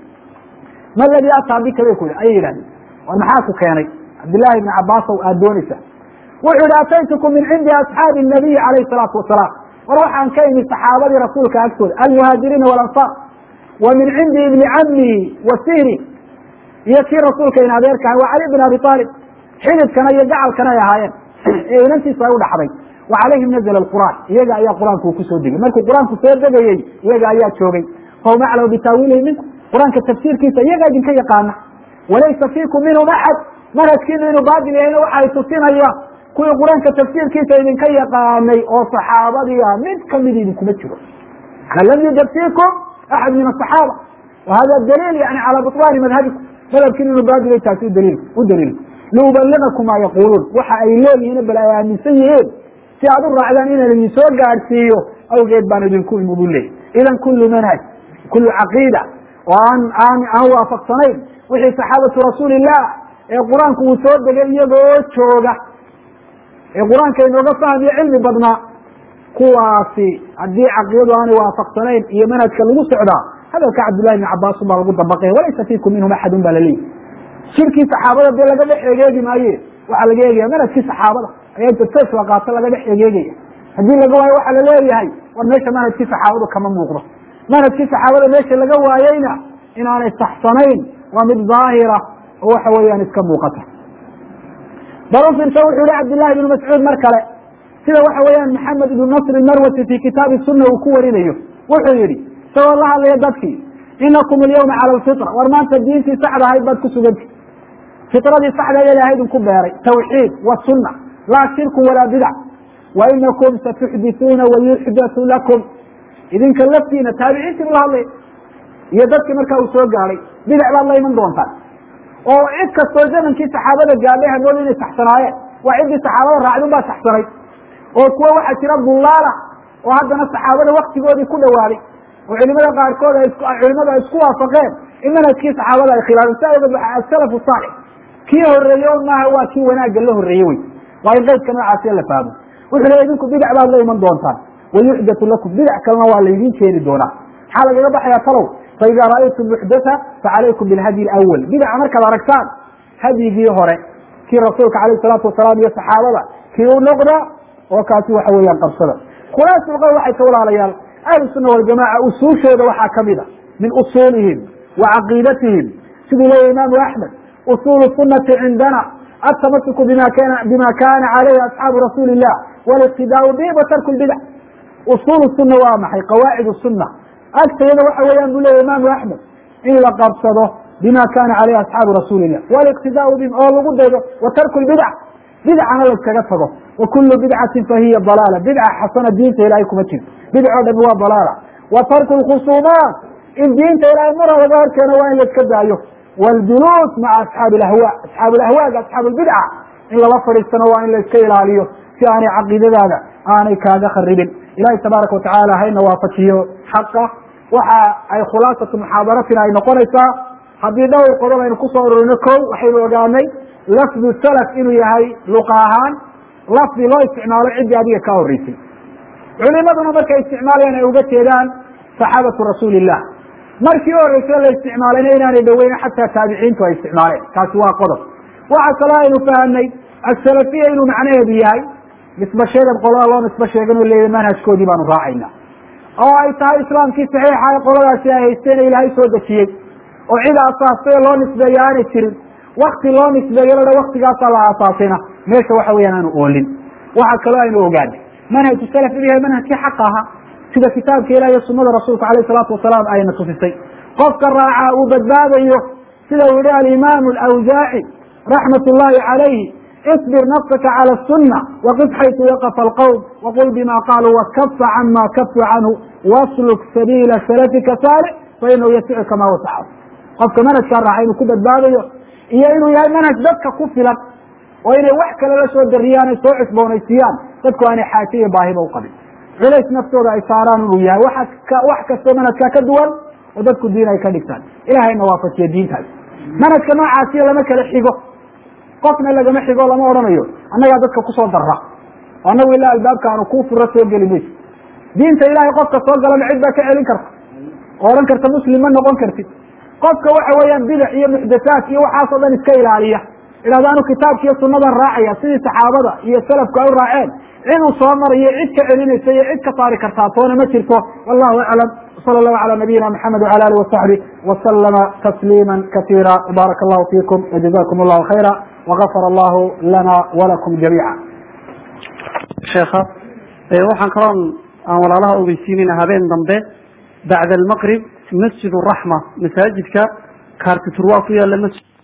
ma ladii ataa bika bay ku yidhi ayay yidhahdeen war maxaa ku keenay cabdillahi ibni cabaasow aad doonaysa wuxuu yihi ataytukum min cindi asxaabi nabiyi calayhi salaatu wasalaam war waxaan ka imi saxaabadii rasuulka agtooda almuhaajiriina walansaar wa min cindi ibni camihi wa sihri iyo kii rasuulka in adeerka ahay waa cali bin abi aalib xididkana iyo gacalkana ay ahaayeen ee inantiisa ay u dhaxday wa calayhim nazla alqur'aan iyaga ayaa qur-aanku uu kusoo degay markuu qur-aanku soo degayey iyaga ayaa joogay fahum aclamu bitaawiilihi minkum qur-aanka tafsiirkiisa iyagaa idinka yaqaana walaysa fiikum minhum axad manhajkiinu inuu baatil yahayna waxay tusinaya kuwii qur-aanka tafsiirkiisa idinka yaqaanay oo saxaabadii ah mid kamid idinkuma jiro ana lam yujab fiikum axad min asaxaaba wa hada daliil yani calaa buطlaani madhabikum madhabkiin inuu baatilay taasi udaliil u daliil liubaligakum maa yaquuluun waxa ay leeyihiin bal ay aaminsan yihiin si aad u raacdaan inaan idin soo gaadhsiiyo awgeed baan idinku imi bu leeyay idan kullu manhaj kullu caqiida oo aan aan aan waafaqsanayn wixii saxaabatu rasuulillah ee qur-aanku uu soo degay iyagoo jooga ee qur-aanka inooga fahmiyo cilmi badnaa kuwaasi haddii caqidadu aanay waafaqsanayn iyo manhajka lagu socdaa hadalka cabdillahi bni cabaasun baa lagu dabaqaya walaysa fiikum minhum axadun baa laleeyahy shirkii saxaabada dee laga dhex egeegi maaye waxaa laga eegaya manhajkii saxaabada ayaa inta sas la qaato laga dhex egeegaya haddii laga waayo waxaa laleeyahay war meesha manhajkii saxaabadu kama muuqdo manhajkii saxaabada meesha laga waayeyna inaanay saxsanayn waa mid daahira oo waxa weeyaan iska muuqata bal u fiirsa wuxuu yihi cabdillahi ibnu mascuud mar kale sida waxa weeyaan maxamed ibnu nasr marwasi fi kitaabi sunna uu ku warinayo wuxuu yihi isagoo la hadlaya dadkii inakum alyawma cala alfitra war maanta diintii saxda ahayd baad ku suganti fitradii saxda ee ilahay idinku beeray tawxiid wasunna laa shirku walaa bidac wa inakum satuxdituuna wayuxdatu lakum idinka laftiina taabiciintii buu la hadlaya iyo dadkii markaa uu soo gaadhay bidac baad la iman doontaan oo cid kastoo zamankii saxaabada gaadhay hamood inay saxsanaayeen waa ciddii saxaabada raacdun baa saxsanay oo kuwa waxaa jira dullaala oo haddana saxaabada waktigoodii ku dhawaaday oo culimada qaarkood culimadu ay isku waafaqeen in manhajkii saxaabada ay khilaafeen saa ogeed waa asalafu saalix kii horeeye o maaha waa kii wanaagga la horreeye wey waa in qaydka noocaasi la fahmo wuxuu leey idinku bidac baad la iman doontaan wayuxdatu lakum bidac kalena waa laydin keeni doonaa maxaa lagaga baxayaa talow faida ra'aytum muxdatha facalaykum bilhadyi alawal bidaca markaad aragtaan hadyigii hore kii rasuulka alayh salaatu wasalaam iyo saxaabada kii u noqda oo kaasi waxa weeyaan qabsada khulaasulqowl waxay ka walaalayaal ahlu sunna waljamaca usuushooda waxaa kamid a min usuulihim wa caqiidatihim siduu leeyahy imaamu axmed usuulu sunati cindana atamasuku bima kana bima kana calayhi asxaabu rasuuli illah waliqtidaau bihim wa tarku lbidac usuulu sunna waa maxay qawaacid sunna agtayada waxa weeyaan buu leeyahy imaamu axmed in la qabsado bima kana calayhi asxaabu rasuuli illah waliqtidaau bihim oo lagu daydo wa tarku lbidac bidcana layskaga tago wa kulu bidcatin fahiya dalaala bidca xasana diinta ilahay kuma jirto bidc o dhami waa dalaala wa tarku lkhusuumaat in diinta ilahay mara laga horkeeno waa in laiska daayo wاljuluus maca asxaabi ahwa asxaabu lahwaaga asxaabu lbidca in lala fadhiistano waa in laiska ilaaliyo si aanay caqiidadaada aanay kaaga kharibin ilahi tabaaraka watacaala hayna waafajiyo xaqa waxa ay khulaasatu muxaadaratina ay noqonaysaa haddii dhowr qodob aynu kusoo ururino ko waxaynu ogaanay lafdu salaf inuu yahay luqa ahaan lafdi loo isticmaalo ciddii adiga ka horeysay culimaduna markay isticmaalayaan ay uga jeedaan saxaabatu rasuuli illah markii u horreysay la isticmaalayna inaanay dhoweyna xataa taabiciintu ay isticmaaleen kaasi waa qodob waxa kaloo aynu fahamnay asalafiya inuu macnaheedu yahay nisba sheegad qolada loo nisba sheeganoo leeyahy manhajkoodii baanu raacayna oo ay tahay islaamkii saxiixa ee qoladaasi ay haysteen ilaahay soo dejiyey oo cid aasaastay oo loo nisbeeyo aanay jirin wakti loo nisbeeyo ladha waktigaasaa la aasaasayna meesha waxa weyaan aanu oolin waxa kaloo aynu ogaanay manhaju salaf inuu yahay manhajkii xaqa ahaa sida kitaabka ilah iyo sunada rasuulka alayh salaatu wasalaam ayna tusisay qofka raaca uu badbaadayo sida uu yihi alimaamu alawsaaci raxmat ullahi calayhi اصbir nafsaka calى الsuna wqif xaytu waqfa اlqwm wqul bima qaluu wakafa cama kafu canhu wsluk sabiila salafika saalix fainahu yasicuka ma wasaca qofka manhajkaa raaca inuu ku badbaadayo iyo inuu yahay manhaj dadka ku filan oo inay wax kale la soo dariyaan ay soo cusboonaysiiyaan dadku aanay xaaje iyo baahiba uqabin culays naftooda ay saaraan inuu yahay wax kastoo manhajkaa ka duwan oo dadku diin ay ka dhigtaan ilahayna waafajiya diintaas manhajka noocaasiyo lama kala xigo qofna lagama xigo lama odhanayo annagaa dadka kusoo darra oo annagu ilaa albaabka aanu kuu furo soo geli mayso diinta ilaahay qofka soo galana cid baa ka celin karta oo odhan karta muslim ma noqon kartid qofka waxa weeyaan bidac iyo muxdathaat iyo waxaasoo dhan iska ilaaliya idhahda anu kitaabka iyo sunadan raacaya sidii saxaabada iyo salafku ay u raaceen cid uu soo marayo cid ka celinaysa iyo cid ka saari kartaa toona ma jirto wallahu aclam sala allahu calى nabiyina mxamed wcala alih wasaxbi waslama tasliima kasiira baaraka allahu fiikum wajazakum allahu khayra wagafar allahu lana walakum jamiica sheekha waxaan kaloon aan walaalaha ogeysiinayna habeen dambe bacda almaqrib masjid raxma masaajidka kaartitur waa ku yaala masjid